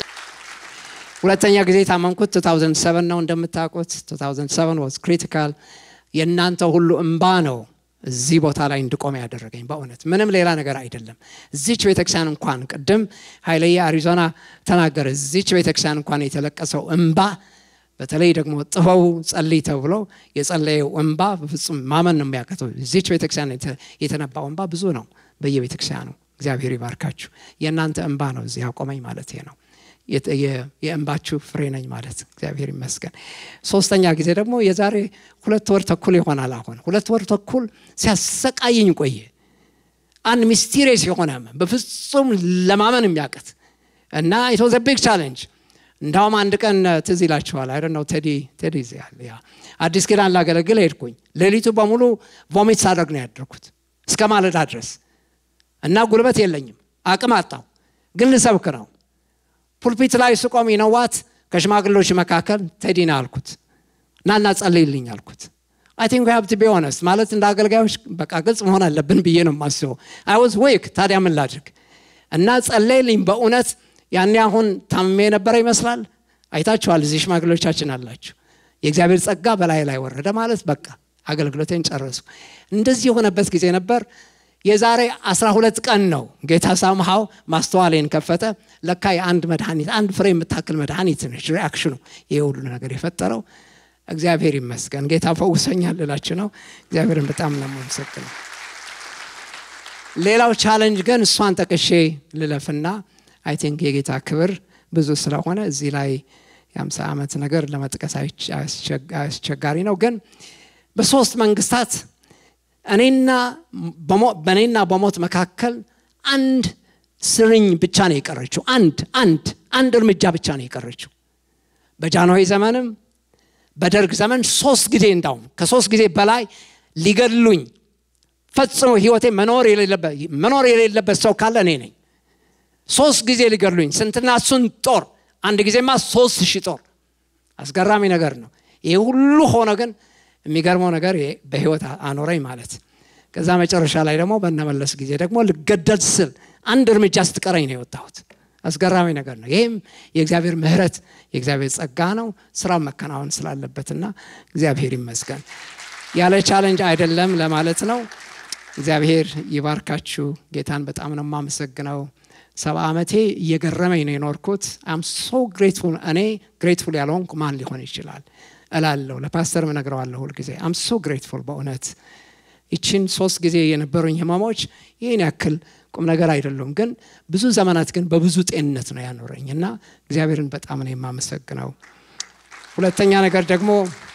ሁለተኛ ጊዜ ታመምኩት 2007 ነው እንደምታውቁት 2007 ዋዝ ክሪቲካል የእናንተ ሁሉ እምባ ነው እዚህ ቦታ ላይ እንድቆም ያደረገኝ በእውነት ምንም ሌላ ነገር አይደለም እዚች ቤተክርስቲያን እንኳን ቅድም ኃይለየ አሪዞና ተናገረ እዚች ቤተክርስቲያን እንኳን የተለቀሰው እምባ በተለይ ደግሞ ጥበቡ ጸልይ ተብሎ የጸለየው እንባ በፍጹም ማመን ነው የሚያቀተው እዚች ቤተክርስቲያን የተነባው እንባ ብዙ ነው በየቤተክርስቲያኑ እግዚአብሔር ይባርካችሁ የእናንተ እንባ ነው እዚህ ያቆመኝ ማለት ነው የእንባችሁ ፍሬ ነኝ ማለት እግዚአብሔር ይመስገን ሶስተኛ ጊዜ ደግሞ የዛሬ ሁለት ወር ተኩል ይሆናል አሁን ሁለት ወር ተኩል ሲያሰቃየኝ ቆየ አንድ ሚስቲሪየስ የሆነ በፍጹም ለማመን የሚያቀት እና ኢትወዘ ቢግ ቻሌንጅ እንዳውም አንድ ቀን ትዝ ይላችኋል አይ ነው ቴዲ ቴዲ ያለ ያ አዲስ ኪዳን ላገለግል ሄድኩኝ ሌሊቱ በሙሉ ቮሚት ሳደርግ ነው ያደርኩት እስከ ማለዳ ድረስ እና ጉልበት የለኝም አቅም አጣው ግን ልሰብክ ነው ፑልፒት ላይ ስቆም ይነዋት ከሽማግሎች መካከል ቴዲና አልኩት እና እና ጸልይልኝ አልኩት አይ ቲንክ ሀብት ቢ ሆነስት ማለት እንደ አገልጋዮች በቃ ግልጽ መሆን አለብን ብዬ ነው የማስበው አይ ዋዝ ዌክ ታዲያ ምን ላድርግ እና ጸለይልኝ በእውነት ያኔ አሁን ታምሜ የነበረ ይመስላል አይታችኋል እዚህ ሽማግሎቻችን አላችሁ የእግዚአብሔር ጸጋ በላይ ላይ ወረደ ማለት በቃ አገልግሎቴን ጨረሱ እንደዚህ የሆነበት ጊዜ ነበር የዛሬ 12 ቀን ነው ጌታ ሳምሃው ማስተዋሌን ከፈተ ለካ የአንድ መድኃኒት አንድ ፍሬ የምታክል መድኃኒት ነች ሪአክሽኑ ይህ ሁሉ ነገር የፈጠረው እግዚአብሔር ይመስገን ጌታ ፈውሰኛል ልላችሁ ነው እግዚአብሔርን በጣም ነው የማመሰግነው ሌላው ቻለንጅ ግን እሷን ጠቅሼ ልለፍና አይ ቲንክ የጌታ ክብር ብዙ ስለሆነ እዚህ ላይ የአምሳ ዓመት ነገር ለመጥቀስ አስቸጋሪ ነው ግን በሶስት መንግስታት እኔና በእኔና በሞት መካከል አንድ ስርኝ ብቻ ነው የቀረችው አንድ አንድ አንድ እርምጃ ብቻ ነው የቀረችው በጃንሆይ ዘመንም በደርግ ዘመን ሶስት ጊዜ እንዳውም ከሶስት ጊዜ በላይ ሊገድሉኝ ፈጽሞ ህይወቴ መኖር የሌለበት መኖር የሌለበት ሰው ካለ እኔ ነኝ። ሶስት ጊዜ ሊገድሉኝ ስንትና እሱን ጦር አንድ ጊዜማ ሶስት ሺህ ጦር አስገራሚ ነገር ነው። ይህ ሁሉ ሆነ ግን የሚገርመው ነገር ይሄ በህይወት አኖረኝ ማለት ከዛ መጨረሻ ላይ ደግሞ በነመለስ ጊዜ ደግሞ ልገደል ስል አንድ እርምጃ ስትቀረኝ ነው የወጣሁት። አስገራሚ ነገር ነው። ይህም የእግዚአብሔር ምሕረት የእግዚአብሔር ጸጋ ነው። ስራው መከናወን ስላለበትና እግዚአብሔር ይመስገን ያለ ቻለንጅ አይደለም ለማለት ነው። እግዚአብሔር ይባርካችሁ። ጌታን በጣም ነው የማመሰግነው። ሰባ ዓመቴ እየገረመኝ ነው የኖርኩት። አም ሶ ግሬትፉል። እኔ ግሬትፉል ያልሆንኩ ማን ሊሆን ይችላል እላለሁ። ለፓስተርም እነግረዋለሁ ሁልጊዜ አም ሶ ግሬትፉል በእውነት ይችን ሶስት ጊዜ የነበሩኝ ህመሞች ይህን ያክል ቁም ነገር አይደሉም፣ ግን ብዙ ዘመናት ግን በብዙ ጤንነት ነው ያኖረኝ እና እግዚአብሔርን በጣም ነው የማመሰግነው። ሁለተኛ ነገር ደግሞ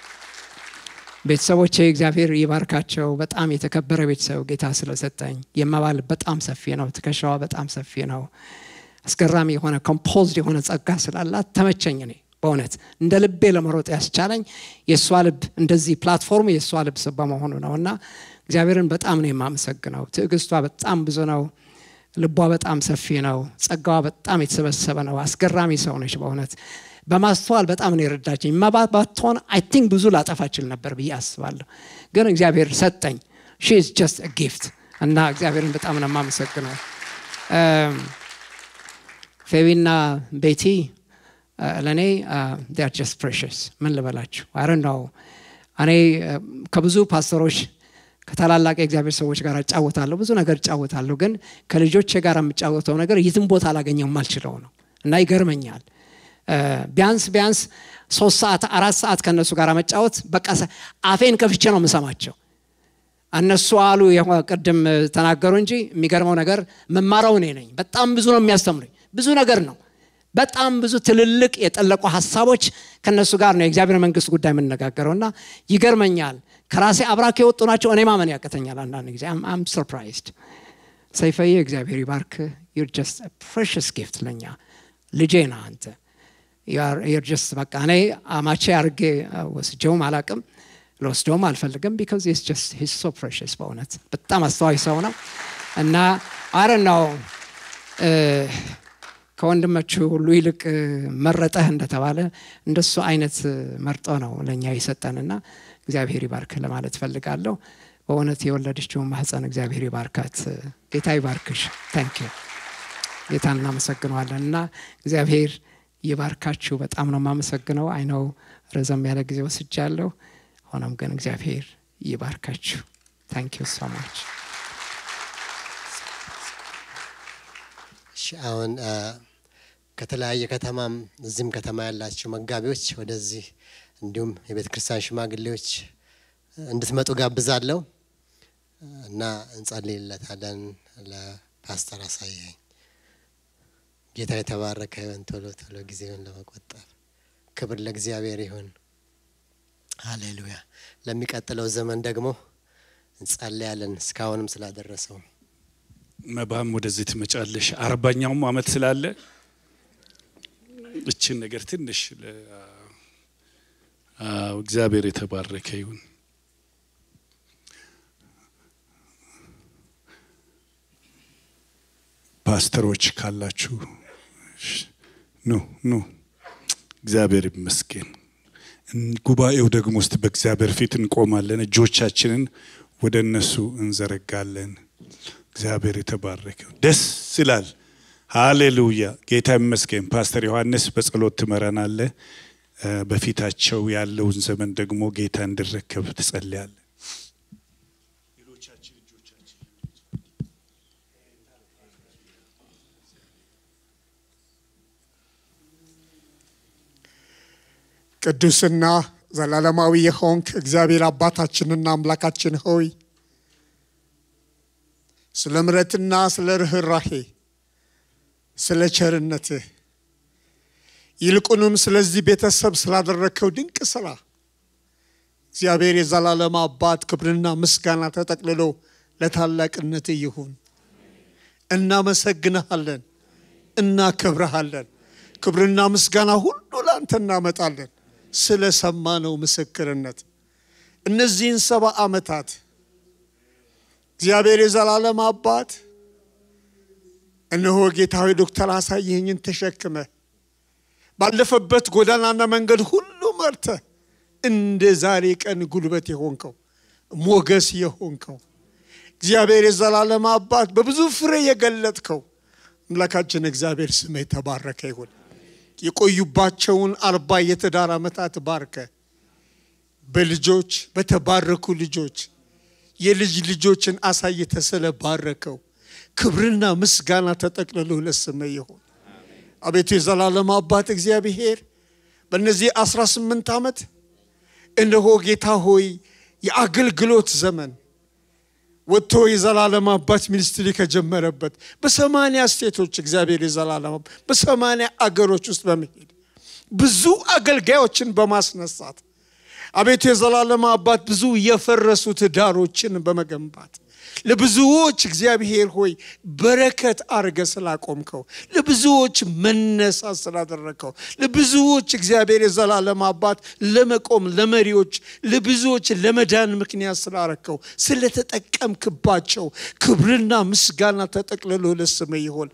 ቤተሰቦቼ እግዚአብሔር ይባርካቸው። በጣም የተከበረ ቤተሰብ ጌታ ስለሰጠኝ የመባል በጣም ሰፊ ነው፣ ትከሻዋ በጣም ሰፊ ነው። አስገራሚ የሆነ ኮምፖዝድ የሆነ ጸጋ ስላላት ተመቸኝ። እኔ በእውነት እንደ ልቤ ለመሮጥ ያስቻለኝ የእሷ ልብ እንደዚህ ፕላትፎርም የእሷ ልብ በመሆኑ ነው እና እግዚአብሔርን በጣም ነው የማመሰግነው። ትዕግስቷ በጣም ብዙ ነው። ልቧ በጣም ሰፊ ነው። ጸጋዋ በጣም የተሰበሰበ ነው። አስገራሚ ሰው ነች በእውነት በማስተዋል በጣም ነው የረዳችኝ። መባት ባትሆን አይ ቲንክ ብዙ ላጠፋችል ነበር ብዬ አስባለሁ። ግን እግዚአብሔር ሰጠኝ። ሺ ኢዝ ጀስት ጊፍት እና እግዚአብሔርን በጣም ነው የማመሰግነው። ፌቢና ቤቲ ለእኔ ር ጀስት ፕሬሽስ ምን ልበላችሁ አረ ነው እኔ ከብዙ ፓስተሮች ከታላላቅ የእግዚአብሔር ሰዎች ጋር እጫወታለሁ፣ ብዙ ነገር እጫወታለሁ። ግን ከልጆቼ ጋር የምጫወተው ነገር የትም ቦታ አላገኘው የማልችለው ነው እና ይገርመኛል። ቢያንስ ቢያንስ ሶስት ሰዓት አራት ሰዓት ከእነሱ ጋር መጫወት በቃ አፌን ከፍቼ ነው የምሰማቸው። እነሱ አሉ ቅድም ተናገሩ እንጂ የሚገርመው ነገር መማረው እኔ ነኝ። በጣም ብዙ ነው የሚያስተምሩኝ፣ ብዙ ነገር ነው። በጣም ብዙ ትልልቅ የጠለቁ ሀሳቦች ከእነሱ ጋር ነው የእግዚአብሔር መንግስት ጉዳይ የምንነጋገረው እና ይገርመኛል። ከራሴ አብራክ የወጡ ናቸው። እኔ ማመን ያቅተኛል አንዳንድ ጊዜ አም ሰርፕራይዝድ። ሰይፈዬ እግዚአብሔር ይባርክ። ዩር ጀስት ፕሬሽስ ጊፍት ለኛ ልጄ ነህ አንተ ዩር ጀስት በቃ እኔ አማቼ አድርጌ ወስጀውም አላቅም ለወስደውም አልፈልግም ቢካዝ ስ ጀስት ሂስ ሶ ፕሬሽስ በእውነት በጣም አስተዋይ ሰው ነው እና አረ ነው ከወንድሞቹ ሁሉ ይልቅ መረጠህ እንደተባለ እንደሱ አይነት መርጦ ነው ለእኛ የሰጠንና እግዚአብሔር ይባርክ ለማለት ፈልጋለሁ። በእውነት የወለደችውን ማህፀን እግዚአብሔር ይባርካት። ጌታ ይባርክሽ። ታንክ ዩ ጌታን እናመሰግነዋለን እና እግዚአብሔር ይባርካችሁ። በጣም ነው የማመሰግነው። አይነው ረዘም ያለ ጊዜ ወስጃለሁ። ሆኖም ግን እግዚአብሔር ይባርካችሁ። ታንክ ዩ ሶ ማች። አሁን ከተለያየ ከተማም እዚህም ከተማ ያላችሁ መጋቢዎች ወደዚህ እንዲሁም የቤተ ክርስቲያን ሽማግሌዎች እንድትመጡ ጋብዛለሁ እና እንጸልይለታለን። ለፓስተር አሳየኝ ጌታ የተባረከ ይሁን። ቶሎ ቶሎ ጊዜውን ለመቆጠብ ክብር ለእግዚአብሔር ይሁን። ሃሌሉያ። ለሚቀጥለው ዘመን ደግሞ እንጸልያለን እስካሁንም ስላደረሰው መባም ወደዚህ ትመጫለሽ። አርባኛውም አመት ስላለ እችን ነገር ትንሽ እግዚአብሔር የተባረከ ይሁን። ፓስተሮች ካላችሁ ኑ ኑ። እግዚአብሔር ይመስገን። ጉባኤው ደግሞ ውስጥ በእግዚአብሔር ፊት እንቆማለን። እጆቻችንን ወደ እነሱ እንዘረጋለን። እግዚአብሔር የተባረከ ደስ ይላል። ሃሌሉያ ጌታ ይመስገን። ፓስተር ዮሐንስ በጸሎት ትመራናለ። በፊታቸው ያለውን ዘመን ደግሞ ጌታ እንዲረከብ ትጸልያለ። ቅዱስና ዘላለማዊ የሆንክ እግዚአብሔር አባታችንና አምላካችን ሆይ ስለ ምረትና ስለ ርኅራሄ ስለ ቸርነትህ ይልቁንም ስለዚህ ቤተሰብ ስላደረግከው ድንቅ ስራ እግዚአብሔር የዘላለም አባት ክብርና ምስጋና ተጠቅልሎ ለታላቅነትህ ይሁን። እናመሰግንሃለን፣ እናከብረሃለን። ክብርና ምስጋና ሁሉ ለአንተ እናመጣለን ስለ ሰማነው ምስክርነት እነዚህን ሰባ ዓመታት እግዚአብሔር የዘላለም አባት እነሆ ጌታዊ ዶክተር አሳየኸኝን ተሸክመ ባለፈበት ጎዳናና መንገድ ሁሉ መርተ እንደ ዛሬ ቀን ጉልበት የሆንከው ሞገስ የሆንከው እግዚአብሔር የዘላለም አባት በብዙ ፍሬ የገለጥከው አምላካችን እግዚአብሔር ስም የተባረከ ይሁን። የቆዩባቸውን አርባ የትዳር ዓመታት ባርከ በልጆች በተባረኩ ልጆች የልጅ ልጆችን አሳይተ ስለባረከው ክብርና ምስጋና ተጠቅልሎ ለስመ ይሁን። አቤቱ የዘላለም አባት እግዚአብሔር በእነዚህ 18 ዓመት እነሆ ጌታ ሆይ የአገልግሎት ዘመን ወጥቶ የዘላለም አባት ሚኒስትሪ ከጀመረበት በሰማንያ ስቴቶች እግዚአብሔር የዘላለም አባት በሰማንያ አገሮች ውስጥ በመሄድ ብዙ አገልጋዮችን በማስነሳት አቤቱ የዘላለም አባት ብዙ የፈረሱ ትዳሮችን በመገንባት ለብዙዎች እግዚአብሔር ሆይ በረከት አርገ ስላቆምከው ለብዙዎች መነሳት ስላደረግከው ለብዙዎች እግዚአብሔር የዘላለም አባት ለመቆም ለመሪዎች ለብዙዎች ለመዳን ምክንያት ስላረከው ስለተጠቀምክባቸው ክብርና ምስጋና ተጠቅልሎ ለስም ይሆን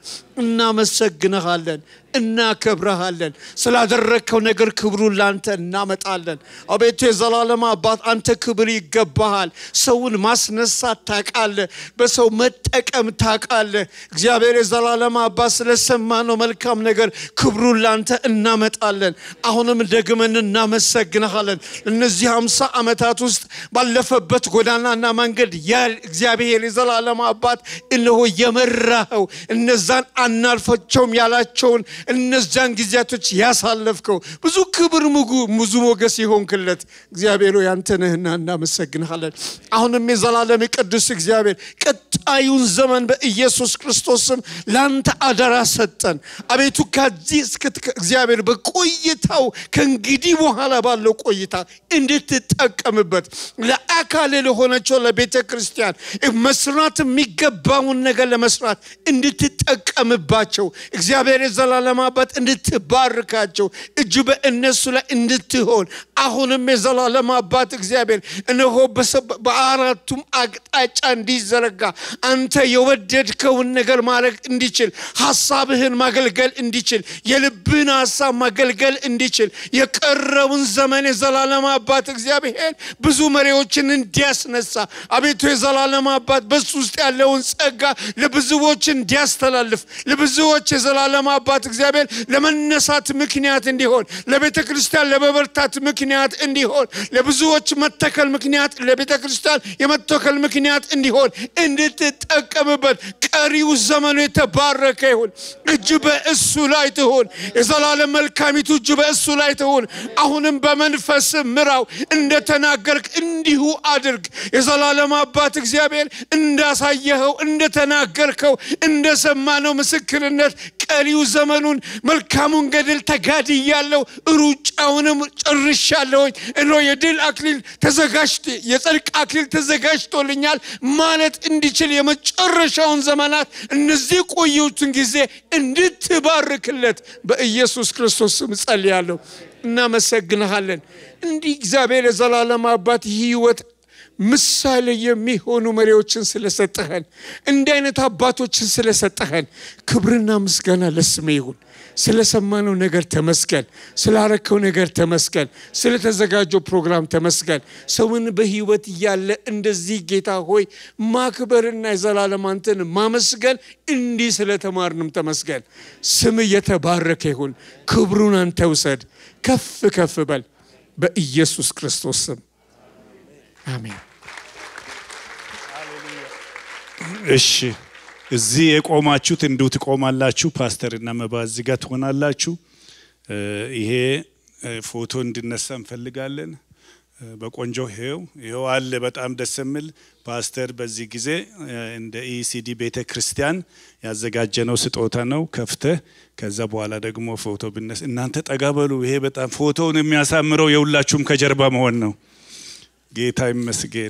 እናመሰግንሃለን እናከብረሃለን ስላደረግከው ነገር ክብሩን ላንተ እናመጣለን አቤቱ የዘላለም አባት አንተ ክብር ይገባሃል ሰውን ማስነሳት ታቃለ በሰው መጠቀም ታቃለ እግዚአብሔር የዘላለም አባት ስለሰማነው መልካም ነገር ክብሩን ላንተ እናመጣለን አሁንም ደግመን እናመሰግንሃለን እነዚህ ሃምሳ ዓመታት ውስጥ ባለፈበት ጎዳናና መንገድ ያ እግዚአብሔር የዘላለም አባት እነሆ የመራኸው እነዛን አናልፈቸውም ያላቸውን እነዛን ጊዜያቶች ያሳለፍከው ብዙ ክብር ምጉ ብዙ ሞገስ የሆንክለት እግዚአብሔር ሆይ አንተ ነህና እናመሰግንሃለን አሁንም የዘላለም ቅዱስ እግዚአብሔር ቀጣዩን ዘመን በኢየሱስ ክርስቶስ ስም ለአንተ አደራ ሰጠን አቤቱ ከዚህ እስክት እግዚአብሔር በቆይታው ከእንግዲህ በኋላ ባለው ቆይታ እንድትጠቀምበት ለአካል ለሆነችው ለቤተ ክርስቲያን መስራት የሚገባውን ነገር ለመስራት እንድትጠቀምባቸው እግዚአብሔር የዘላለም አባት እንድትባርካቸው እጅ በእነሱ ላይ እንድትሆን አሁንም የዘላለም አባት እግዚአብሔር እነሆ በአራቱም አቅጣጫ እንዲዘረጋ አንተ የወደድከውን ነገር ማድረግ እንዲችል ሀሳብህን ማገልገል እንዲችል የልብህን ሀሳብ ማገልገል እንዲችል የቀረውን ዘመን የዘላለም አባት እግዚአብሔር ብዙ መሪዎችን እንዲያስነሳ አቤቱ የዘላለም አባት በሱ ውስጥ ያለውን ጸጋ ለብዙዎች እንዲያስተላልፍ ለብዙዎች የዘላለም አባት እግዚአብሔር ለመነሳት ምክንያት እንዲሆን ለቤተ ክርስቲያን ለመበርታት ምክንያት እንዲሆን ለብዙዎች መተከል ምክንያት ለቤተ ክርስቲያን የመተከል ምክንያት እንዲሆን እንድትጠቀምበት ቀሪው ዘመኑ የተባረከ ይሁን እጅ በእሱ ላይ ትሆን የዘላለም መልካሚቱ እጅ በእሱ ላይ ትሆን አሁንም በመንፈስ ምራው እንደተናገርክ እንዲሁ አድርግ የዘላለም አባት እግዚአብሔር እንዳሳየኸው እንደተናገርከው እንደሰማነው ምስክርነት ቀሪው ዘመኑን መልካሙን ገድል ተጋድያለሁ ሩጫውንም ጨርሻለሁኝ እኖ የድል አክሊል ተዘጋጅቶ የጽድቅ አክሊል ተዘጋጅቶልኛል ማለት እንዲችል የመጨረሻውን ዘመናት እነዚህ ቆዩትን ጊዜ እንድትባርክለት በኢየሱስ ክርስቶስ ስም ጸልያለሁ እናመሰግንሃለን እንዲህ እግዚአብሔር የዘላለም አባት ህይወት ምሳሌ የሚሆኑ መሪዎችን ስለሰጠኸን እንዲህ አይነት አባቶችን ስለሰጠኸን ክብርና ምስጋና ለስም ይሁን ስለሰማነው ነገር ተመስገን ስላረከው ነገር ተመስገን ስለተዘጋጀው ፕሮግራም ተመስገን ሰውን በህይወት እያለ እንደዚህ ጌታ ሆይ ማክበርና የዘላለም አንተን ማመስገን እንዲህ ስለተማርንም ተመስገን ስም የተባረከ ይሁን ክብሩን አንተ ውሰድ ከፍ ከፍ በል በኢየሱስ ክርስቶስ ስም አሜን እሺ እዚህ የቆማችሁት እንዲሁ ትቆማላችሁ። ፓስተርና መባ እዚህ ጋር ትሆናላችሁ። ይሄ ፎቶ እንድነሳ እንፈልጋለን። በቆንጆ ይሄው ይሄው አለ። በጣም ደስ የሚል ፓስተር በዚህ ጊዜ እንደ ኢሲዲ ቤተ ክርስቲያን ያዘጋጀነው ስጦታ ነው። ከፍተህ ከዛ በኋላ ደግሞ ፎቶ ብነስ እናንተ ጠጋ በሉ። ይሄ በጣም ፎቶውን የሚያሳምረው የሁላችሁም ከጀርባ መሆን ነው። ጌታ ይመስገን።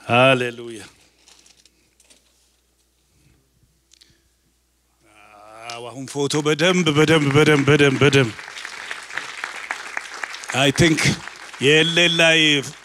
ሃሌሉያ። አዎ፣ አሁን ፎቶ በደንብ በደንብ በደንብ በደንብ በደንብ አይ ቲንክ የኤሌን ላይ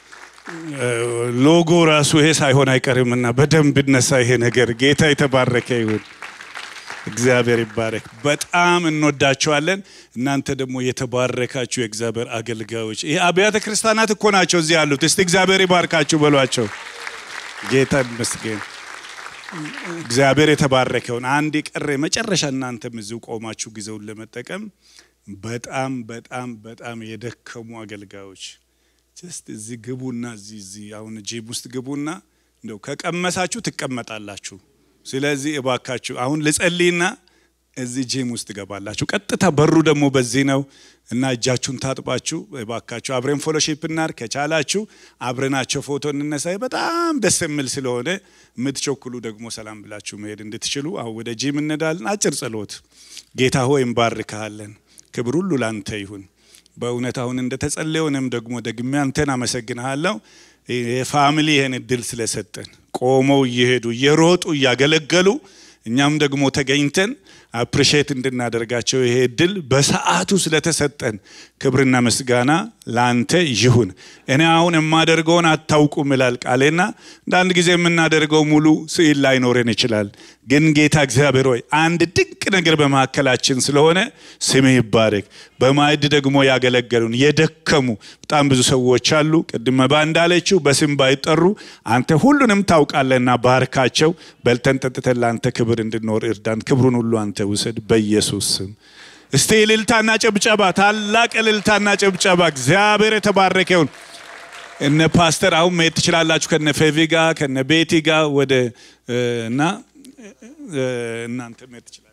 ሎጎ ራሱ ይሄ ሳይሆን አይቀርምና በደንብ ይነሳ ይሄ ነገር። ጌታ የተባረከ ይሁን። እግዚአብሔር ይባረክ። በጣም እንወዳቸዋለን። እናንተ ደግሞ የተባረካችሁ የእግዚአብሔር አገልጋዮች፣ ይሄ አብያተ ክርስቲያናት እኮ ናቸው እዚህ ያሉት። እስቲ እግዚአብሔር ይባርካችሁ በሏቸው። ጌታ ይመስገን። እግዚአብሔር የተባረከውን አንድ የቀረ መጨረሻ እናንተም እዚሁ ቆማችሁ ጊዜውን ለመጠቀም በጣም በጣም በጣም የደከሙ አገልጋዮች ጀስት እዚህ ግቡና እዚህ እዚህ አሁን ጂም ውስጥ ግቡና እንደው ከቀመሳችሁ ትቀመጣላችሁ። ስለዚህ እባካችሁ አሁን ልጸልይና እዚህ ጂም ውስጥ ትገባላችሁ። ቀጥታ በሩ ደግሞ በዚህ ነው እና እጃችሁን ታጥባችሁ እባካችሁ አብረን ፎሎሺፕ እናድርግ። ከቻላችሁ አብረናቸው ፎቶ እንነሳ። በጣም ደስ የሚል ስለሆነ የምትቸኩሉ ደግሞ ሰላም ብላችሁ መሄድ እንድትችሉ አሁን ወደ ጂም እንሄዳለን። አጭር ጸሎት። ጌታ ሆይ እንባርክሃለን። ክብር ሁሉ ላንተ ይሁን። በእውነት አሁን እንደተጸለየ እኔም ደግሞ ደግሜ አንተን አመሰግንሃለሁ። የፋሚሊ ይህን እድል ስለሰጠን ቆመው እየሄዱ እየሮጡ እያገለገሉ እኛም ደግሞ ተገኝተን አፕሪሼት እንድናደርጋቸው ይሄ እድል በሰዓቱ ስለተሰጠን ክብርና ምስጋና ለአንተ ይሁን። እኔ አሁን የማደርገውን አታውቁም ይላል ቃሌና አንዳንድ ጊዜ የምናደርገው ሙሉ ስዕል ላይኖረን ይችላል። ግን ጌታ እግዚአብሔር ሆይ አንድ ድንቅ ነገር በመካከላችን ስለሆነ ስምህ ይባረክ። በማዕድ ደግሞ ያገለገሉን የደከሙ በጣም ብዙ ሰዎች አሉ። ቅድመ ባ እንዳለችው በስም ባይጠሩ አንተ ሁሉንም ታውቃለህና ባርካቸው። በልተን ጠጥተን ለአንተ ክብር እንድኖር እርዳን። ክብሩን ሁሉ አንተ ውሰድ በኢየሱስ ስም። እስቲ እልልታና ጭብጨባ፣ ታላቅ እልልታና ጭብጨባ። እግዚአብሔር የተባረከ ይሁን። እነ ፓስተር አሁን መሄድ ትችላላችሁ፣ ከነ ፌቪ ጋር ከነ ቤቲ ጋር ወደ እና እናንተ መሄድ ትችላላችሁ።